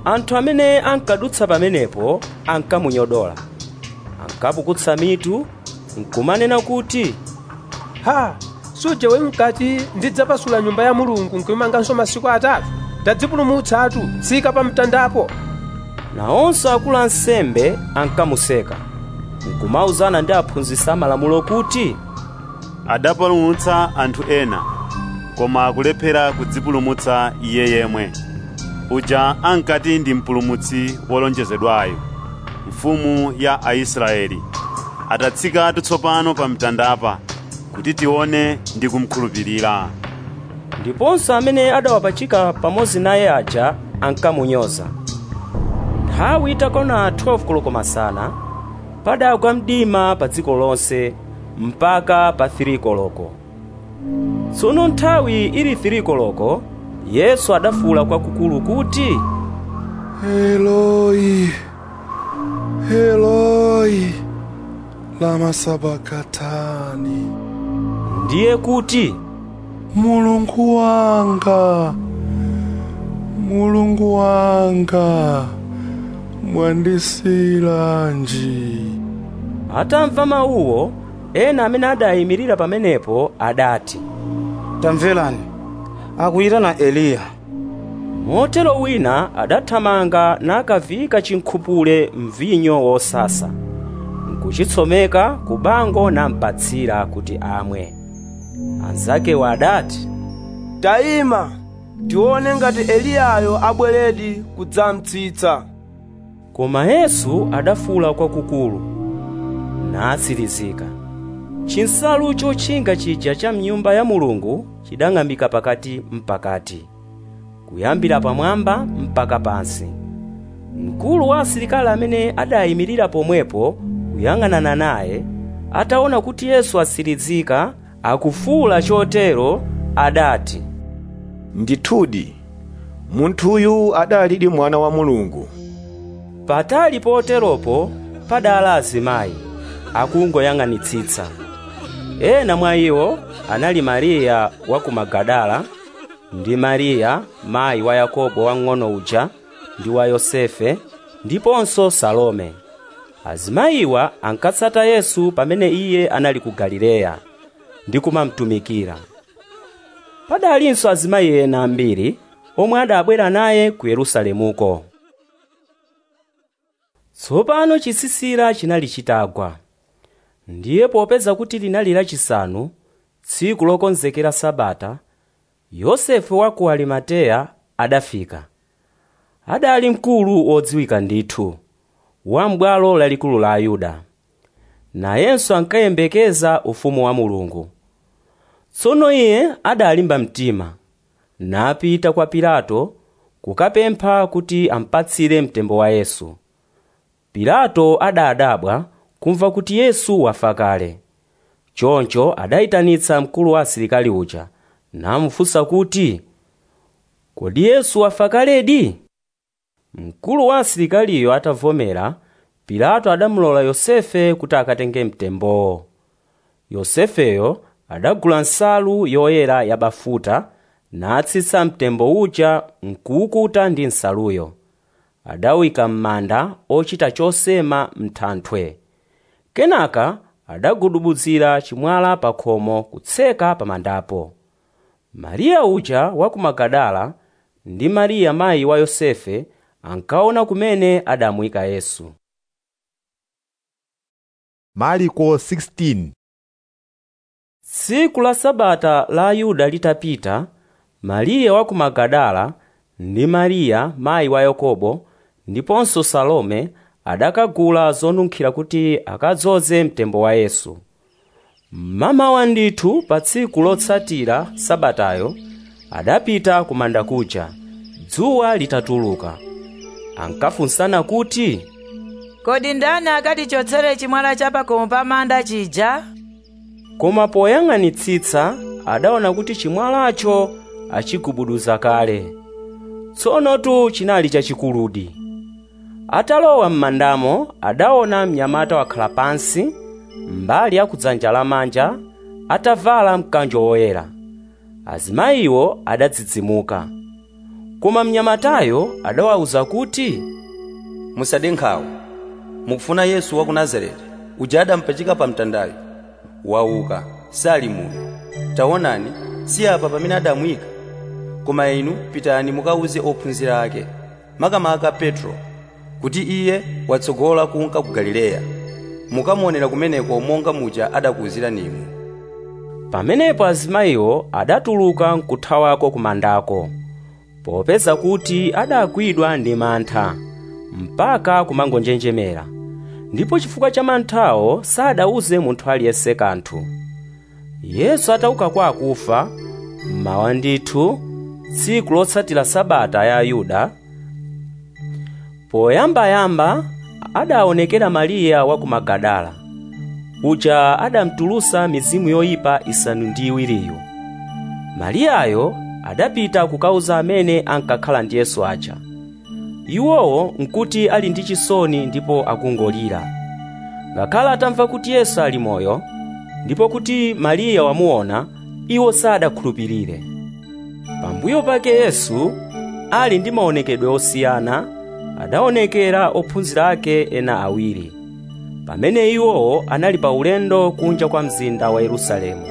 S2: anthu amene ankadutsa pamenepo ankamunyodola ankapukutsa mitu nkumanena kuti
S13: ha suja we mkati ndidzapasula nyumba ya mulungu nkuimanganso masiku atatu tadzipulumutsatu tsika pa mtandapo
S2: nawonso akulu ansembe ankamuseka nkumauzana ndi aphunzitsi amalamulo kuti
S7: adapulumutsa anthu ena koma akulephera kudzipulumutsa iye yemwe uja ankati ndi mpulumutsi wolonjezedwayo mfumu ya aisraeli atatsika tsopano pa mtandapa kuti tione ndi kumkhulupirira
S2: ndiponso amene adawapachika pamodzi naye aja ankamunyoza nthawi itakona 12 koloko masana padagwa mdima pa dziko lonse mpaka pa 3 koloko tsono nthawi ili 3 koloko yesu adafuwula kwakukulu kuti
S6: eloi eloi lama sabakatani
S2: ndiye kuti
S6: mulungu wanga mulungu wanga mwandisiyiranji
S2: atamva mawuwo ena amene adayimirira pamenepo adati
S16: tamverani akuyitana eliya
S2: motero wina adathamanga nakaviyika chinkhupule mvinyo wosasa nkuchitsomeka ku bango nampatsira kuti amwe anzakewo adati
S8: tayima tione ngati eliyayo abweredi kudzamtsitsa
S2: koma yesu adafuwula kwakukulu natsirizika chinsalu chotchinga chija cha mnyumba ya mulungu chidang'ambika pakati mpakati kuyambira pamwamba mpaka pansi mkulu wa asilikali amene adayimirira pomwepo kuyang'anana naye ataona kuti yesu atsirizika akufuwula chotero adati
S11: ndithudi munthuyu adalidi mwana wa mulungu
S2: patali poteropo padala azimayi akungoyang'anitsitsa ena mwa iwo anali mariya wa ku magadala ndi mariya mayi wa yakobo wang'ono uja ndi wa yosefe ndiponso salome azimayiwa ankatsata yesu pamene iye anali ku galileya ndi kumamtumikira padalinso azimayi ena ambiri omwe adabwera naye ku yerusalemuko tsopano chisisira chinali chitagwa ndiye popeza kuti linali lachisanu tsiku lokonzekera sabata yosefe wa ku arimateya adafika adali mkulu wodziwika ndithu wa m'bwalo lalikulu la ayuda nayenso ankayembekeza ufumu wa mulungu tsono iye adalimba mtima napita kwa pilato kukapempha kuti ampatsire mtembo wa yesu pilato adadabwa kumva kuti yesu wafa kale choncho adayitanitsa mkulu wa asilikali uja namufunsa kuti kodi yesu wafa kaledi mkulu wa asilikaliyo atavomera pilato adamulola yosefe kuti akatenge mtembowo yosefeyo adagula nsalu yoyera yabafuta natsitsa mtembo uja nkuwukuta ndi nsaluyo adawika m'manda ochita chosema m'thanthwe kenaka adagudubuzira chimwala pa khomo kutseka pa mandapo mariya uja wa ku magadala ndi mariya mayi wa yosefe ankaona kumene adamuyika yesu
S1: mariko 16
S2: tsiku la sabata la ayuda litapita mariya wa ku magadala ndi mariya mayi wa yakobo ndiponso salome adakagula zonunkhira kuti akadzoze mtembo wa yesu mmamawa ndithu pa tsiku lotsatira sabatayo adapita ku manda kuja dzuwa litatuluka ankafunsana kuti
S15: kodi ndani akatichotsere chimwala cha pakhomo pa manda chija
S2: koma poyang'anitsitsa adaona kuti chimwalacho achigubuduza kale tsonotu chinali chachikuludi atalowa m'mandamo adaona mnyamata wakhala pansi mbali ya kudzanja lamanja atavala mkanjo woyera azimayiwo adadzidzimuka koma mnyamatayo adawawuza kuti
S12: musade nkhawa mukufuna yesu wa ku nazareti uja adampachika pa mtandayo wauka sali muno taonani si apa pamene adamwika koma inu pitani mukawuze ophunzira ake makamaka petro kuti iye watsogola kunka ku galileya mukamuonera kumeneko monga muja adakuwuziranimu
S2: pamenepo azimayiwo adatuluka nkuthawako kumandako popeza kuti adagwidwa ndi mantha mpaka kumangonjenjemera ndipo chifukwa cha manthawo sadauze munthu aliyense kanthu yesu atauka kwa akufa mmawa ndithu tsiku lotsatira sabata ya ayuda poyambayamba adaonekera mariya wa ku magadala uja adamtulusa mizimu yoyipa isanu ndi iwiriyo mariyayo adapita kukauza amene ankakhala ndi yesu aja iwowo nkuti ali ndi chisoni ndipo akungolira ngakhale atamva kuti yesu ali moyo ndipo kuti mariya wamuona iwo sadakhulupirire pambuyo pake yesu ali ndi maonekedwe osiyana adaonekera ophunzira ake ena awiri pamene iwowo anali pa ulendo kunja kwa mzinda wa yerusalemu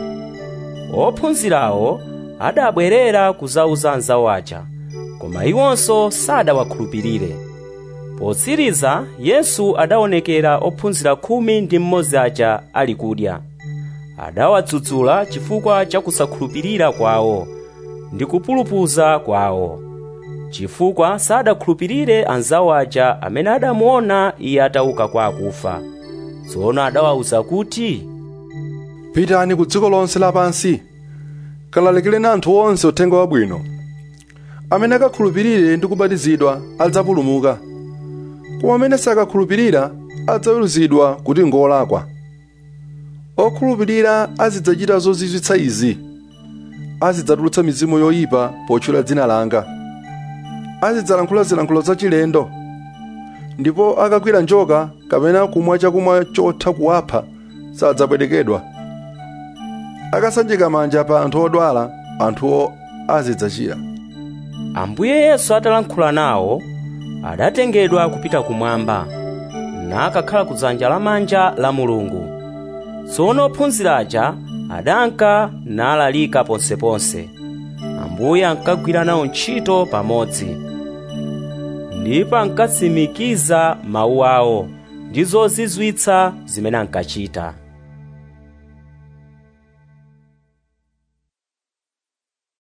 S2: ophunzirawo adabwerera kuzauza anzawo aja koma iwonso sadawakhulupirire potsiriza yesu adaonekera ophunzira khumi ndi mmodzi aja ali kudya adawadzudzula chifukwa cha kusakhulupirira kwawo ndi kupulupudza kwawo chifukwa sadakhulupirire anzawo aja amene adamuona iye atauka kwa akufa tsono adawawuza kuti
S6: pitani ku dziko lonse lapansi kalalikireni anthu onse uthenga wabwino amene akakhulupirire ndi kubatizidwa adzapulumuka koma amene sakakhulupirira adzaweruzidwa kuti ngolakwa okhulupirira azidzachita zozizwitsa izi azidzatulutsa mizimu yoyipa potchula dzina langa azidzalankhula zilankhulo zachilendo ndipo akagwira njoka kapena kumwa chakumwa chotha kuwapha sadzapwetekedwa akasanjika manja pa anthu odwala anthuwo azidzachira
S2: ambuye yesu atalankhula nawo adatengedwa kupita kumwamba nakakhala kudzanja lamanja la mulungu tsono ophunzira aja adanka nalalika ponseponse ambuye ankagwira nawo ntchito pamodzi ndipo ankatsimikiza mawu awo ndi zozizwitsa zimene ankachita